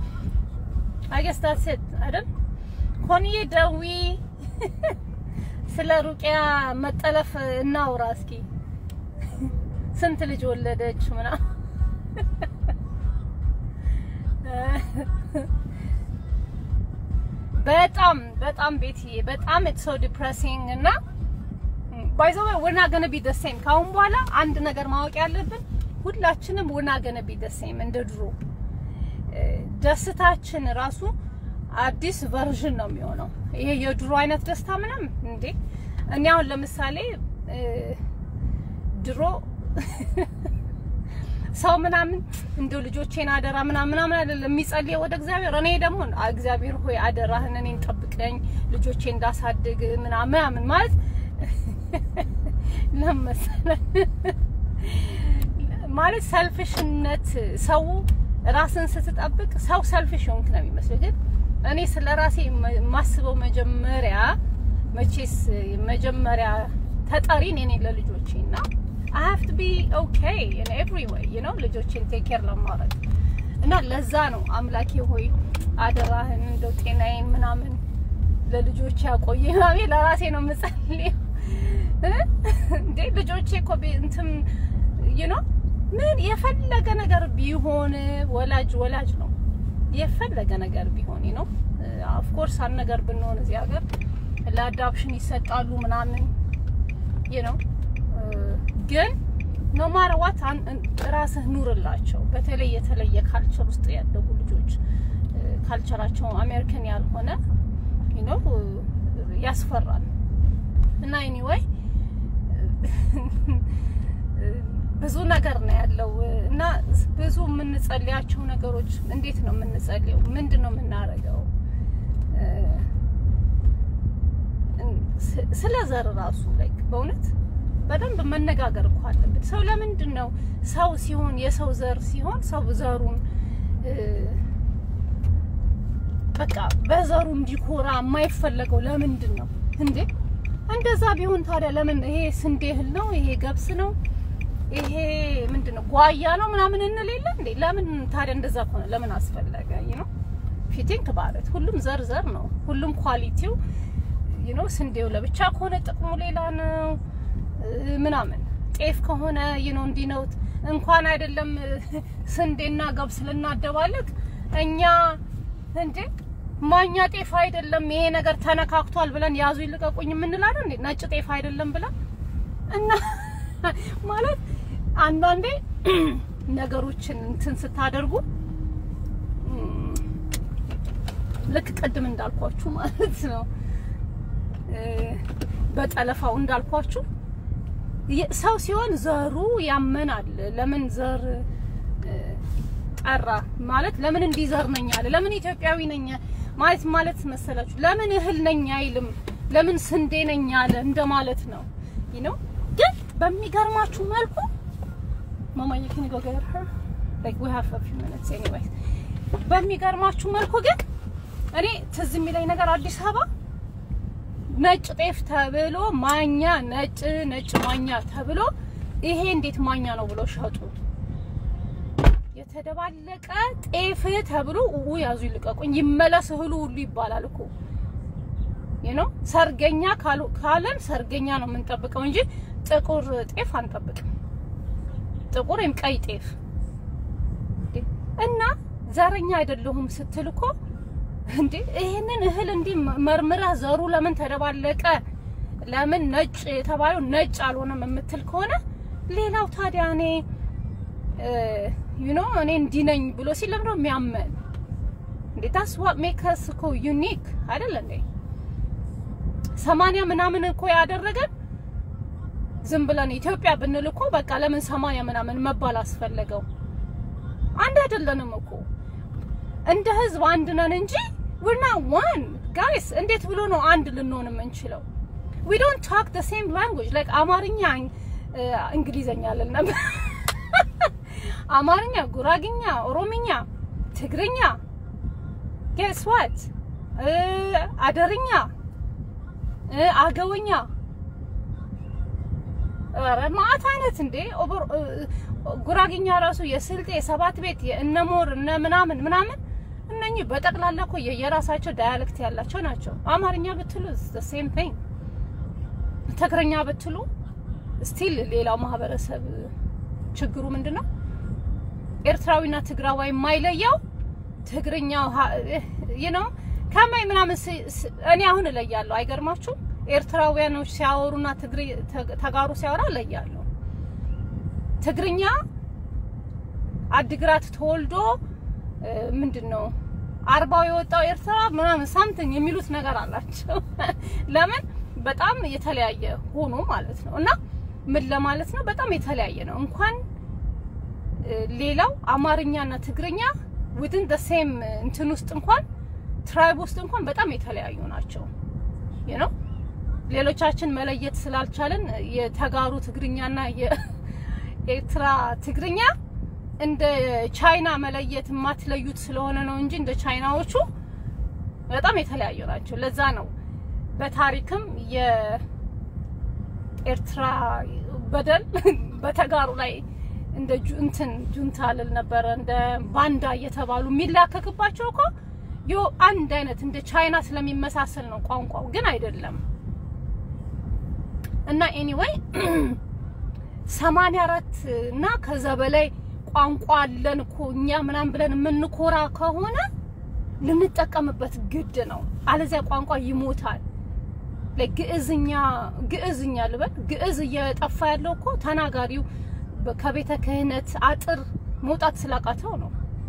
አይ ገስ ዳትስ ኢት አይደል? ኮንዬ ደዊ ስለ ሩቅያ መጠለፍ እናውራ እስኪ። ስንት ልጅ ወለደች ምናምን በጣም በጣም ቤትዬ በጣም ኢትስ ሶ ዲፕሬሲንግ እና ባይ ዘ ወይ we're not going to be the same ካሁን በኋላ አንድ ነገር ማወቅ ያለብን ሁላችንም we're not going to be the same እንደ ድሮ ደስታችን ራሱ አዲስ ቨርዥን ነው የሚሆነው። ይሄ የድሮ አይነት ደስታ ምናምን እንዴ እኔ አሁን ለምሳሌ ድሮ ሰው ምናምን እንደው ልጆቼን አደራ ምናምን ምናምን አይደለም የሚጸልየው ወደ እግዚአብሔር። እኔ ደግሞ እግዚአብሔር ሆይ አደራህን እኔን ጠብቀኝ ልጆቼ እንዳሳድግ ምናምን ምናምን ማለት ለመሰለ ማለት ሰልፍሽነት ሰው ራስን ስትጠብቅ ሰው ሰልፍሽ ሆንክ ነው የሚመስለው። ግን እኔ ስለ ራሴ የማስበው መጀመሪያ መቼስ መጀመሪያ ተጠሪ እኔ ነኝ ለልጆቼ እና I have to be okay in every way you know ልጆቼን ቴክ ኬር ለማድረግ እና ለዛ ነው አምላኬ ሆይ አደራህን እንደው ጤናዬን ምናምን ለልጆቼ ያቆየ ማሜ ለራሴ ነው የምጸልየው እንዴ ልጆቼ እኮ እንትን you know ምን የፈለገ ነገር ቢሆን ወላጅ ወላጅ ነው። የፈለገ ነገር ቢሆን ነው ኦፍ ኮርስ አንድ ነገር ብንሆን እዚህ ሀገር ለአዳፕሽን ይሰጣሉ ምናምን you know ግን ኖ ማር ዋት ራስህ ኑርላቸው። በተለይ የተለየ ካልቸር ውስጥ ያደጉ ልጆች ካልቸራቸው አሜሪካን ያልሆነ you know ያስፈራል እና ኤኒዌይ ብዙ ነገር ነው ያለው እና ብዙ የምንጸልያቸው ነገሮች እንዴት ነው የምንጸልየው? ምንድን ነው የምናደርገው? ስለ ዘር ራሱ ላይክ በእውነት በደንብ መነጋገር እኮ አለብን። ሰው ለምንድን ነው ሰው ሲሆን የሰው ዘር ሲሆን ሰው ዘሩን በቃ በዘሩ እንዲኮራ የማይፈለገው ለምንድን ነው እንዴ? እንደዛ ቢሆን ታዲያ ለምን ይሄ ስንዴ እህል ነው፣ ይሄ ገብስ ነው ይሄ ምንድን ነው ጓያ ነው ምናምን እንል የለ እንዴ? ለምን ታዲያ እንደዛ ከሆነ ለምን አስፈለገ? ዩ ኖ ፊቲንክ ማለት ሁሉም ዘር ዘር ነው። ሁሉም ኳሊቲው ዩ ኖ ስንዴው ለብቻ ከሆነ ጥቅሙ ሌላ ነው ምናምን። ጤፍ ከሆነ ዩ ኖ እንዲህ ነው። እንኳን አይደለም ስንዴና ገብስ ልናደባለቅ እኛ እንዴ ማኛ ጤፍ አይደለም ይሄ ነገር ተነካክቷል ብለን ያዙ ይልቀቁኝ የምንላለን እንዴ? ነጭ ጤፍ አይደለም ብለን እና ማለት አንዳንዴ ነገሮችን እንትን ስታደርጉ ልክ ቅድም እንዳልኳችሁ ማለት ነው በጠለፋው እንዳልኳችሁ ሰው ሲሆን ዘሩ ያመናል። ለምን ዘር ጠራ ማለት ለምን እንዲህ ዘር ነኝ አለ፣ ለምን ኢትዮጵያዊ ነኝ ማለት ማለት መሰላችሁ፣ ለምን እህል ነኝ አይልም፣ ለምን ስንዴ ነኝ አለ እንደማለት ነው ነው ግን በሚገርማችሁ መልኩ ማማዬ can you go get her like we have a few minutes anyway በሚገርማችሁ መልኩ ግን እኔ ትዝ የሚለኝ ነገር አዲስ አበባ ነጭ ጤፍ ተብሎ ማኛ ነጭ ነጭ ማኛ ተብሎ ይሄ እንዴት ማኛ ነው ብሎ ሸጡ። የተደባለቀ ጤፍ ተብሎ ኡ ያዙ ይልቀቁኝ ይመለስ እህሉ ሁሉ ይባላል እኮ you know ሰርገኛ ካለን ሰርገኛ ነው የምንጠብቀው እንጂ ጥቁር ጤፍ አንጠብቅም። ጥቁር ወይም ቀይ ጤፍ እና ዘረኛ አይደለሁም ስትል እኮ እንዴ ይሄንን እህል እንዲህ መርምረህ ዘሩ ለምን ተደባለቀ፣ ለምን ነጭ የተባለው ነጭ አልሆነም የምትል ከሆነ ሌላው ታዲያ እኔ ዩ ኖ እኔ እንዲህ ነኝ ብሎ ሲል ለምን ነው የሚያመን እንዴ? ታስ ዋት ሜክስ እኮ ዩኒክ አይደል እንዴ? ሰማንያ ምናምን እኮ ያደረገን ዝም ብለን ኢትዮጵያ ብንል እኮ በቃ ለምን ሰማንያ ምናምን መባል አስፈለገው? አንድ አይደለንም እኮ እንደ ህዝብ አንድ ነን እንጂ we're not one guys እንዴት ብሎ ነው አንድ ልንሆን የምንችለው? we don't talk the same language like አማርኛ እንግሊዘኛ አለን ነበር አማርኛ፣ ጉራግኛ፣ ኦሮምኛ፣ ትግርኛ guess what አደርኛ፣ አገውኛ ኧረ ማአት አይነት እንዴ ጉራግኛ ራሱ የስልጤ የሰባት ቤት የእነሞር እነ ምናምን ምናምን እነኚህ በጠቅላላ እኮ የራሳቸው ዳያሌክት ያላቸው ናቸው። አማርኛ ብትሉ the same thing ትግርኛ ብትሉ ስቲል ሌላው ማህበረሰብ ችግሩ ምንድን ነው? ኤርትራዊና ትግራዋይ የማይለየው ትግርኛው ነው ከማይ ምናምን እኔ አሁን እለያለሁ። አይገርማችሁ? ኤርትራውያኖች ሲያወሩና ተጋሩ ሲያወራ እለያለሁ። ትግርኛ አድግራት ተወልዶ ምንድን ነው አርባው የወጣው ኤርትራ ምናምን ሳምቲንግ የሚሉት ነገር አላቸው። ለምን በጣም የተለያየ ሆኖ ማለት ነው። እና ምን ለማለት ነው? በጣም የተለያየ ነው። እንኳን ሌላው አማርኛና ትግርኛ ዊድን ደ ሴም እንትን ውስጥ እንኳን ትራይብ ውስጥ እንኳን በጣም የተለያዩ ናቸው። you know ሌሎቻችን መለየት ስላልቻለን የተጋሩ ትግርኛና የኤርትራ ትግርኛ እንደ ቻይና መለየት የማትለዩት ስለሆነ ነው እንጂ እንደ ቻይናዎቹ በጣም የተለያዩ ናቸው። ለዛ ነው በታሪክም የኤርትራ በደል በተጋሩ ላይ እንደ እንትን ጁንታ ልል ነበረ እንደ ባንዳ እየተባሉ የሚላከክባቸው እኮ ዮ አንድ አይነት እንደ ቻይና ስለሚመሳሰል ነው። ቋንቋው ግን አይደለም። እና ኤኒዌይ 84 እና ከዛ በላይ ቋንቋ አለን እኮ እኛ ምናምን ብለን የምንኮራ ከሆነ ልንጠቀምበት ግድ ነው። አለዚያ ቋንቋ ይሞታል። ለግዕዝኛ ግዕዝኛ ልበል ግዕዝ እየጠፋ ያለው እኮ ተናጋሪው ከቤተ ክህነት አጥር መውጣት ስላቃተው ነው።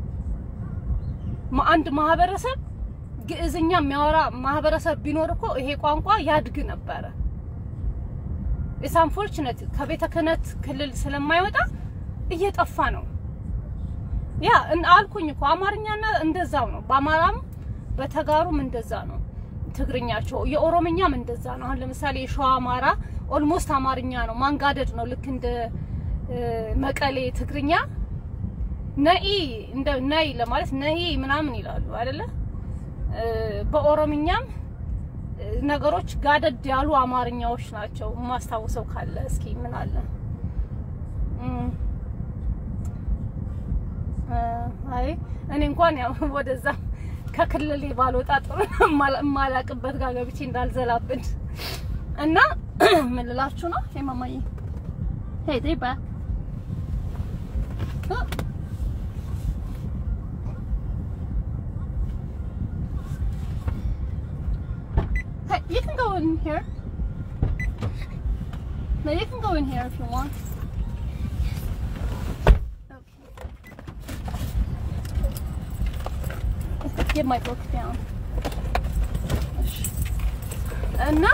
አንድ ማህበረሰብ ግዕዝኛ የሚያወራ ማህበረሰብ ቢኖር እኮ ይሄ ቋንቋ ያድግ ነበረ። ኢትስ አንፎርቹኔት ከቤተ ክህነት ክልል ስለማይወጣ እየጠፋ ነው። ያ አልኩኝ እኮ አማርኛና እንደዛው ነው። በአማራም በተጋሩም እንደዛ ነው። ትግርኛቸው የኦሮምኛም እንደዛ ነው። አሁን ለምሳሌ የሸዋ አማራ ኦልሞስት አማርኛ ነው፣ ማንጋደድ ነው። ልክ እንደ መቀሌ ትግርኛ ነኢ እንደ ነይ ለማለት ነይ ምናምን ይላሉ አይደለ? በኦሮምኛም ነገሮች ጋደድ ያሉ አማርኛዎች ናቸው። የማስታውሰው ካለ እስኪ ምን አለ አይ እኔ እንኳን ያው ወደዛ ከክልሌ ባልወጣ ጥሩ የማላቅበት ጋር ገብቼ እንዳልዘላብን እና ምን ልላችሁ ነው የማማዬ ሄይ ዴይ ባክ Hey, you can go in here. No, you can go in here if you want. Okay. Get my book down. እና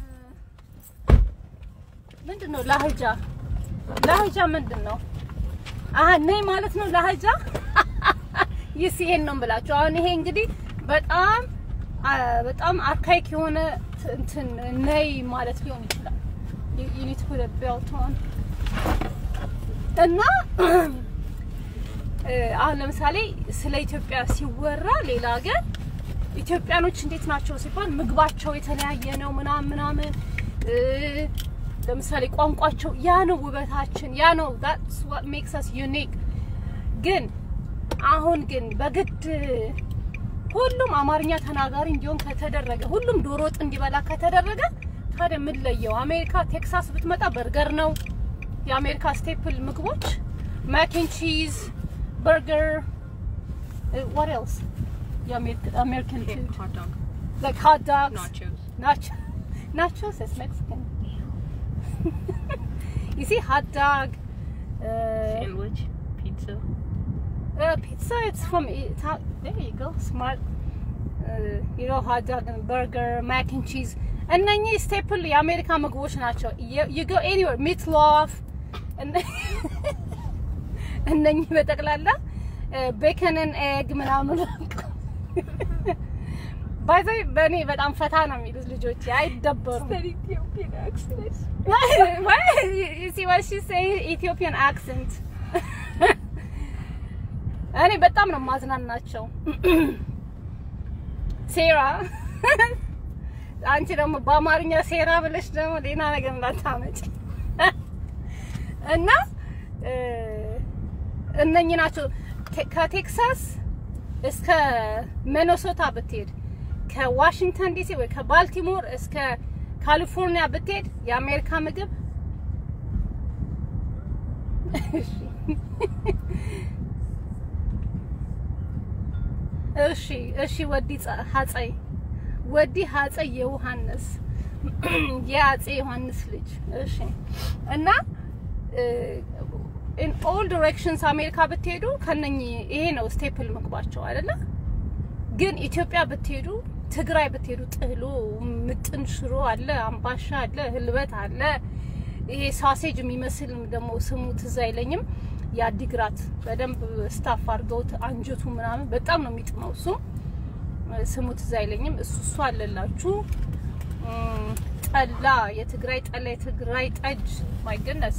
ምንድን ነው ላህጃ? ላህጃ ምንድን ነው? አሀ ነይ ማለት ነው ላህጃ። ይስ ይሄን ነው ብላችሁ አሁን ይሄ እንግዲህ በጣም በጣም አርካይክ የሆነ እንትን ነይ ማለት ሊሆን ይችላል። ዩኒት ፑት ቤልት ኦን እና አሁን ለምሳሌ ስለ ኢትዮጵያ ሲወራ ሌላ ሀገር ኢትዮጵያኖች እንዴት ናቸው ሲባል ምግባቸው የተለያየ ነው ምናምን ምናምን ለምሳሌ ቋንቋቸው ያ ነው ውበታችን፣ ያ ነው that's what makes us unique። ግን አሁን ግን በግድ ሁሉም አማርኛ ተናጋሪ እንዲሆን ከተደረገ ሁሉም ዶሮ ወጥ እንዲበላ ከተደረገ ታዲያ ምን ለየው? አሜሪካ ቴክሳስ ብትመጣ በርገር ነው የአሜሪካ ስቴፕል ምግቦች፣ ማኪን ቺዝ፣ በርገር what else የአሜሪካን ፉድ
hot dog,
like hot dogs
nachos.
Nacho. Nachos is Mexican. you see, hot dog. Uh,
Sandwich, pizza.
uh, pizza. It's from Ita- There you go. Smart. Uh, you know, hot dog and burger, mac and cheese. እነኚህ ስቴፕል የአሜሪካ ምግቦች ናቸው። you go anywhere meat loaf እነኚህ በጠቅላላ ቤከንን ኤግ ምናምን ባይዘ በእኔ በጣም ፈታ ነው የሚሉት ልጆች አይደበሩም።
That Ethiopian accent.
Why? You see what she's saying? Ethiopian accent. እኔ በጣም ነው ማዝናናቸው። ሴራ አንቺ ደግሞ በአማርኛ ሴራ ብለሽ ደግሞ ሌላ ነገር እንዳታመጭ እና እነኚህ ናቸው ቴ- ከቴክሳስ እስከ ሚኔሶታ ብትሄድ ከዋሽንግተን ዲሲ ወይ ከባልቲሞር እስከ ካሊፎርኒያ ብትሄድ የአሜሪካ ምግብ እሺ እሺ ወዲ ጸ- ሀጸይ ወዲ ሀጸይ የዮሐንስ የአጼ ዮሐንስ ልጅ እሺ እና ኢን ኦል ዲሬክሽንስ አሜሪካ ብትሄዱ ከነኚህ ይሄ ነው ስቴፕል ምግባቸው አይደለ? ግን ኢትዮጵያ ብትሄዱ ትግራይ ብትሄዱ ጥህሎ፣ ምጥን ሽሮ አለ፣ አምባሻ አለ፣ ህልበት አለ። ይሄ ሳሴጅ የሚመስል ደግሞ ስሙ ትዝ አይለኝም። የአዲግራት በደንብ ስታፍ አድርገውት አንጀቱ ምናምን በጣም ነው የሚጥመው። እሱ ስሙ ትዝ አይለኝም። እሱ እሱ አለላችሁ። እም፣ ጠላ፣ የትግራይ ጠላ፣ የትግራይ ጠጅ ማይ ገነስ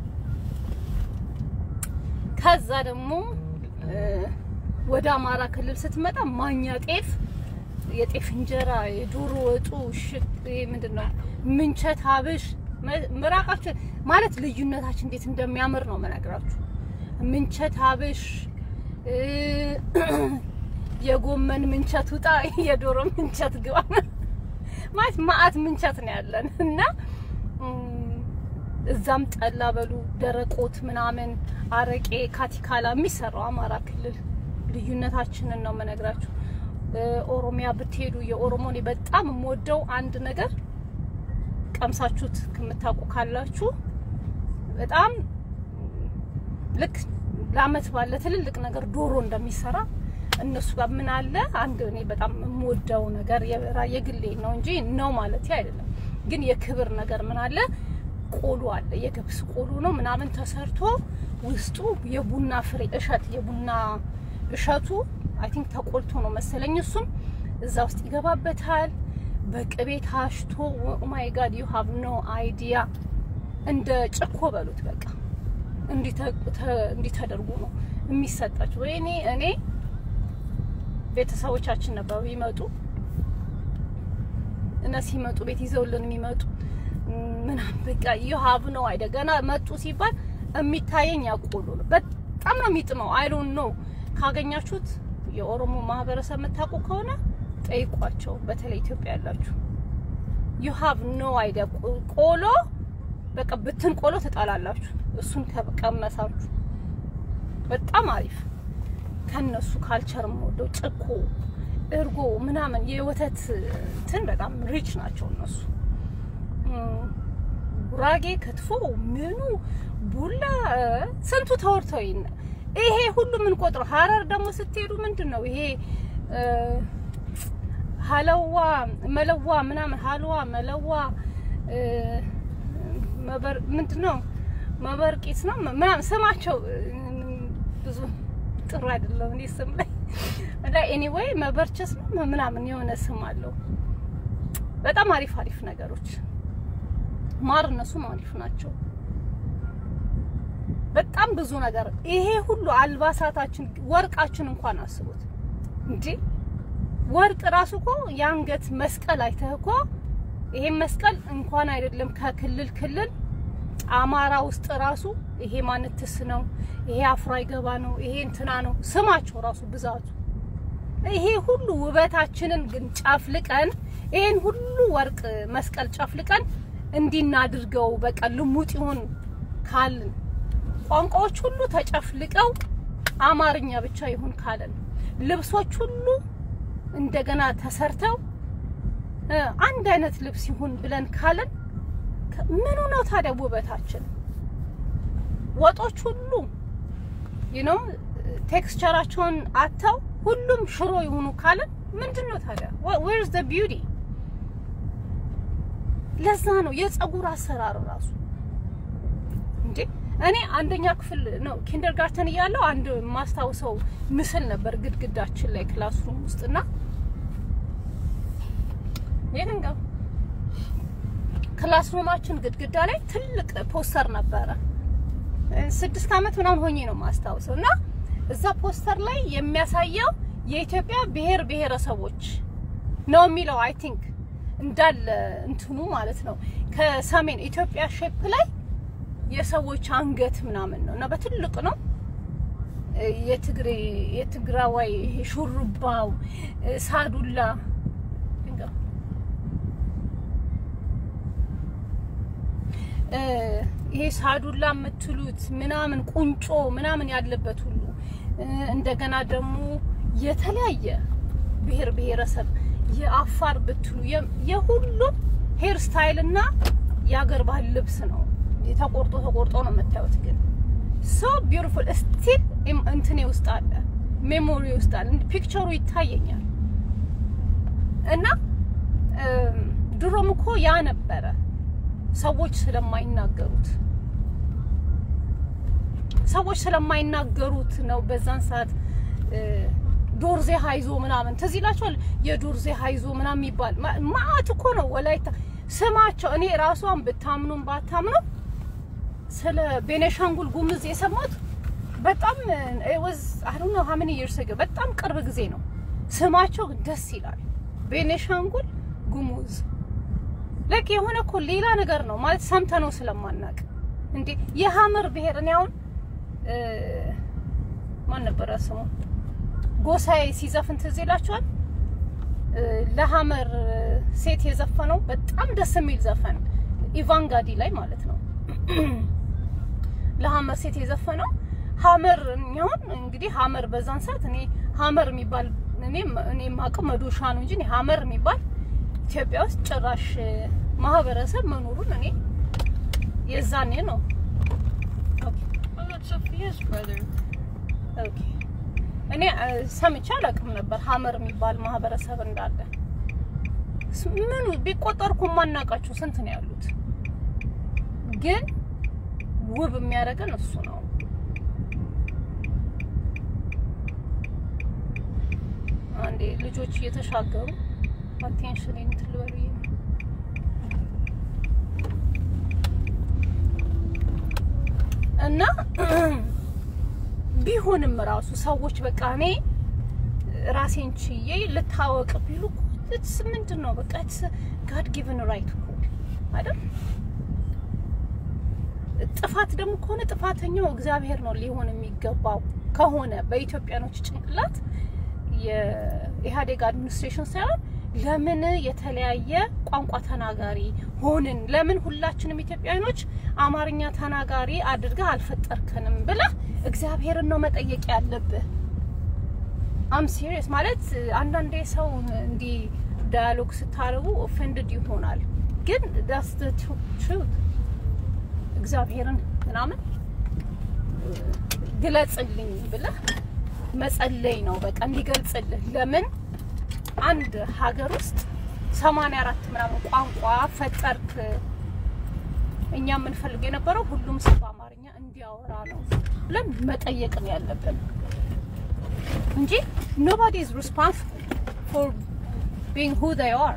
ከዛ ደግሞ እ፣ ወደ አማራ ክልል ስትመጣ ማኛ ጤፍ፣ የጤፍ እንጀራ፣ የዶሮ ወጡ፣ ሽት ምንድን ነው ምንቸት፣ ሀብሽ መ- ምራቃችን ማለት ልዩነታችን እንዴት እንደሚያምር ነው መነግራችሁ። ምንቸት ሀብሽ እ፣ የጎመን ምንቸት ውጣ፣ የዶሮ ምንቸት ግባ ማለት ማአት ምንቸት ነው ያለን እና እም፣ እዛም ጠላ በሉ ደረቆት ምናምን አረቄ ካቲካላ የሚሰራው አማራ ክልል ልዩነታችንን ነው መነግራችሁ። እ፣ ኦሮሚያ ብትሄዱ የኦሮሞ እኔ በጣም የምወደው አንድ ነገር ቀምሳችሁት ከምታውቁ ካላችሁ በጣም ልክ ለአመት ባለ ትልልቅ ነገር ዶሮ እንደሚሰራ እነሱ ጋር ምን አለ አንድ እኔ በጣም የምወደው ነገር የራ- የግሌ ነው እንጂ ነው ማለት አይደለም። ግን የክብር ነገር ምን አለ ቆሎ አለ። የገብስ ቆሎ ነው ምናምን ተሰርቶ ውስጡ የቡና ፍሬ እሸት የቡና እሸቱ አይ ቲንክ ተቆልቶ ነው መሰለኝ እሱም እዛ ውስጥ ይገባበታል። በቅቤ ታሽቶ ኦ ማይ ጋድ ዩ ሃቭ ኖ አይዲያ እንደ ጭኮ በሉት በቃ እንዲህ ተ- ተ- እንዲህ ተደርጎ ነው የሚሰጣቸው። ወይኔ እኔ ቤተሰቦቻችን ነበሩ ይመጡ እና ሲመጡ ቤት ይዘውልን የሚመጡ ምናምን በቃ ይሀብ ነው አይደ ገና መጡ ሲባል የሚታየኝ ያቆሎ ነው። በጣም ነው የሚጥመው። አይ ዶንት ኖ ካገኛችሁት የኦሮሞ ማህበረሰብ የምታውቁ ከሆነ ጠይቋቸው። በተለይ ኢትዮጵያ ያላችሁ ዩ ሃቭ ኖ አይዲያ ቆሎ በቃ ብትን ቆሎ ትጣላላችሁ። እሱን ከቀመሳችሁ በጣም አሪፍ ከነሱ ካልቸር የምወደው ጭኮ፣ እርጎ ምናምን የወተት እንትን በጣም ሪች ናቸው እነሱ። እም፣ ጉራጌ ክትፎ ምኑ ቡላ እ፣ ስንቱ ተወርተው ይነ ይሄ ሁሉ ምን ቆጥረው። ሀረር ደግሞ ስትሄዱ ምንድን ነው ይሄ እ፣ ሀለዋ መለዋ ምናምን ሀልዋ መለዋ እ፣ መበር ምንድን ነው መበርቂስ ነው ምናምን ስማቸው እ፣ ብዙ ጥሩ አይደለም። እኔ ስም ላይ እና ኤኒዌይ መበርቸስ ነው ምናምን የሆነ ስም አለው። በጣም አሪፍ አሪፍ ነገሮች ማር እነሱም አሪፍ ናቸው። በጣም ብዙ ነገር ይሄ ሁሉ አልባሳታችን፣ ወርቃችን እንኳን አስቡት እንዴ! ወርቅ ራሱ እኮ የአንገት መስቀል አይተህ እኮ ይሄ መስቀል እንኳን አይደለም ከክልል ክልል አማራ ውስጥ ራሱ ይሄ ማንትስ ነው፣ ይሄ አፍሮ አይገባ ነው፣ ይሄ እንትና ነው ስማቸው ራሱ ብዛቱ። ይሄ ሁሉ ውበታችንን ግን ጨፍልቀን ይሄን ሁሉ ወርቅ መስቀል ጨፍልቀን እንዲናድርገው በቃ ልሙጥ ይሁን ካልን ቋንቋዎች ሁሉ ተጨፍልቀው አማርኛ ብቻ ይሁን ካለን ልብሶች ሁሉ እንደገና ተሰርተው እ፣ አንድ አይነት ልብስ ይሁን ብለን ካለን ከ- ምኑ ነው ታዲያ ውበታችን? ወጦች ሁሉ you know ቴክስቸራቸውን አተው ሁሉም ሽሮ ይሁኑ ካለን ምንድን ነው ታዲያ? where is the beauty? ለዛ ነው የፀጉር አሰራር ራሱ እንዴ እኔ አንደኛ ክፍል ነው ኪንደርጋርተን እያለሁ አንድ ማስታውሰው ምስል ነበር ግድግዳችን ላይ ክላስሩም ውስጥና ይሄን ጋር ክላስሩማችን ግድግዳ ላይ ትልቅ ፖስተር ነበረ። ስድስት ዓመት ምናምን ሆኜ ነው ማስታውሰው እና እዛ ፖስተር ላይ የሚያሳየው የኢትዮጵያ ብሔር ብሔረሰቦች ነው የሚለው አይ ቲንክ እንዳለ እንትኑ ማለት ነው። ከሰሜን ኢትዮጵያ ሼፕ ላይ የሰዎች አንገት ምናምን ነው እና በትልቅ ነው የትግሬ የትግራዋይ ይሄ ሹሩባው ሳዱላ እ፣ ይሄ ሳዱላ የምትሉት ምናምን ቁንጮ ምናምን ያለበት ሁሉ እ፣ እንደገና ደግሞ የተለያየ ብሔር ብሔረሰብ የአፋር ብትሉ የ- የሁሉም ሄር ስታይል እና የአገር ባህል ልብስ ነው። ተቆርጦ ተቆርጦ ነው የምታዩት። ግን ሶ ቢዩቲፉል ስቲል እንትኔ ውስጥ አለ፣ ሜሞሪ ውስጥ አለ፣ ፒክቸሩ ይታየኛል። እና እም፣ ድሮም እኮ ያ ነበረ ሰዎች ስለማይናገሩት ሰዎች ስለማይናገሩት ነው በዛን ሰዓት እ፣ ዶርዜ ሀይዞ ምናምን ትዝ ይላችኋል። የዶርዜ ሀይዞ ምናምን የሚባል ማ- ማአት እኮ ነው ወላይታ ስማቸው። እኔ ራሷን ብታምኑም ባታምኑ ስለ ቤኔሻንጉል ጉምዝ የሰማሁት በጣም ወዝ አይ ዶንት ኖ ሃው ሜኒ ይርስ አጎ በጣም ቅርብ ጊዜ ነው። ስማቸው ግን ደስ ይላል። ቤኔሻንጉል ጉሙዝ ለክ የሆነ እኮ ሌላ ነገር ነው ማለት ሰምተነው ስለማናቅ እንዴ የሀመር ብሔር እኔ አሁን እ፣ ማን ነበረ ስሙ ጎሳዬ ሲዘፍን ትዝ ይላችኋል። እ፣ ለሀመር ሴት የዘፈነው በጣም ደስ የሚል ዘፈን ኢቫንጋዲ ላይ ማለት ነው። ለሀመር ሴት የዘፈነው ሀመር እኛውን እንግዲህ ሀመር በዛን ሰዓት እኔ ሀመር የሚባል እኔ እኔ የማውቀው መዶሻ ነው እንጂ እኔ ሀመር የሚባል ኢትዮጵያ ውስጥ ጭራሽ እ፣ ማህበረሰብ መኖሩን እኔ የዛኔ ነው ኦኬ
Oh, that's Sophia's brother.
ኦኬ እኔ እ፣ ሰምቼ አላውቅም ነበር ሀመር የሚባል ማህበረሰብ እንዳለ። ስ- ምኑ ቢቆጠር እኮ የማናውቃቸው ስንት ነው ያሉት። ግን ውብ የሚያደርገን እሱ ነው። አንዴ ልጆች እየተሻገሩ አቴንሽን እንትን ልበሉ ብዬ ነው። እና ቢሆንም ራሱ ሰዎች በቃ እኔ ራሴን ችዬ ልታወቅ ቢሉ ስ ምንድን ነው በቃ ጋድ ጊቭን ራይት እኮ አይደል? ጥፋት ደግሞ ከሆነ ጥፋተኛው እግዚአብሔር ነው ሊሆን የሚገባው ከሆነ በኢትዮጵያኖች ጭንቅላት የኢህአዴግ አድሚኒስትሬሽን ሳይሆን ለምን የተለያየ ቋንቋ ተናጋሪ ሆንን? ለምን ሁላችንም ኢትዮጵያኖች አማርኛ ተናጋሪ አድርገህ አልፈጠርከንም ብለህ እግዚአብሔርን ነው መጠየቅ ያለብህ። አም ሲሪየስ ማለት አንዳንዴ ሰው እንዲህ ዳያሎግ ስታደርጉ ኦፌንድድ ይሆናል፣ ግን ዳስ ትሩት እግዚአብሔርን ምናምን ግለጽልኝ ብለህ መጸለይ ነው በቃ እንዲገልጽልህ። ለምን አንድ ሀገር ውስጥ ሰማንያ አራት ምናምን ቋንቋ ፈጠርክ? እኛ የምንፈልግ የነበረው ሁሉም ሰው በአማርኛ እንዲያወራ ነው ብለን መጠየቅ ነው ያለብን እንጂ ኖባዲ ኢዝ ሪስፖንሲብል ፎር ቢንግ ሁ ዜይ አር።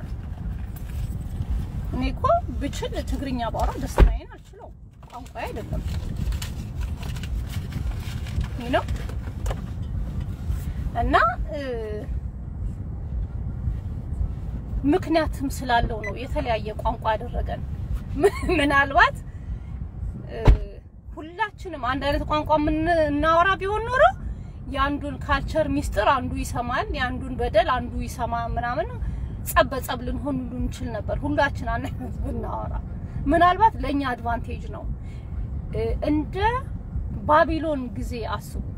እኔ እኮ ብችል ትግርኛ ባወራ ደስታዬን አልችለው፣ ቋንቋ አይደለም ነው እና ምክንያትም ስላለው ነው የተለያየ ቋንቋ ያደረገን። ምናልባት ሁላችንም አንድ አይነት ቋንቋ የምናወራ ቢሆን ኖሮ የአንዱን ካልቸር ሚስጥር አንዱ ይሰማል፣ የአንዱን በደል አንዱ ይሰማ ምናምን ጸብ በጸብ ልንሆን ሁሉ እንችል ነበር። ሁላችን አንድ አይነት ብናወራ ምናልባት ለእኛ አድቫንቴጅ ነው። እንደ ባቢሎን ጊዜ አስቡት።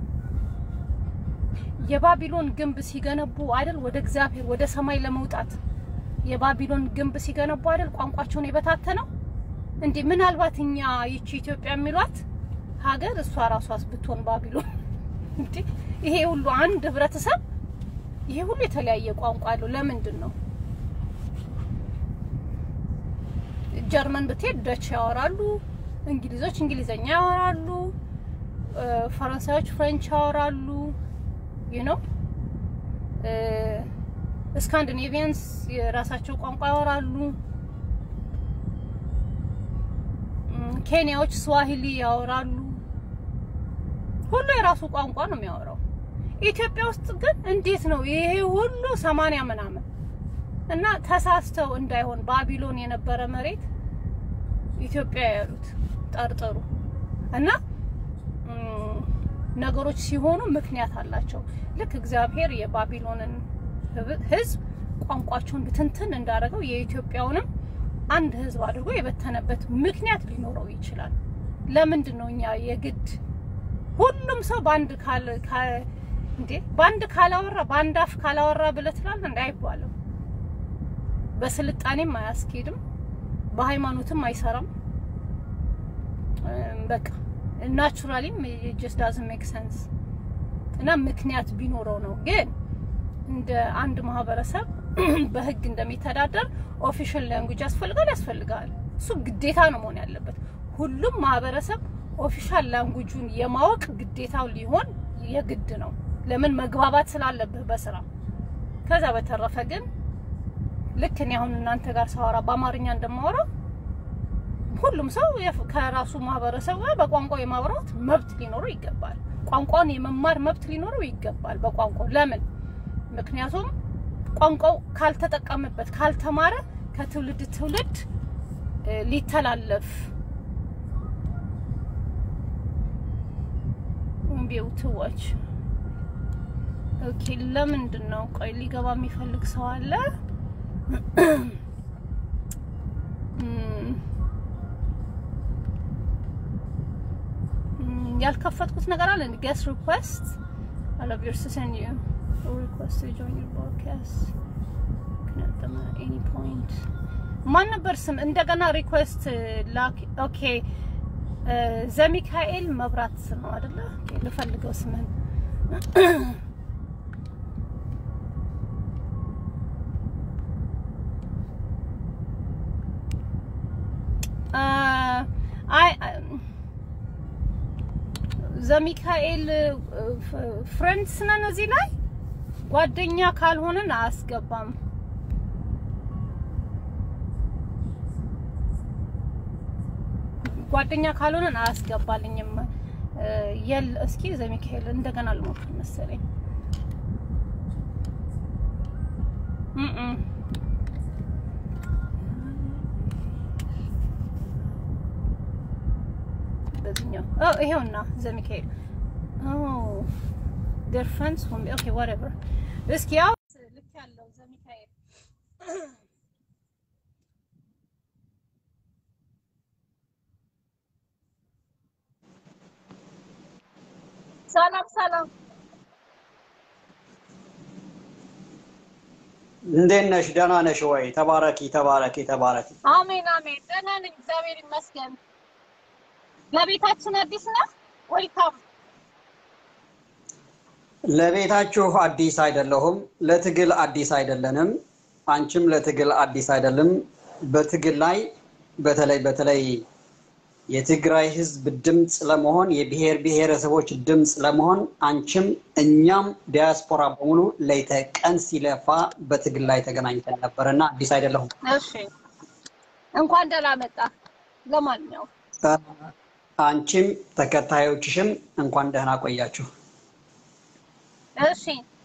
የባቢሎን ግንብ ሲገነቡ አይደል ወደ እግዚአብሔር ወደ ሰማይ ለመውጣት የባቢሎን ግንብ ሲገነቡ አይደል ቋንቋቸውን የበታተነው እንዴ? ምናልባት እኛ ይቺ ኢትዮጵያ የሚሏት ሀገር እሷ ራሷስ ብትሆን ባቢሎን እንዴ? ይሄ ሁሉ አንድ ህብረተሰብ ይሄ ሁሉ የተለያየ ቋንቋ አለው። ለምንድን ነው? ጀርመን ብትሄድ ደች ያወራሉ፣ እንግሊዞች እንግሊዘኛ ያወራሉ፣ ፈረንሳዮች ፍሬንች ያወራሉ። ዩ ኖ ስካንዲኔቪያንስ የራሳቸው ቋንቋ ያወራሉ። ኬንያዎች ስዋሂሊ ያወራሉ። ሁሉ የራሱ ቋንቋ ነው የሚያወራው። ኢትዮጵያ ውስጥ ግን እንዴት ነው ይሄ ሁሉ ሰማንያ ምናምን እና ተሳስተው እንዳይሆን ባቢሎን የነበረ መሬት ኢትዮጵያ ያሉት ጠርጥሩ እና ነገሮች ሲሆኑ ምክንያት አላቸው። ልክ እግዚአብሔር የባቢሎንን ሕዝብ ቋንቋቸውን ብትንትን እንዳደረገው የኢትዮጵያውንም አንድ ህዝብ አድርጎ የበተነበት ምክንያት ሊኖረው ይችላል። ለምንድን ነው እኛ የግድ ሁሉም ሰው በአንድ ካል ካ- እንዴ በአንድ ካላወራ በአንድ አፍ ካላወራ ብለህ ትላለህ እንደ አይባልም። በስልጣኔም አያስኬድም፣ በሃይማኖትም አይሰራም። እም፣ በቃ ናቹራሊም ጀስት ዳዝንት ሜክ ሰንስ እና ምክንያት ቢኖረው ነው። ግን እንደ አንድ ማህበረሰብ በህግ እንደሚተዳደር ኦፊሻል ላንጉጅ ያስፈልጋል ያስፈልጋል። እሱ ግዴታ ነው መሆን ያለበት። ሁሉም ማህበረሰብ ኦፊሻል ላንጉጁን የማወቅ ግዴታው ሊሆን የግድ ነው። ለምን መግባባት ስላለብህ በስራ ከዛ በተረፈ ግን ልክ እኔ አሁን እናንተ ጋር ሳወራ በአማርኛ እንደማወራው ሁሉም ሰው የፍ- ከራሱ ማህበረሰብ ጋር በቋንቋው የማውራት መብት ሊኖረው ይገባል። ቋንቋውን የመማር መብት ሊኖረው ይገባል በቋንቋው ለምን? ምክንያቱም ቋንቋው ካልተጠቀምበት ካልተማረ ከትውልድ ትውልድ እ፣ ሊተላለፍ እምቢው ትዋች ኦኬ። ለምንድን ነው ቆይ ሊገባ የሚፈልግ ሰው አለ? እም፣ እም፣ ያልከፈትኩት ነገር አለ ጌስ ሪኩዌስት I love your to send you a request to join your podcast. Can at them at any point. ማን ነበር ስም እንደገና ሪኩዌስት ላክ። ኦኬ ዘሚካኤል መብራት ነው አይደለ? ኦኬ፣ ልፈልገው ስምን አይ ዘሚካኤል ፍሬንድስ ነን እዚህ ላይ ጓደኛ ካልሆነን አያስገባም። ጓደኛ ካልሆነን አያስገባልኝም። የል እስኪ ዘሚካኤል እንደገና ልሞክር መሰለኝ። እም በዚህኛው ኦ ይሄውና ዘሚካኤል ኦ ዴር ፍሬንድስ ሆም ኦኬ ዋትኤቨር እስኪ ያው ልክ ያለው ዘሚካኤል ሰላም ሰላም
እንዴት ነሽ? ደህና ነሽ ወይ? ተባረኪ ተባረኪ ተባረኪ።
አሜን አሜን ደህና ነኝ እግዚአብሔር ይመስገን ለቤታችን አዲስ ነው ዌልካም
ለቤታችሁ አዲስ አይደለሁም። ለትግል አዲስ አይደለንም። አንቺም ለትግል አዲስ አይደለም። በትግል ላይ በተለይ በተለይ የትግራይ ሕዝብ ድምፅ ለመሆን የብሔር ብሔረሰቦች ድምፅ ለመሆን አንቺም እኛም ዲያስፖራ በሙሉ ሌተ ቀን ሲለፋ በትግል ላይ ተገናኝተን ነበር እና አዲስ አይደለሁም።
እሺ እንኳን ደህና መጣ ለማንኛውም
አንቺም ተከታዮችሽም እንኳን ደህና ቆያችሁ።
እሺ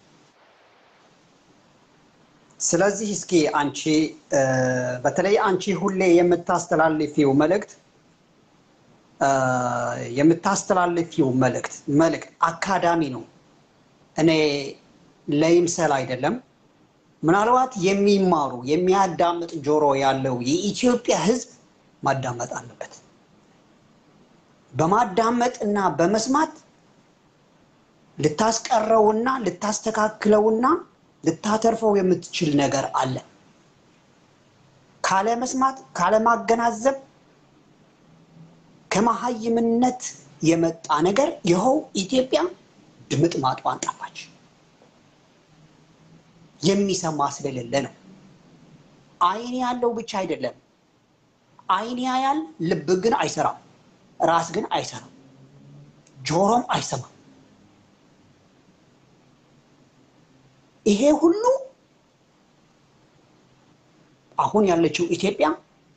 ስለዚህ እስኪ አንቺ እ፣ በተለይ አንቺ ሁሌ የምታስተላልፊው መልእክት እ፣ የምታስተላልፊው መልእክት መልእክት አካዳሚ ነው። እኔ ለይምሰል አይደለም። ምናልባት የሚማሩ የሚያዳምጥ ጆሮ ያለው የኢትዮጵያ ሕዝብ ማዳመጥ አለበት። በማዳመጥ እና በመስማት ልታስቀረውና ልታስተካክለውና ልታተርፈው የምትችል ነገር አለ። ካለ መስማት ካለ ማገናዘብ ከመሀይምነት የመጣ ነገር ይኸው ኢትዮጵያ ድምጥ ማጧን ጠፋች። የሚሰማ ስለሌለ ነው። ዓይን ያለው ብቻ አይደለም። ዓይን ያያል፣ ልብ ግን አይሰራም። ራስ ግን አይሰራም። ጆሮም አይሰማም። ይሄ ሁሉ አሁን ያለችው ኢትዮጵያ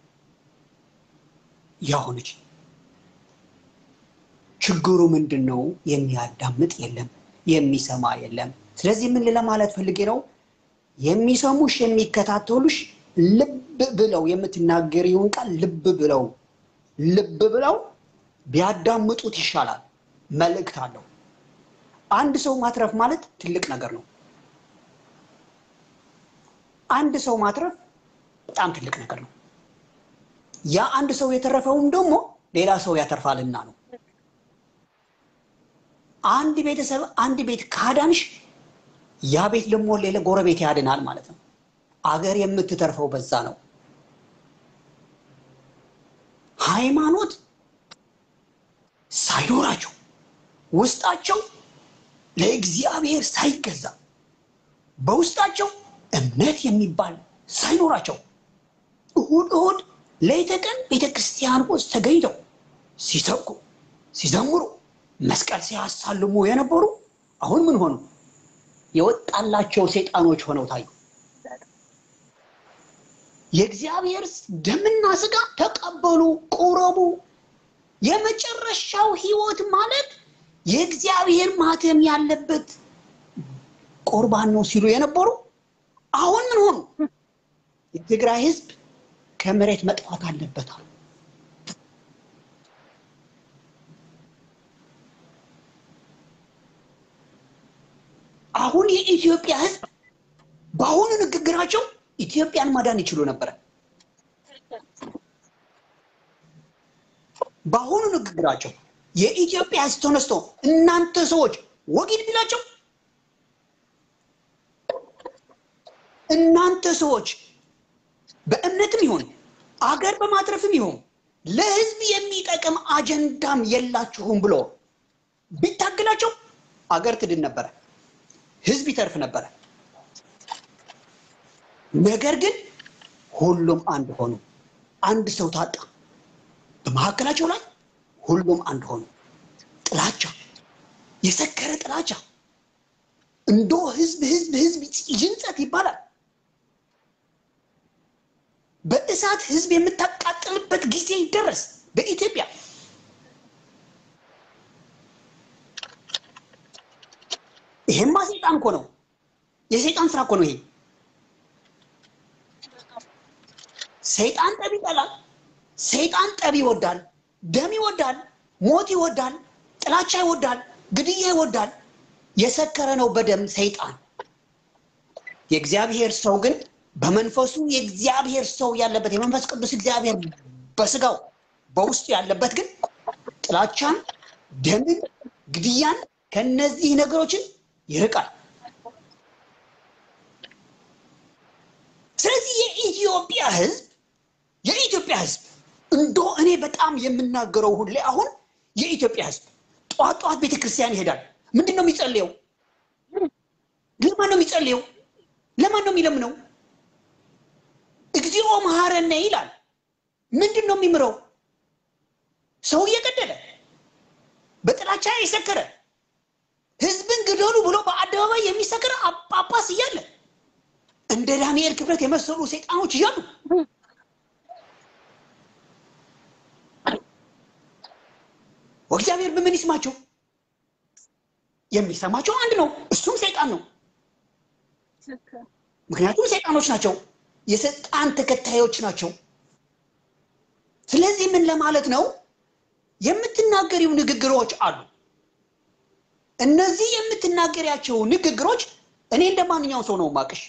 ያሆነች። ችግሩ ምንድን ነው? የሚያዳምጥ የለም፣ የሚሰማ የለም። ስለዚህ ምን ለማለት ፈልጌ ነው? የሚሰሙሽ የሚከታተሉሽ ልብ ብለው የምትናገሪውን ቃል ልብ ብለው ልብ ብለው ቢያዳምጡት ይሻላል። መልእክት አለው። አንድ ሰው ማትረፍ ማለት ትልቅ ነገር ነው። አንድ ሰው ማትረፍ በጣም ትልቅ ነገር ነው። ያ አንድ ሰው የተረፈውም ደግሞ ሌላ ሰው ያተርፋልና ነው። አንድ ቤተሰብ አንድ ቤት ካዳንሽ ያ ቤት ደግሞ ሌላ ጎረቤት ያድናል ማለት ነው። አገር የምትተርፈው በዛ ነው። ሃይማኖት ሳይኖራቸው ውስጣቸው ለእግዚአብሔር ሳይገዛ በውስጣቸው እምነት የሚባል ሳይኖራቸው እሁድ እሁድ ሌተ ቀን ቤተ ክርስቲያን ውስጥ ተገኝተው ሲሰብኩ ሲዘምሩ መስቀል ሲያሳልሙ የነበሩ አሁን ምን ሆኑ? የወጣላቸው ሰይጣኖች ሆነው ታዩ። የእግዚአብሔር ደምና ስጋ ተቀበሉ፣ ቁረቡ። የመጨረሻው ህይወት ማለት የእግዚአብሔር ማተም ያለበት ቁርባን ነው ሲሉ የነበሩ አሁን ምን ሆኑ? የትግራይ ህዝብ ከመሬት መጥፋት አለበት አሉ። አሁን የኢትዮጵያ ህዝብ በአሁኑ ንግግራቸው ኢትዮጵያን ማዳን ይችሉ ነበረ። በአሁኑ ንግግራቸው የኢትዮጵያ ህዝብ ተነስቶ እናንተ ሰዎች ወጊድ ቢላቸው እናንተ ሰዎች በእምነትም ይሁን አገር በማትረፍም ይሁን ለህዝብ የሚጠቅም አጀንዳም የላችሁም ብሎ ቢታገላቸው አገር ትድን ነበረ፣ ህዝብ ይተርፍ ነበረ። ነገር ግን ሁሉም አንድ ሆኑ። አንድ ሰው ታጣ። በመካከላቸው ላይ ሁሉም አንድ ሆኑ። ጥላቻ፣ የሰከረ ጥላቻ እንዶ ህዝብ ህዝብ ህዝብ ይንጸት ይባላል። በእሳት ህዝብ የምታቃጥልበት ጊዜ ይደረስ በኢትዮጵያ። ይሄማ ሰይጣን እኮ ነው። የሰይጣን ስራ እኮ ነው ይሄ። ሰይጣን ጠብ ይጠላል። ሰይጣን ጠብ ይወዳል፣ ደም ይወዳል፣ ሞት ይወዳል፣ ጥላቻ ይወዳል፣ ግድያ ይወዳል። የሰከረ ነው በደም ሰይጣን። የእግዚአብሔር ሰው ግን በመንፈሱ የእግዚአብሔር ሰው ያለበት የመንፈስ ቅዱስ እግዚአብሔር በስጋው በውስጡ ያለበት ግን ጥላቻን፣ ደምን፣ ግድያን ከነዚህ ነገሮችን ይርቃል። ስለዚህ የኢትዮጵያ ህዝብ የኢትዮጵያ ህዝብ እንዶ እኔ በጣም የምናገረው ሁሌ አሁን የኢትዮጵያ ህዝብ ጠዋት ጠዋት ቤተክርስቲያን ይሄዳል። ምንድን ነው የሚጸልየው? ለማን ነው የሚጸልየው? ለማን ነው የሚለምነው? እግዚኦ መሐረነ ይላል። ምንድን ነው የሚምረው? ሰው እየገደለ በጥላቻ የሰከረ ህዝብን ግደሉ ብሎ በአደባባይ የሚሰክር ጳጳስ እያለ እንደ ዳንኤል ክብረት የመሰሉ ሰይጣኖች እያሉ እግዚአብሔር በምን ይስማቸው? የሚሰማቸው አንድ ነው፣ እሱም ሰይጣን ነው። ምክንያቱም ሰይጣኖች ናቸው፣ የሰይጣን ተከታዮች ናቸው። ስለዚህ ምን ለማለት ነው? የምትናገሪው ንግግሮች አሉ። እነዚህ የምትናገሪያቸው ንግግሮች እኔ እንደ ማንኛውም ሰው ነው ማቅሽ።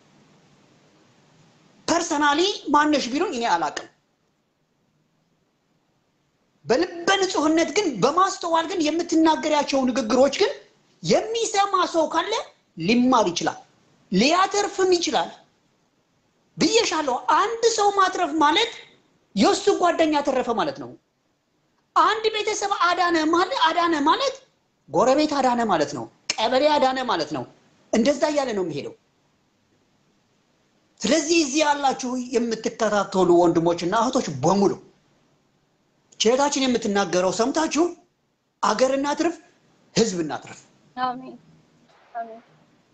ፐርሰናሊ ማነሽ ቢሉኝ እኔ አላቅም። በልበ ንጹህነት ግን በማስተዋል ግን የምትናገሪያቸው ንግግሮች ግን የሚሰማ ሰው ካለ ሊማር ይችላል፣ ሊያተርፍም ይችላል ብዬሻለሁ። አንድ ሰው ማትረፍ ማለት የእሱ ጓደኛ ተረፈ ማለት ነው። አንድ ቤተሰብ አዳነ ማለት አዳነ ማለት ጎረቤት አዳነ ማለት ነው። ቀበሌ አዳነ ማለት ነው። እንደዛ እያለ ነው የሚሄደው። ስለዚህ እዚህ ያላችሁ የምትከታተሉ ወንድሞችና እህቶች በሙሉ ቼታችን የምትናገረው ሰምታችሁ አገር እናትርፍ፣ ህዝብ እናትርፍ፣
አሜን አሜን።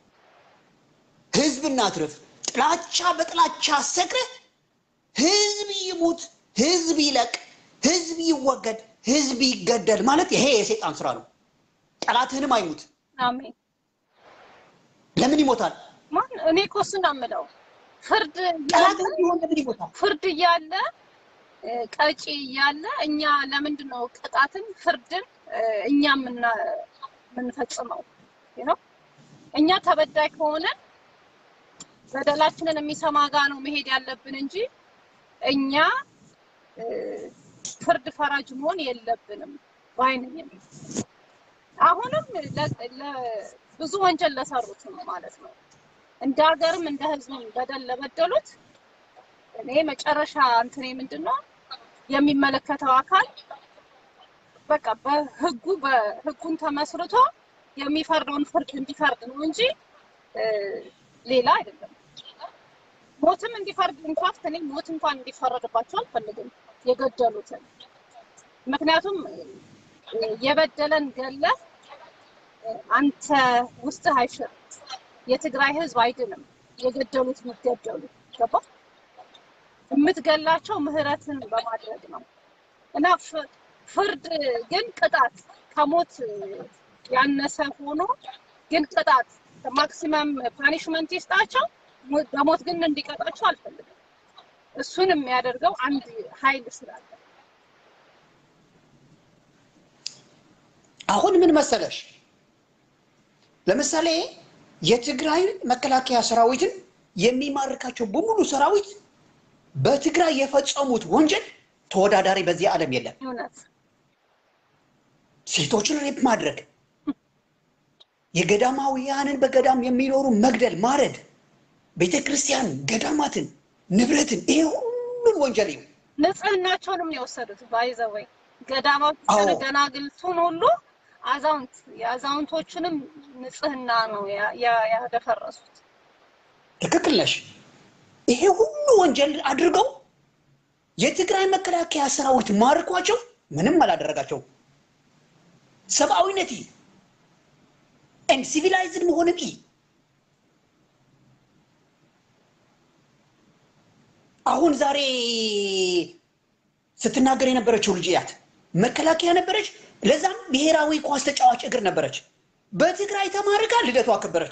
ህዝብ እናትርፍ። ጥላቻ በጥላቻ ሰክረህ ህዝብ ይሙት፣ ህዝብ ይለቅ፣ ህዝብ ይወገድ፣ ህዝብ ይገደል ማለት ይሄ የሰይጣን ስራ ነው። ጠላትህንም አይሙት።
አሜን።
ለምን ይሞታል?
ማን እኔ እኮ እሱን ነው የምለው። ፍርድ እያለ
ጠላትህም ቢሆን ለምን ይሞታል?
ፍርድ እያለ እ፣ ቀጪ እያለ እኛ ለምንድን ነው ቅጣትን ፍርድን እ፣ እኛ የምና- የምንፈጽመው ነው? እኛ ተበዳይ ከሆነ በደላችንን የሚሰማ ጋ ነው መሄድ ያለብን እንጂ እኛ እ፣ ፍርድ ፈራጅ መሆን የለብንም ባይነኝ። አሁንም ለ- ለ- ብዙ ወንጀል ለሰሩት ነው ማለት ነው እንደ ሀገርም እንደ ሕዝብም በደል ለበደሉት እኔ መጨረሻ እንትኔ ምንድን ነው የሚመለከተው አካል በቃ በህጉ በህጉን ተመስርቶ የሚፈርደውን ፍርድ እንዲፈርድ ነው እንጂ እ፣ ሌላ አይደለም። ሞትም እንዲፈርድ ኢንፋክት እኔ ሞት እንኳን እንዲፈረድባቸው አልፈልግም የገደሉትን። ምክንያቱም እ፣ የበደለን ገለህ እ፣ አንተ ውስጥህ አይሽርም። የትግራይ ህዝብ አይድንም። የገደሉት ቢገደሉ ገባ የምትገላቸው ምህረትን በማድረግ ነው እና ፍ- ፍርድ ግን ቅጣት ከሞት ያነሰ ሆኖ ግን ቅጣት ማክሲመም ፓኒሽመንት ይስጣቸው፣ ሞ- በሞት ግን እንዲቀጣቸው አልፈልግም። እሱን የሚያደርገው አንድ ኃይል ስላለ
አሁን ምን መሰለሽ፣ ለምሳሌ የትግራይ መከላከያ ሰራዊትን የሚማርካቸው በሙሉ ሰራዊት በትግራይ የፈጸሙት ወንጀል ተወዳዳሪ በዚህ ዓለም የለም።
እውነት
ሴቶችን ሬፕ ማድረግ፣ የገዳማውያንን በገዳም የሚኖሩ መግደል፣ ማረድ፣ ቤተ ክርስቲያን፣ ገዳማትን፣ ንብረትን ይሄ ሁሉን ወንጀል ይሁ
ንጽህናቸውንም ነው የወሰዱት። ባይዘወይ ገዳማት
አዎ።
ደናግልቱን ሁሉ አዛውንት የአዛውንቶቹንም ንጽህና ነው ያ- ያ- ያደፈረሱት።
ትክክል ነሽ። ይሄ ሁሉ ወንጀል አድርገው የትግራይ መከላከያ ሰራዊት ማርኳቸው ምንም አላደረጋቸው። ሰብአዊነት ኤንድ ሲቪላይዝድ መሆንን ኢ አሁን ዛሬ ስትናገር የነበረችው ልጅ ያት መከላከያ ነበረች። ለዛም ብሔራዊ ኳስ ተጫዋች እግር ነበረች። በትግራይ ተማርካ ልደቷ አከበረች።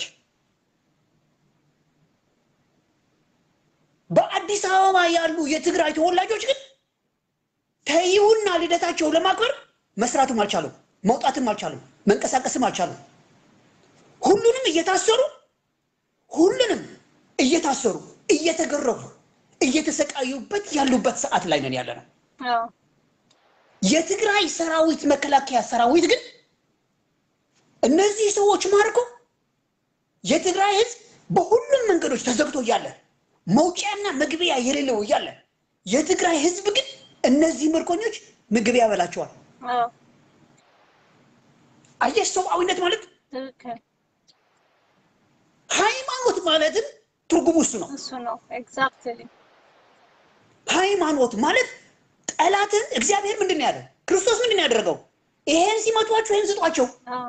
በአዲስ አበባ ያሉ የትግራይ ተወላጆች ግን ተይውና ልደታቸው ለማክበር መስራትም አልቻሉም፣ መውጣትም አልቻሉም፣ መንቀሳቀስም አልቻሉም። ሁሉንም እየታሰሩ ሁሉንም እየታሰሩ እየተገረፉ እየተሰቃዩበት ያሉበት ሰዓት ላይ ነን ያለ ነው።
አዎ
የትግራይ ሰራዊት መከላከያ ሰራዊት ግን እነዚህ ሰዎች ማርኮ የትግራይ ህዝብ በሁሉም መንገዶች ተዘግቶ እያለ መውጫና መግቢያ የሌለው እያለ የትግራይ ህዝብ ግን እነዚህ ምርኮኞች ምግብ ያበላቸዋል።
አዎ
አየሽ፣ ሰብአዊነት ማለት
ትክክል።
ሃይማኖት ማለትም ትርጉሙ እሱ ነው።
እሱ ነው ኤግዛክትሊ።
ሃይማኖት ማለት ጠላትን እግዚአብሔር ምንድን ነው ያለው? ክርስቶስ ምንድን ነው ያደረገው? ይሄን ሲመቷቸው ይሄን ስጧቸው።
አዎ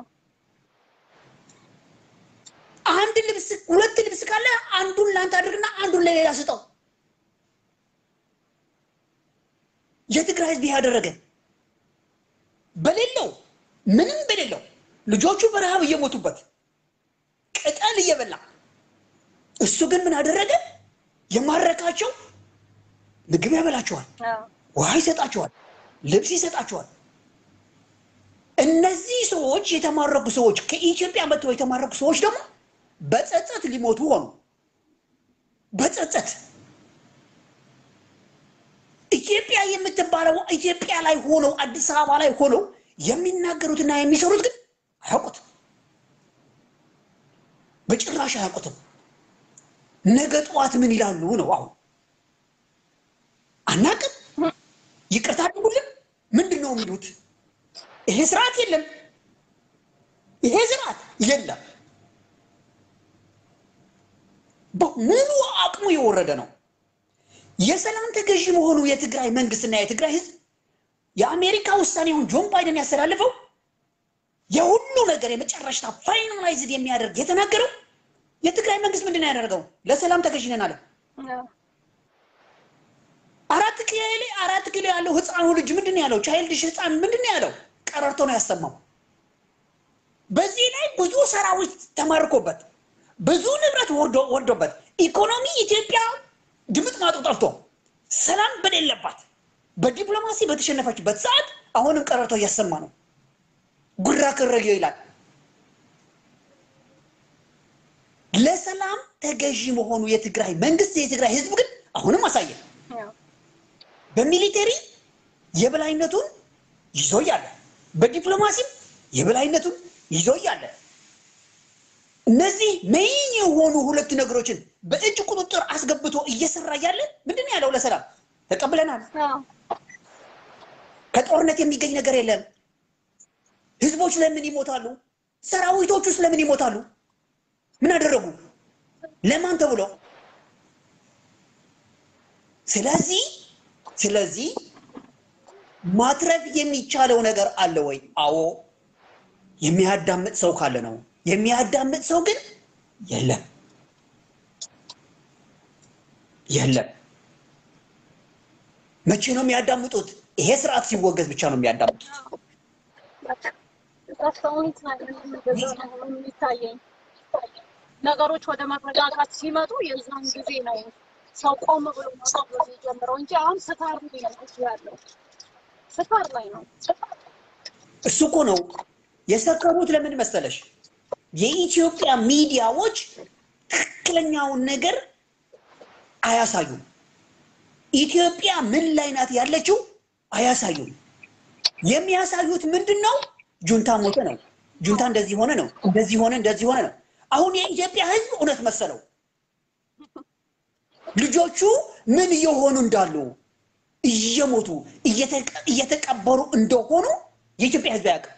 አንድ ልብስ ሁለት ልብስ ካለ አንዱን ለአንተ አድርግና አንዱን ለሌላ ስጠው። የትግራይ ህዝብ ይህ ያደረገ በሌለው ምንም በሌለው ልጆቹ በረሃብ እየሞቱበት ቅጠል እየበላ እሱ ግን ምን አደረገ? የማረካቸው ምግብ ያበላቸዋል፣
አዎ
ውሃ ይሰጣቸዋል፣ ልብስ ይሰጣቸዋል። እነዚህ ሰዎች የተማረኩ ሰዎች ከኢትዮጵያ መጥተው የተማረኩ ሰዎች ደግሞ በጸጸት ሊሞቱ ሆኑ። በጸጸት ኢትዮጵያ የምትባለው ኢትዮጵያ ላይ ሆነው አዲስ አበባ ላይ ሆነው የሚናገሩትና የሚሰሩት ግን አያውቁትም፣ በጭራሽ አያውቁትም። ነገ ጠዋት ምን ይላሉ ነው አሁን አናቅም። ይቅርታ አድርጉልን ምንድን ነው የሚሉት? ይሄ ስርዓት የለም፣ ይሄ ስርዓት የለም። በሙሉ አቅሙ የወረደ ነው። የሰላም ተገዢ መሆኑ የትግራይ መንግስትና የትግራይ ህዝብ የአሜሪካ ውሳኔውን ጆን ባይደን ያስተላልፈው የሁሉ ነገር የመጨረሻ ፋይናላይዝድ የሚያደርግ የተናገረው የትግራይ መንግስት ምንድን ነው ያደረገው? ለሰላም ተገዢ ነን አለ።
አዎ
አራት ኪሎ ላይ አራት ኪሎ ያለው ህፃኑ ልጅ ምንድን ነው ያለው? ቻይልድሽ ህፃን ምንድን ነው ያለው? ቀረርቶ ነው ያሰማው። በዚህ ላይ ብዙ ሰራዊት ተማርኮበት ብዙ ንብረት ወርዶ ወርዶበት ኢኮኖሚ ኢትዮጵያ ድምጥ ማጡ ጠፍቶ ሰላም በሌለባት በዲፕሎማሲ በተሸነፈችበት ሰዓት አሁንም ቀረርቶ እያሰማ ነው። ጉራ ከረጌ ይላል። ለሰላም ተገዢ መሆኑ የትግራይ መንግስት የትግራይ ህዝብ ግን አሁንም አሳየ።
አዎ
በሚሊቴሪ የበላይነቱን ይዞ እያለ በዲፕሎማሲም የበላይነቱን ይዞ እያለ እነዚህ ሜይን የሆኑ ሁለት ነገሮችን በእጅ ቁጥጥር አስገብቶ እየሰራ እያለ ምንድን ነው ያለው? ለሰላም ተቀብለናል።
አዎ
ከጦርነት የሚገኝ ነገር የለም። ህዝቦች ለምን ይሞታሉ? ሰራዊቶቹስ ለምን ይሞታሉ? ምን አደረጉ? ለማን ተብሎ? ስለዚህ ስለዚህ ማትረፍ የሚቻለው ነገር አለ ወይ? አዎ፣ የሚያዳምጥ ሰው ካለ ነው። የሚያዳምጥ ሰው ግን የለም የለም። መቼ ነው የሚያዳምጡት? ይሄ ስርዓት ሲወገዝ ብቻ ነው የሚያዳምጡት።
እስካሁን እንደዛ ነው የሚታየኝ። ነገሮች ወደ መረጋጋት ሲመጡ የዛን ጊዜ ነው ሰው ቆም ብሎ ማሰብ የሚጀምረው እንጂ አሁን ስካር ላይ ነው እሱ ያለው ስካር ላይ ነው።
እሱ እኮ ነው የሰከሩት። ለምን መሰለሽ? የኢትዮጵያ ሚዲያዎች ትክክለኛውን ነገር አያሳዩም። ኢትዮጵያ ምን ላይ ናት ያለችው አያሳዩም። የሚያሳዩት ምንድን ነው? ጁንታ ሞተ ነው፣ ጁንታ እንደዚህ ሆነ ነው፣ እንደዚህ ሆነ፣ እንደዚህ ሆነ ነው። አሁን የኢትዮጵያ ሕዝብ እውነት መሰለው። ልጆቹ ምን እየሆኑ እንዳሉ እየሞቱ እየተቀ- እየተቀበሩ እንደሆኑ የኢትዮጵያ ሕዝብ አያውቅም።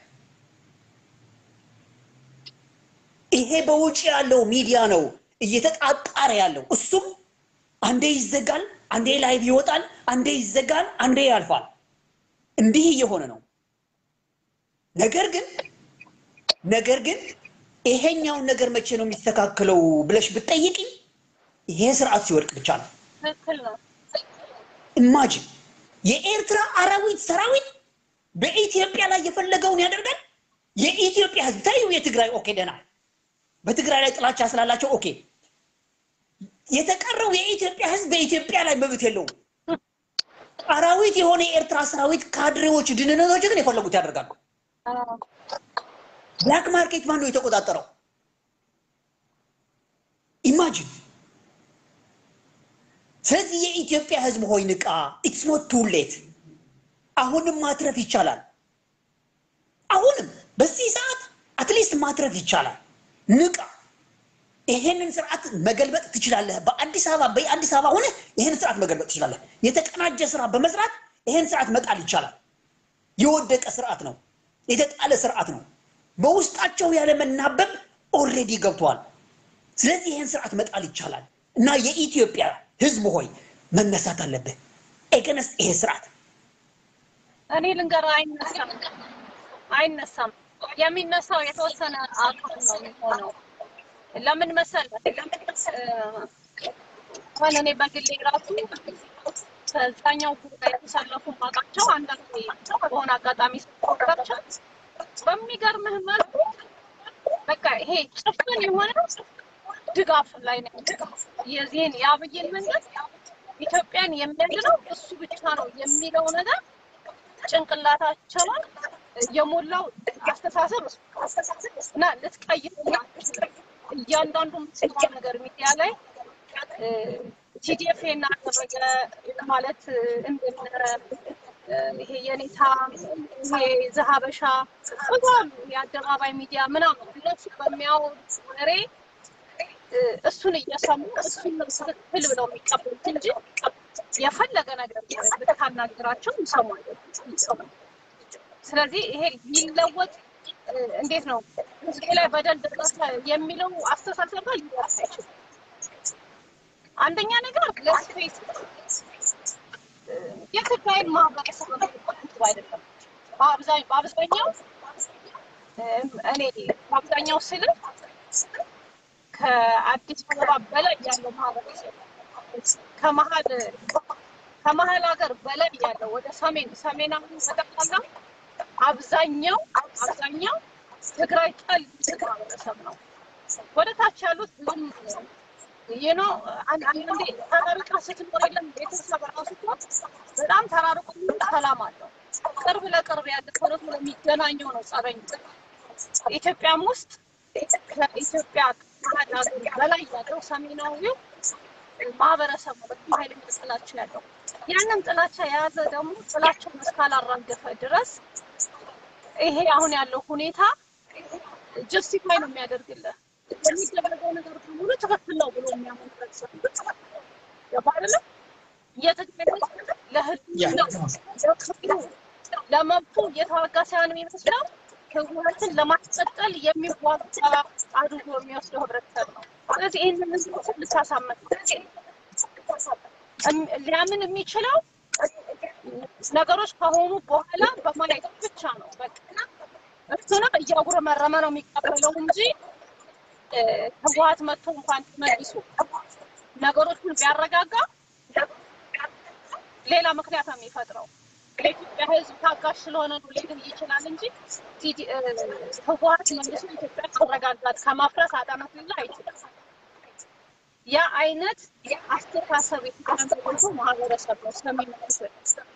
ይሄ በውጭ ያለው ሚዲያ ነው እየተጣጣረ ያለው። እሱም አንዴ ይዘጋል፣ አንዴ ላይቭ ይወጣል፣ አንዴ ይዘጋል፣ አንዴ ያልፋል። እንዲህ እየሆነ ነው። ነገር ግን ነገር ግን ይሄኛውን ነገር መቼ ነው የሚስተካከለው ብለሽ ብትጠይቂኝ ይሄ ስርዓት ሲወድቅ ብቻ ነው።
ትክክል ነው።
ኢማጂን የኤርትራ አራዊት ሰራዊት በኢትዮጵያ ላይ የፈለገውን ያደርጋል። የኢትዮጵያ ህዝብ ታዩ፣ የትግራይ ኦኬ ደህና፣ በትግራይ ላይ ጥላቻ ስላላቸው ኦኬ። የተቀረው የኢትዮጵያ ህዝብ በኢትዮጵያ ላይ መብት የለውም። አራዊት የሆነ የኤርትራ ሰራዊት ካድሬዎች፣ ድንነቶች ግን የፈለጉት ያደርጋሉ።
አዎ
ብላክ ማርኬት ማን ነው የተቆጣጠረው? ኢማጂን። ስለዚህ የኢትዮጵያ ህዝብ ሆይ ንቃ። ኢትስ ኖት ቱ ሌት። አሁንም ማትረፍ ይቻላል። አሁንም በዚህ ሰዓት አትሊስት ማትረፍ ይቻላል። ንቃ። ይሄንን ስርዓት መገልበጥ ትችላለህ። በአዲስ አበባ በአዲስ አበባ ሆነ ይሄን ስርዓት መገልበጥ ትችላለህ። የተቀናጀ ስራ በመስራት ይሄን ስርዓት መጣል ይቻላል። የወደቀ ስርዓት ነው። የተጣለ ስርዓት ነው። በውስጣቸው ያለ መናበብ ኦልሬዲ ገብተዋል። ስለዚህ ይህን ስርዓት መጣል ይቻላል እና የኢትዮጵያ ህዝብ ሆይ መነሳት አለብህ ኤገነስ ይሄ ስርዓት
እኔ ልንገርህ፣ አይነሳም አይነሳም። የሚነሳው የተወሰነ አካል ነው የሚሆነው። ለምን መሰለህ? እ፣ አሁን እኔ በግሌ ራሱ ከዛኛው ጉዳይ የተሰለፉ ማውቃቸው አንዳንድ በሆነ አጋጣሚ ስቆጣቸው በሚገርምህ መልኩ በቃ ይሄ ጭፍን የሆነ ድጋፍ ላይ ነው። የዚህን የአብይን መንግስት ኢትዮጵያን የሚያድነው እሱ ብቻ ነው የሚለው ነገር ጭንቅላታቸውን የሞላው አስተሳሰብ እና ልትቀይር እያንዳንዱ የምትሰማው ነገር ሚዲያ ላይ ቲዲኤፍ እናደረገ ማለት እንደነ ይሄ የኔታ ይሄ ዘሀበሻ በጣም የአደባባይ ሚዲያ ምናምን እነሱ በሚያወሩት ወሬ እሱን እየሰሙ እሱን ትክክል ብለው የሚቀበሉት እንጂ የፈለገ ነገር ብታናግራቸው ይሰማሉ። ስለዚህ ይሄ ሊለወጥ እንዴት ነው ህዝቤ ላይ በደል ደረሰ የሚለው አስተሳሰብ ጋር ሊደርስ አይችልም። አንደኛ ነገር ለስፔስ የትግራይን ማህበረሰብ ነው አይደለም። በአብዛኛው በአብዛኛው እኔ በአብዛኛው ስል ከአዲስ አበባ በላይ ያለው ማህበረሰብ ከመሀል ከመሀል ሀገር በላይ ያለው ወደ ሰሜን ሰሜናዊ ተጠቅላላ አብዛኛው አብዛኛው ትግራይ ጠል ማህበረሰብ ነው። ወደ ታች ያሉት ብዙም ይህ ነው። አንዳንዴ ተራርቃ ስትኖር የለም ቤተሰብ ራሱ እኮ በጣም ተራርቆ ሰላም አለው። ቅርብ ለቅርብ ያለ ቶሎ ቶሎ የሚገናኘው ነው ጸበኝ። ኢትዮጵያም ውስጥ ከኢትዮጵያ መሀል ሀገር በላይ ያለው ሰሜናዊው ማህበረሰብ ነው። በጣም ኃይለኛ ጥላቻ ያለው ያንን ጥላቻ የያዘ ደግሞ ጥላቻውን እስካላራገፈ ድረስ ይሄ አሁን ያለው ሁኔታ ጀስቲፋይ ነው የሚያደርግልህ። የሚደረገው ነገር በሙሉ ትክክል ነው ብሎ የሚያምን ሰው ገባህ አይደለም? የትግራይ ህዝብ ለህዝብ ለክብሩ ለመብቱ እየተዋጋ ሳይሆን የሚመስለው ህወሓትን ለማስቀጠል የሚዋጋ አድርጎ የሚወስደው ህብረተሰብ ነው። ስለዚህ ይህንን ህዝብ ልታሳመን እም- ሊያምን የሚችለው ነገሮች ከሆኑ በኋላ በማየት ብቻ ነው። በቃ እሱንም እያጉረመረመ ነው የሚቀበለው እንጂ እ፣ ህወሓት መጥቶ እንኳን መልሶ ነገሮችን ቢያረጋጋ ሌላ ምክንያት ነው የሚፈጥረው። የኢትዮጵያ ህዝብ ታጋሽ ስለሆነ ነው ሊል ይችላል እንጂ ቲዲ- እ፣ ህወሓት መልሶ ኢትዮጵያ ተረጋጋት ከማፍረስ አዳመት ሊል አይችልም። ያ አይነት አስተሳሰብ የተገነዘበ ማህበረሰብ ነው ስለሚመስል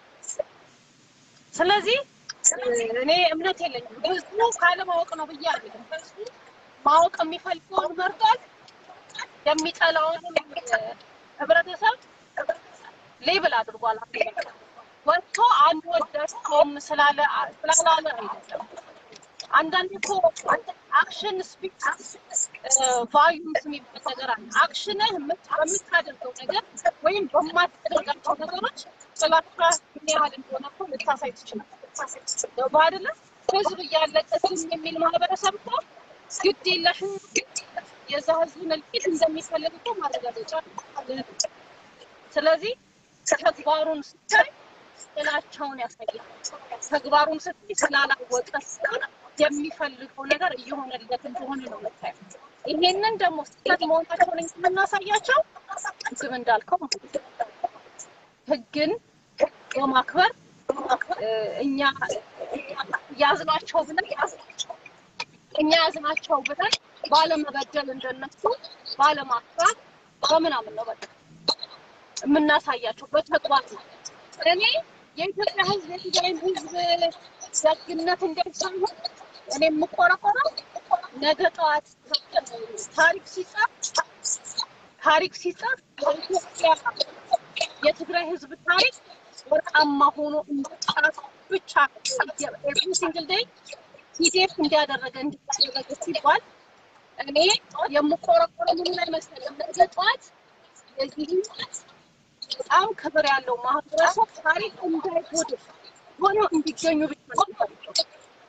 ስለዚህ እ፣ እኔ እምነት የለኝም ህዝቡ ካለማወቅ ነው ብዬ አልልም። ህዝቡ ማወቅ የሚፈልገውን መርጧል። የሚጠላውን እ፣ ህብረተሰብ ሌብል አድርጓል። ወጥቶ አንድ ወዳቸውም ስላለ ስላላለ አይደለም። አንዳንድ እኮ አክሽን ስፒክ ቫሉምስ የሚባል ነገር አለ። አክሽንህ የምት- በምታደርገው ነገር ወይም በማታደርጋቸው ነገሮች ጥላቻ ምን ያህል እንደሆነ እኮ ልታሳይ ትችላለህ። ገባህ አይደለ? ህዝብ እያለቀ ዝም የሚል ማህበረሰብ እኮ ግድ የለሽም የዛ ህዝብን እልቂት እንደሚፈልግ እኮ ማረጋገጫ አለ። ስለዚህ ተግባሩን ስታይ ጥላቻውን ያሳያል። ተግባሩን ስትይ ስላላወቀ ሳይሆን የሚፈልገው ነገር እየሆነለት እንደሆነ ነው የምታየው። ይሄንን ደግሞ ስህተት መሆናቸውን የምናሳያቸው ቅድም እንዳልከው ማለት ነው። ህግን በማክበር እ፣ እኛ ያዝናቸው ብለን እኛ ያዝናቸው ብለን ባለመበደል እንደነሱ ባለማክበር በምናምን ነው በቃ የምናሳያቸው በተግባር ነው። እኔ የኢትዮጵያ ህዝብ የትግራይን ህዝብ ደግነት እንዳይሳይሆን እኔ የምቆረቆረው ነገ ጠዋት ታሪክ ሲጻፍ ታሪክ ሲጻፍ የኢትዮጵያ የትግራይ ህዝብ ታሪክ ወርቃማ ሆኖ እንዲጻፍ ብቻ ኤቭሪ ሲንግል ዴይ ፒዲኤፍ እንዲያደረገ እንዲያደረገ ሲባል እኔ የምቆረቆረው ምን ላይ መሰለህ ነገ ጠዋት የዚህ በጣም ክብር ያለው ማህበረሰብ ታሪክ እንዳይጎድፍ ሆኖ እንዲገኙ ብቻ ነው የምፈልገው።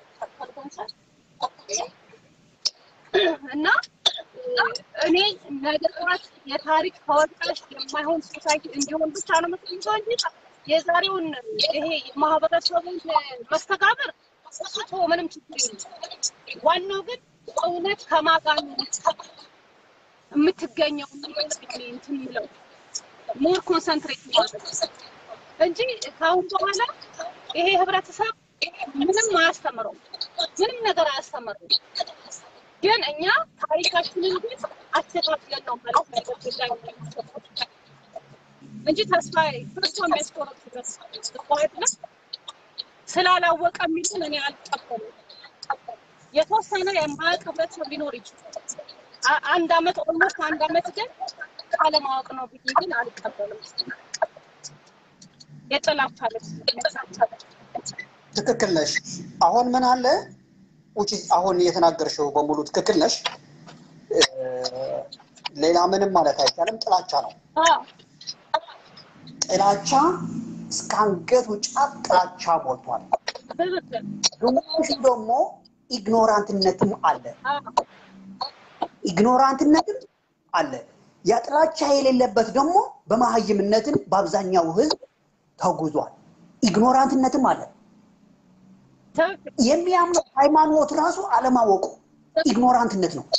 እና እ፣ እኔ ነገ ጠዋት የታሪክ ተወቃሽ የማይሆን ሶሳይቲ እንዲሆን ብቻ ነው የምፈልገው እንጂ የዛሬውን ይሄ የማህበረሰቡን መስተጋብር ስቶ ምንም ችግር የለም። ዋናው ግን እውነት ከማጋን የምትገኘው እንትን የሚለው ሞር ኮንሰንትሬት ማድረግ እንጂ ከአሁን በኋላ ይሄ ህብረተሰብ ምንም አያስተምረው፣ ምንም ነገር አያስተምረው። ግን እኛ ታሪካችንን ግን አስተካክለን ነው ማለት ነው ጉዳይ እንጂ ተስፋ ተስፋ የሚያስቆረጥበት አይደለም። ስላላወቀ የሚሉን እኔ አልቀበልም። የተወሰነ የማያውቅ ህብረተሰብ ሊኖር ይችላል። አ- አንድ አመት ኦልሞስት አንድ አመት ግን ካለማወቅ ነው ብዬ ግን አልቀበልም። የጥላቻ ልብስ
ትክክል ነሽ። አሁን ምን አለ ውጪ አሁን የተናገርሽው በሙሉ ትክክል ነሽ። እ፣ ሌላ ምንም ማለት አይቻልም። ጥላቻ ነው።
አዎ
ጥላቻ እስከ አንገቱ ጫፍ ጥላቻ ሞልቷል።
ትክክል።
ግማሹ ደግሞ ኢግኖራንትነትም አለ።
አዎ
ኢግኖራንትነትም አለ። ያ ጥላቻ የሌለበት ደግሞ በመሀይምነትን በአብዛኛው ህዝብ ተጉዟል። ኢግኖራንትነትም አለ።
ትክክል።
የሚያምነው ሃይማኖት ራሱ አለማወቁ ኢግኖራንትነት ነው።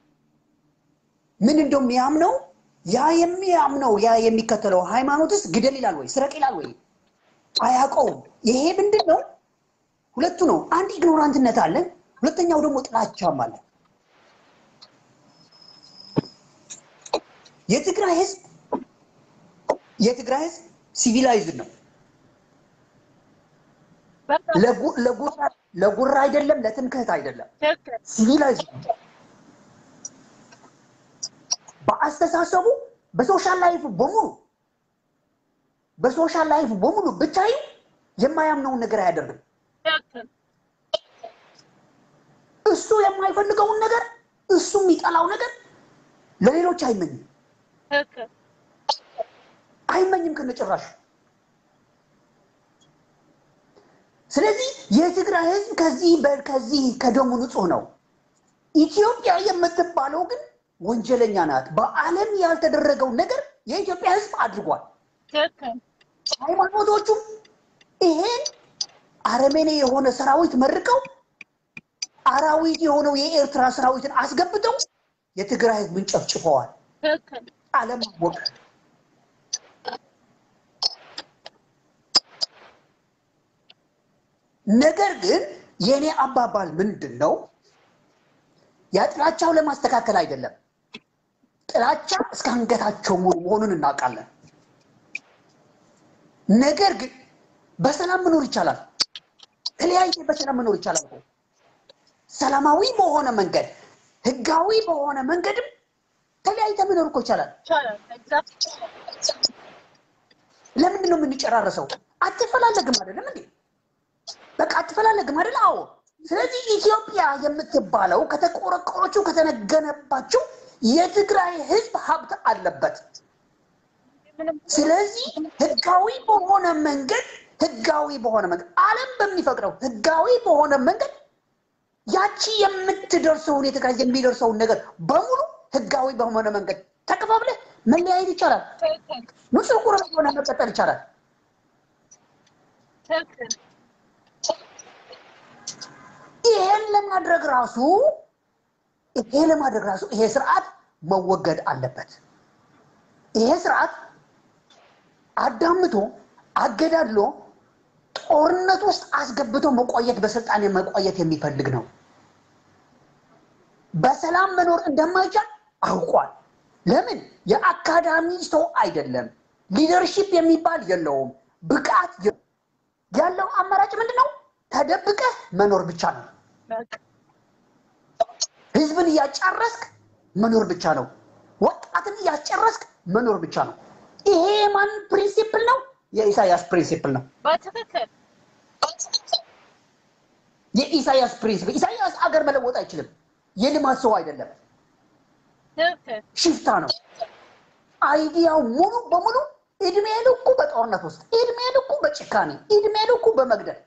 ምን እንደው የሚያምነው ያ የሚያምነው ያ የሚከተለው ሃይማኖትስ ግደል ይላል ወይ ስረቅ ይላል ወይ አያውቀውም። ይሄ ምንድን ነው? ሁለቱ ነው። አንድ ኢግኖራንትነት አለ፣ ሁለተኛው ደግሞ ጥላቻም አለ። የትግራይ ህዝብ የትግራይ ህዝብ ሲቪላይዝድ ነው።
በቃ
ለጉ- ለጉራ ለጉራ አይደለም፣ ለትምክህት አይደለም።
ትክክል።
ሲቪላይዝድ ነው። በአስተሳሰቡ በሶሻል ላይፍ በሙሉ
በሶሻል ላይፍ በሙሉ ብታዩ የማያምነውን ነገር አያደርግም።
ትክክል
እሱ የማይፈልገውን ነገር እሱ የሚጠላው ነገር ለሌሎች አይመኝም
ትክክል
አይመኝም ከነጭራሹ። ስለዚህ የትግራይ ህዝብ ከዚህ በ- ከዚህ ከደሙ ንጹህ ነው። ኢትዮጵያ የምትባለው ግን ወንጀለኛ ናት። በዓለም ያልተደረገውን ነገር የኢትዮጵያ ህዝብ አድርጓል።
ትክክል
ሃይማኖቶቹም ይሄን አረመኔ የሆነ ሰራዊት መርቀው አራዊት የሆነው የኤርትራ ሰራዊትን አስገብተው የትግራይ ህዝብን ጨፍጭፈዋል።
ትክክል
ዓለም አወቀ። ነገር ግን የእኔ አባባል ምንድን ነው? ያ ጥላቻው ለማስተካከል አይደለም። ጥላቻ እስከ አንገታቸው ሙሉ መሆኑን እናውቃለን። ነገር ግን በሰላም መኖር ይቻላል። ተለያይተ በሰላም መኖር ይቻላል እኮ። ሰላማዊ በሆነ መንገድ፣ ህጋዊ በሆነ መንገድም ተለያይተ መኖር እኮ ይቻላል።
ይቻላል ኤግዛክት
ለምንድን ነው የምንጨራረሰው? አትፈላለግም አይደለም እንዴ? በቃ አትፈላለግም አይደል? አዎ። ስለዚህ ኢትዮጵያ የምትባለው ከተቆረቆረችው ከተነገነባችው የትግራይ ህዝብ ሀብት አለበት።
ምንም
ስለዚህ ህጋዊ በሆነ መንገድ ህጋዊ በሆነ መንገድ ዓለም በሚፈቅደው ህጋዊ በሆነ መንገድ ያቺ የምትደርሰውን የትግራይ የሚደርሰውን ነገር በሙሉ ህጋዊ በሆነ መንገድ ተከፋፍለህ መለያየት ይቻላል።
ትክክል
ንጹህ ቁርበት ሆነ መቀጠል ይቻላል።
ትክክል
ይሄን ለማድረግ ራሱ ይሄ ለማድረግ ራሱ ይሄ ስርዓት መወገድ አለበት። ይሄ ስርዓት አዳምቶ አገዳድሎ ጦርነት ውስጥ አስገብቶ መቆየት በስልጣን መቆየት የሚፈልግ ነው። በሰላም መኖር እንደማይቻል አውቋል። ለምን? የአካዳሚ ሰው አይደለም። ሊደርሺፕ የሚባል የለውም። ብቃት የ- ያለው አማራጭ ምንድን ነው? ተደብቀህ መኖር ብቻ ነው።
በቃ
ህዝብን እያጫረስክ መኖር ብቻ ነው። ወጣትን እያስጨረስክ መኖር ብቻ ነው። ይሄ የማን ፕሪንሲፕል ነው? የኢሳያስ ፕሪንሲፕል ነው።
በትክክል
የኢሳያስ ፕሪንሲፕል። ኢሳያስ አገር መለወጥ አይችልም። የልማት ሰው አይደለም፣
ትክክል
ሽፍታ ነው። አይዲያው ሙሉ በሙሉ እድሜ ልኩ በጦርነት ውስጥ፣ እድሜ ልኩ በጭካኔ፣ እድሜ ልኩ በመግደል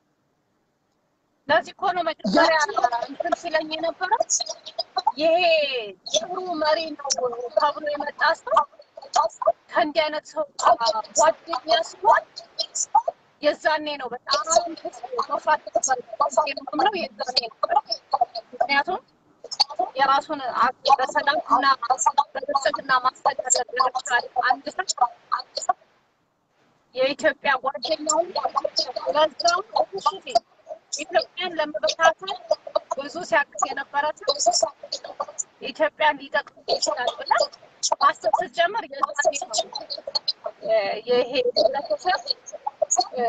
ለዚህ እኮ ነው መጀመሪያ እንትን ሲለኝ የነበረው ይሄ ጥሩ መሪ ነው ተብሎ የመጣ ሰው ከእንዲህ አይነት ሰው ጋር ጓደኛ ሲሆን የዛኔ ነው በጣም መፍራት የምለው የዛኔ ነው። ምክንያቱም የራሱን አቅ- በሰላምና በብልጽግና ማስተዳደር ለመቻል አንድ ሰው የኢትዮጵያ ጓደኛውን ለዛም እሱ ፊት ኢትዮጵያን ለመበታተን ብዙ ሲያቅስ የነበረ ሰው ኢትዮጵያን ሊጠቅም ይችላል ብላ ማሰብ ስትጀምር የዛኔ ነው እ ይሄ ህብረተሰብ እ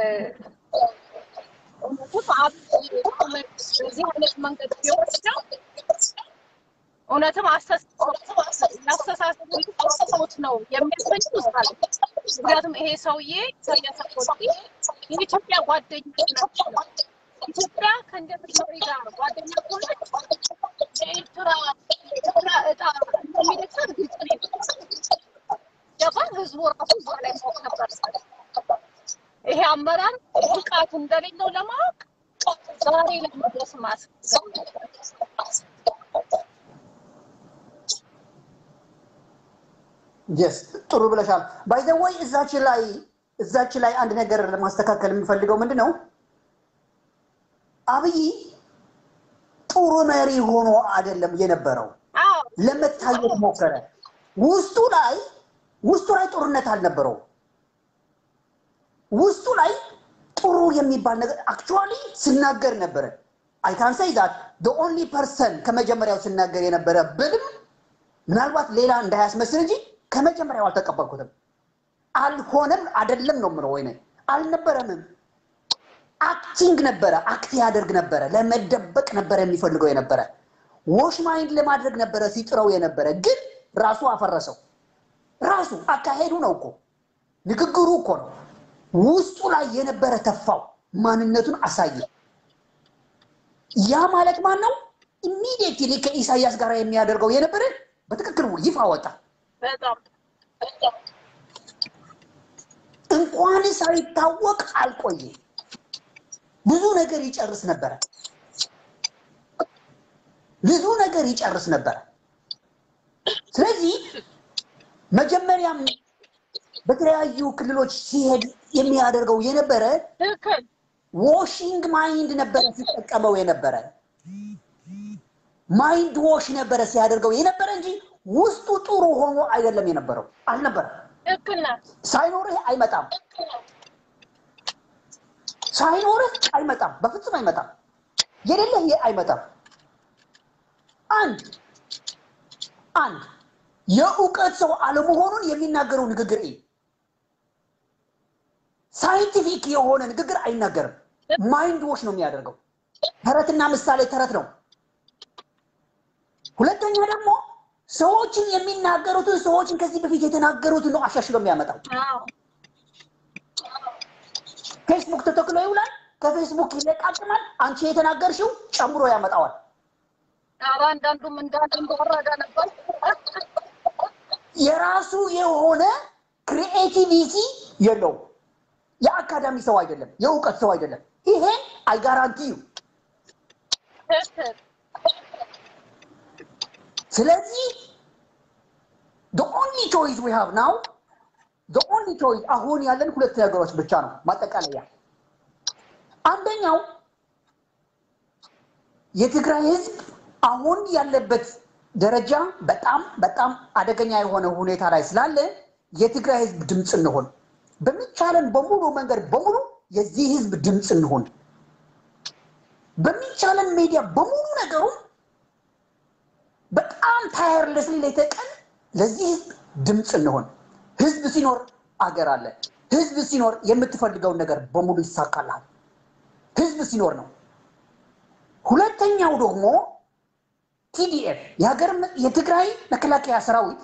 እውነትም አብይ አህመድ በዚህ አይነት መንገድ ቢወስደው እውነትም አስተሳሰብ ሰዎች ነው የሚያሰኙ ይባላል። ምክንያቱም ይሄ ሰውዬ ኢሳያስ አፈወርቂ የኢትዮጵያ ጓደኛ ናቸው። ኢትዮጵያ ከእንደዚህ መሪ ጋር ጓደኛ ከሆነች የኤርትራ ኤርትራ እጣ እንደሚደርሳት ግልጽ ነው። ገባን? ህዝቡ ራሱ እዛ ላይ ማወቅ ነበር። ይሄ አመራር ብቃት እንደሌለው ለማወቅ ዛሬ ለመድረስ ማስብ
የስ ጥሩ ብለሻል። ባይዘወይ እዛች ላይ እዛች ላይ አንድ ነገር ለማስተካከል የምፈልገው ምንድን ነው አብይ ጥሩ መሪ ሆኖ አይደለም የነበረው።
አዎ
ለመታየት ሞከረ። ውስጡ ላይ ውስጡ ላይ ጦርነት አልነበረው። ውስጡ ላይ ጥሩ የሚባል ነገር አክቹዋሊ ስናገር ነበረ። አይ ካን ሴይ ዛት ዘ ኦንሊ ፐርሰን ከመጀመሪያው ስናገር የነበረ ብልም ምናልባት ሌላ እንዳያስመስል እንጂ ከመጀመሪያው አልተቀበልኩትም። አልሆነም አይደለም ነው የምለው። ወይ አልነበረምም። አክቲንግ ነበረ፣ አክት ያደርግ ነበረ፣ ለመደበቅ ነበረ የሚፈልገው የነበረ ዎሽ ማይንድ ለማድረግ ነበረ ሲጥረው የነበረ ግን ራሱ አፈረሰው። ራሱ አካሄዱ ነው እኮ ንግግሩ እኮ ነው። ውስጡ ላይ የነበረ ተፋው ማንነቱን አሳየ። ያ ማለት ማን ነው? ኢሚዲየትሊ ከኢሳያስ ጋር የሚያደርገው የነበረ በትክክል ይፋ ወጣ።
በጣም
እንኳን ሳይታወቅ አልቆየ። ብዙ ነገር ይጨርስ ነበረ። ብዙ ነገር ይጨርስ ነበረ። ስለዚህ መጀመሪያም በተለያዩ ክልሎች ሲሄድ የሚያደርገው የነበረ
ትክክል
ዎሽንግ ማይንድ ነበረ ሲጠቀመው የነበረ ማይንድ ዎሽ ነበረ ሲያደርገው የነበረ እንጂ ውስጡ ጥሩ ሆኖ አይደለም የነበረው አልነበረ።
ትክክል ነህ።
ሳይኖርህ አይመጣም። ሳይኖርህ አይመጣም። በፍጹም አይመጣም። የሌለህ የ- አይመጣም። አንድ አንድ የእውቀት ሰው አለመሆኑን የሚናገረው ንግግር እይ። ሳይንቲፊክ የሆነ ንግግር አይናገርም። ማይንድ ዎሽ ነው የሚያደርገው። ተረትና ምሳሌ ተረት ነው። ሁለተኛ ደግሞ ሰዎችን የሚናገሩትን ሰዎችን ከዚህ በፊት የተናገሩትን ነው አሻሽሎ የሚያመጣው።
አዎ
ፌስቡክ ተተክሎ ይውላል። ከፌስቡክ ይለቃቅማል። አንቺ የተናገርሽው ጨምሮ ያመጣዋል።
ኧረ አንዳንዱም እንዳንድ እንደወረደ ነበር።
የራሱ የሆነ ክሪኤቲቪቲ የለውም። የአካዳሚ ሰው አይደለም። የእውቀት ሰው አይደለም። ይሄ አይጋራንቲዩ።
ትክክል
ስለዚህ the only choice we have now the only choice አሁን ያለን ሁለት ነገሮች ብቻ ነው። ማጠቃለያ አንደኛው የትግራይ ህዝብ አሁን ያለበት ደረጃ በጣም በጣም አደገኛ የሆነ ሁኔታ ላይ ስላለ የትግራይ ህዝብ ድምፅ እንሆን፣ በሚቻለን በሙሉ መንገድ በሙሉ የዚህ ህዝብ ድምፅ እንሆን፣ በሚቻለን ሚዲያ በሙሉ ነገሩ በጣም ታየርለስሊ ሌተቀን ለዚህ ህዝብ ድምፅ እንሆን። ህዝብ ሲኖር አገር አለ። ህዝብ ሲኖር የምትፈልገውን ነገር በሙሉ ይሳካልሃል። ህዝብ ሲኖር ነው። ሁለተኛው ደግሞ ቲዲኤፍ የሀገር የትግራይ መከላከያ ሰራዊት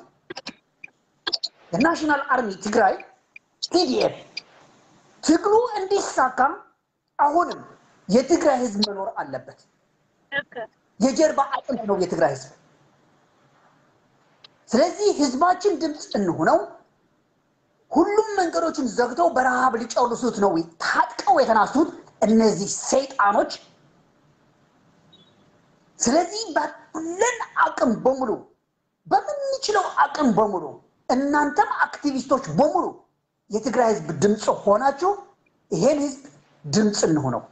የናሽናል አርሚ ትግራይ ቲዲኤፍ ትግሉ እንዲሳካ አሁንም የትግራይ ህዝብ መኖር አለበት።
ትክክል
የጀርባ አጥንት ነው የትግራይ ህዝብ። ስለዚህ ህዝባችን ድምፅ እንሆነው። ሁሉም መንገዶችን ዘግተው በረሃብ ሊጨርሱት ነው ታጥቀው የተናሱት እነዚህ ሰይጣኖች። ስለዚህ ባለን አቅም በሙሉ በምንችለው አቅም በሙሉ እናንተም አክቲቪስቶች በሙሉ የትግራይ ህዝብ ድምፅ ሆናችሁ ይሄን ህዝብ ድምፅ እንሆነው።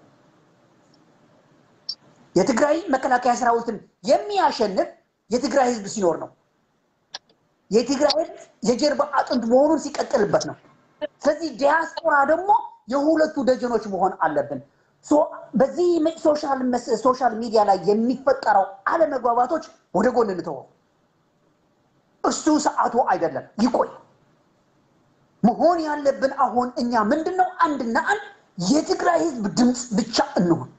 የትግራይ መከላከያ ሰራዊትን የሚያሸንፍ የትግራይ ህዝብ ሲኖር ነው። የትግራይ ህዝብ የጀርባ አጥንት መሆኑን ሲቀጥልበት ነው። ስለዚህ ዲያስፖራ ደግሞ የሁለቱ ደጀኖች መሆን አለብን። ሶ በዚህ ሶሻል መስ- ሶሻል ሚዲያ ላይ የሚፈጠረው አለመግባባቶች ወደ ጎን እንተወው። እሱ ሰዓቱ አይደለም፣ ይቆይ። መሆን ያለብን አሁን እኛ ምንድን ነው? አንድና አንድ የትግራይ ህዝብ ድምፅ ብቻ እንሁን።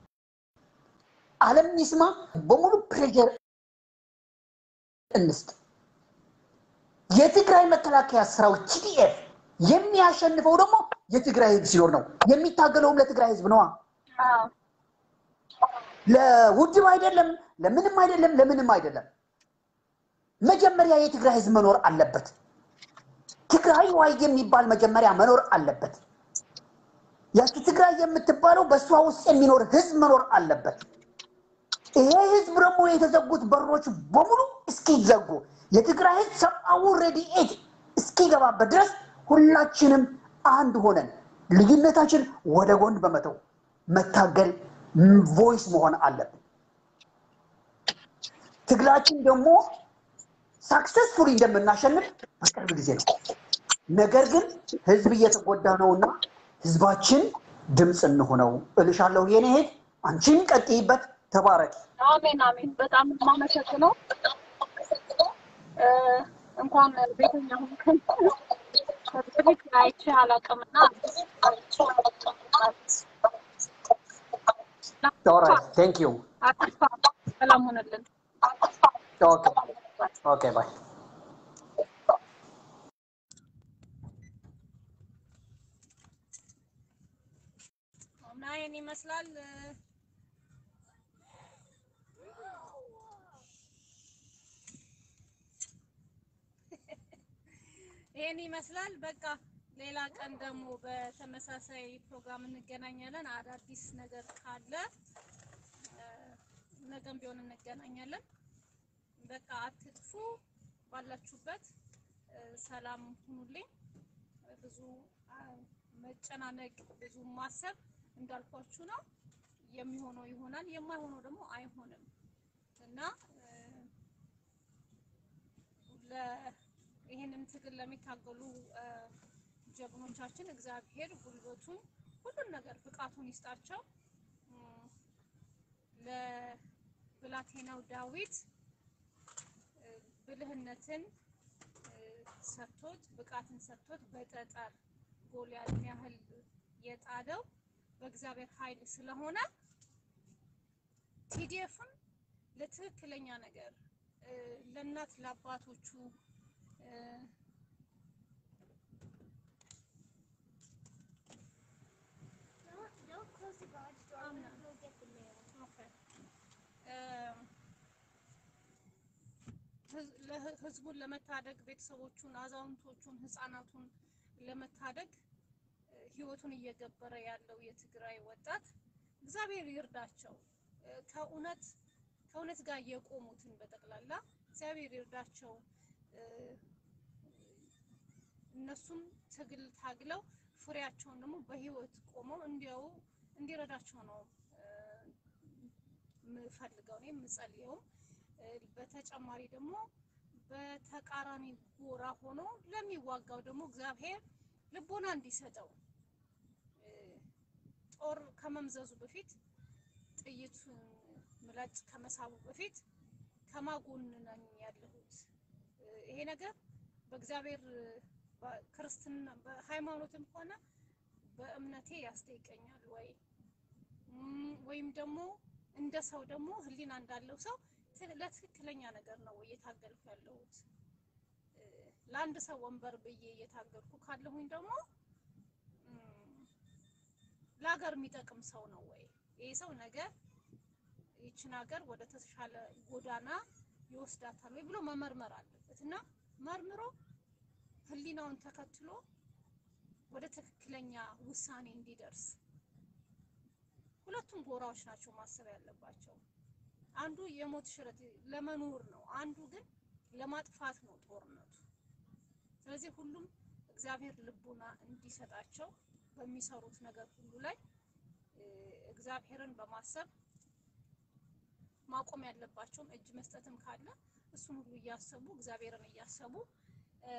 ዓለም ይስማ በሙሉ ፕሬዠር እንስጥ። የትግራይ መከላከያ ሰራዊት ቲዲኤፍ የሚያሸንፈው ደግሞ የትግራይ ህዝብ ሲኖር ነው። የሚታገለውም ለትግራይ ህዝብ ነዋ።
አዎ
ለውድብ አይደለም፣ ለምንም አይደለም፣ ለምንም አይደለም። መጀመሪያ የትግራይ ህዝብ መኖር አለበት። ትግራይ ዋይ የሚባል መጀመሪያ መኖር አለበት። ያቺ ትግራይ የምትባለው በእሷ ውስጥ የሚኖር ህዝብ መኖር አለበት። ይሄ ህዝብ ደግሞ የተዘጉት በሮች በሙሉ እስኪዘጉ የትግራይ ህዝብ ሰብአዊ ረድኤት እስኪገባበት ድረስ ሁላችንም አንድ ሆነን ልዩነታችን ወደ ጎን በመተው መታገል ቮይስ መሆን አለብን። ትግላችን ደግሞ ሳክሰስፉሊ እንደምናሸንፍ በቅርብ ጊዜ ነው። ነገር ግን ህዝብ እየተጎዳ ነውና ህዝባችን ድምፅ እንሆነው እልሻለሁ። የኔ እህት አንቺን ቀጥይበት፣ ተባረኪ።
አሜን አሜን። በጣም የማመሰግነው እ፣ እንኳን ቤተኛ ሆንከን በፊት አይቼ አላውቅምና
ኦራይት ቴንክ ዩ
አትስፋ። ሰላም ሆነልን።
ኦኬ ኦኬ ባይ
ይመስላል። ይሄን ይመስላል። በቃ ሌላ ቀን ደግሞ በተመሳሳይ ፕሮግራም እንገናኛለን። አዳዲስ ነገር ካለ እ፣ ነገም ቢሆን እንገናኛለን። በቃ አትጥፉ፣ ባላችሁበት እ፣ ሰላም ሁኑልኝ። ብዙ አ፣ መጨናነቅ፣ ብዙ ማሰብ እንዳልኳችሁ ነው። የሚሆነው ይሆናል፣ የማይሆነው ደግሞ አይሆንም እና እ፣ ለ ይህንን ትግል ለሚታገሉ እ፣ ጀግኖቻችን እግዚአብሔር ጉልበቱን ሁሉን ነገር ብቃቱን ይስጣቸው። እም፣ ለብላቴናው ዳዊት እ፣ ብልህነትን እ፣ ሰጥቶት ብቃትን ሰጥቶት በጠጠር ጎልያድን ያህል የጣለው በእግዚአብሔር ኃይል ስለሆነ ቲዲኤፍም ለትክክለኛ ነገር እ፣ ለእናት ለአባቶቹ እ፣
Don't, don't close the garage door. I'm gonna go get the mail.
ኦኬ እ፣ ህዝ- ለህ- ህዝቡን ለመታደግ ቤተሰቦቹን፣ አዛውንቶቹን፣ ህፃናቱን ለመታደግ እ፣ ህይወቱን እየገበረ ያለው የትግራይ ወጣት እግዚአብሔር ይርዳቸው። እ፣ ከእውነት ከእውነት ጋር የቆሙትን በጠቅላላ እግዚአብሔር ይርዳቸው። እ፣ እነሱም ትግል ታግለው ፍሬያቸውን ደግሞ በህይወት ቆመው እንዲያው እንዲረዳቸው ነው እ፣ የምፈልገው እኔ የምጸልየውም። እ፣ በተጨማሪ ደግሞ በተቃራኒ ጎራ ሆኖ ለሚዋጋው ደግሞ እግዚአብሔር ልቦና እንዲሰጠው እ፣ ጦር ከመምዘዙ በፊት ጥይቱን ምላጭ ከመሳቡ በፊት ከማጎን ነኝ ያለሁት እ፣ ይሄ ነገር በእግዚአብሔር በ- ክርስትና በሃይማኖትም ሆነ በእምነቴ ያስጠይቀኛል ወይ እም፣ ወይም ደግሞ እንደ ሰው ደግሞ ሕሊና እንዳለው ሰው ት- ለትክክለኛ ነገር ነው ወይ እየታገልኩ ያለሁት? እ፣ ለአንድ ሰው ወንበር ብዬ እየታገልኩ ካለሁኝ ደግሞ እም፣ ለሀገር የሚጠቅም ሰው ነው ወይ? ይሄ ሰው ነገ ይችን ሀገር ወደ ተሻለ ጎዳና ይወስዳታል ወይ ብሎ መመርመር አለበት እና መርምሮ ሕሊናውን ተከትሎ ወደ ትክክለኛ ውሳኔ እንዲደርስ ሁለቱም ጎራዎች ናቸው ማሰብ ያለባቸው። አንዱ የሞት ሽረት ለመኖር ነው፣ አንዱ ግን ለማጥፋት ነው ጦርነቱ። ስለዚህ ሁሉም እግዚአብሔር ልቡና እንዲሰጣቸው በሚሰሩት ነገር ሁሉ ላይ እ፣ እግዚአብሔርን በማሰብ ማቆም ያለባቸውም እጅ መስጠትም ካለ እሱን ሁሉ እያሰቡ እግዚአብሔርን እያሰቡ እ፣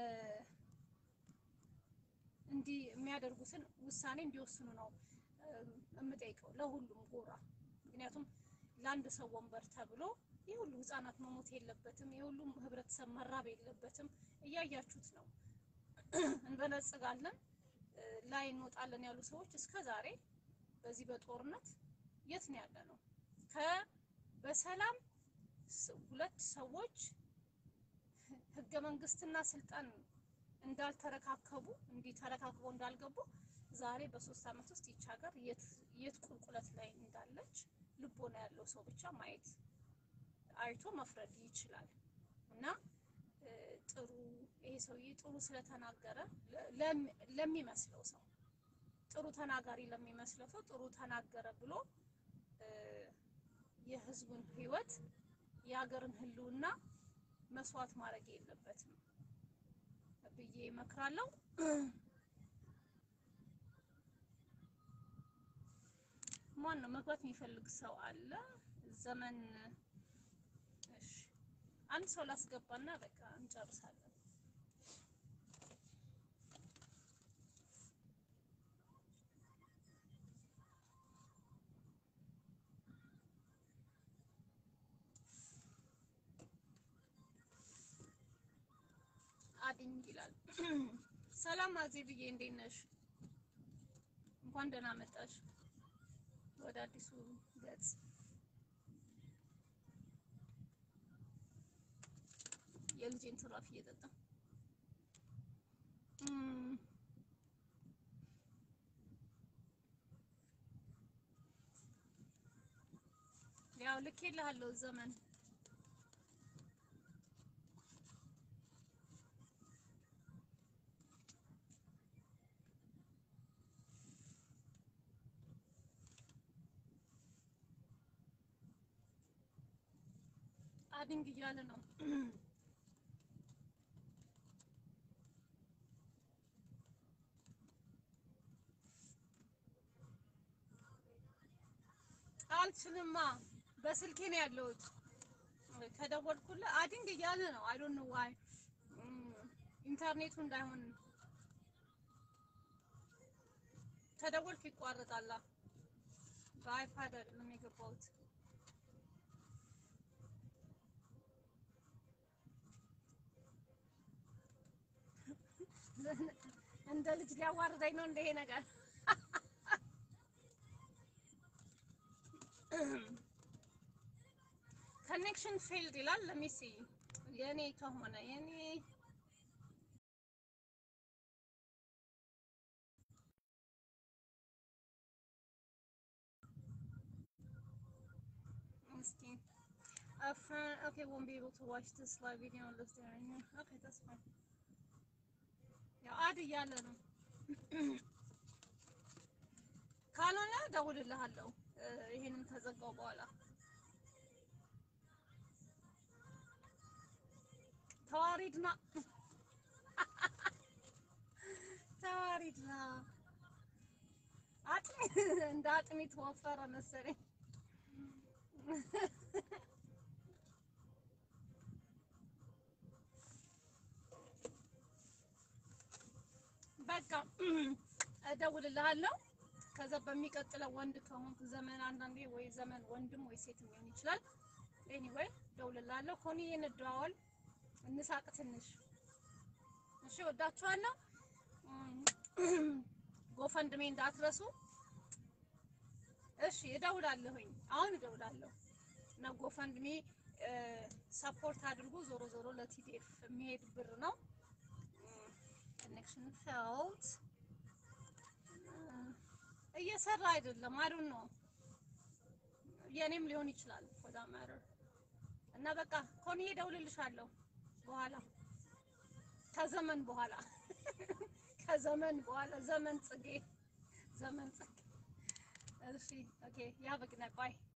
እንዲህ የሚያደርጉትን ውሳኔ እንዲወስኑ ነው እ፣ የምጠይቀው ለሁሉም ጎራ። ምክንያቱም ለአንድ ሰው ወንበር ተብሎ ይህ ሁሉ ህጻናት መሞት የለበትም። ይህ ሁሉም ህብረተሰብ መራብ የለበትም። እያያችሁት ነው። እንበለጽጋለን እ፣ ላይ እንወጣለን ያሉ ሰዎች እስከ ዛሬ በዚህ በጦርነት የት ነው ያለ ነው? ከ በሰላም ስ- ሁለት ሰዎች ህገ መንግስትና ስልጣን እንዳልተረካከቡ እንዲህ ተረካክበው እንዳልገቡ ዛሬ በሶስት አመት ውስጥ ይች ሀገር የት የት ቁልቁለት ላይ እንዳለች ልቦና ያለው ሰው ብቻ ማየት አይቶ መፍረድ ይችላል። እና እ፣ ጥሩ ይሄ ሰውዬ ጥሩ ስለተናገረ ለ- ለም- ለሚመስለው ሰው ጥሩ ተናጋሪ ለሚመስለው ሰው ጥሩ ተናገረ ብሎ እ፣ የህዝቡን ህይወት የሀገርን ህልውና መስዋዕት ማድረግ የለበትም ብዬ እመክራለሁ። ማን ነው መግባት የሚፈልግ ሰው አለ? ዘመን እሺ፣ አንድ ሰው ላስገባና በቃ እንጨርሳለን። አድኝ ይላል። ሰላም አዜብዬ እንዴት ነሽ? እንኳን ደህና መጣሽ ወደ አዲሱ ገጽ። የልጄን ትራፊ እየጠጣ እም፣ ያው ልኬልሃለሁ ዘመን አድንግ እያለ ነው። አልችልማ በስልኬ ነው ያለሁት። ከደወልኩልህ አድንግ እያለ ነው። አይ ዶንት ኖ ዋይ ኢንተርኔቱ እንዳይሆን ከደወልክ ይቋረጣላ። በአይፓድ አይደለም የገባሁት። እንደ ልጅ ሊያዋርደኝ ነው እንደ ይሄ ነገር። ኮኔክሽን ፌልድ ይላል። ለሚሲ የኔ ከሆነ የኔ እስኪ a friend okay won't be able to watch this live video unless they're in here. Okay, that's fine. ያው አድ እያለ ነው። ካልሆነ እደውልልሃለሁ እ ይሄንን ከዘጋው በኋላ ተዋሪድና ተዋሪድና አጥሚ እንደ አጥሚት ወፈረ መሰለኝ። በቃ እደውልልሃለሁ። ከዛ በሚቀጥለው ወንድ ከሆንክ ዘመን አንዳንዴ ወይ ዘመን ወንድም ወይ ሴት ሊሆን ይችላል። ኤኒዌይ እደውልልሃለሁ። ኮኒ እንደዋወል፣ እንሳቅ ትንሽ። እሺ፣ ወዳችኋለሁ። ጎፈንድሜ እንዳትረሱ። እሺ፣ እደውላለሁኝ። አሁን እደውላለሁ እና ጎፈንድሜ ሰፖርት አድርጉ። ዞሮ ዞሮ ለቲዲኤፍ የሚሄድ ብር ነው። ኮኔክሽን ፌልድ እየሰራ አይደለም። አይ ዶንት ኖ የኔም ሊሆን ይችላል for that matter እና በቃ ኮንዬ እደውልልሻለሁ በኋላ ከዘመን በኋላ ከዘመን በኋላ ዘመን ጽጌ ዘመን ጽጌ እሺ ኦኬ ያ በግና ባይ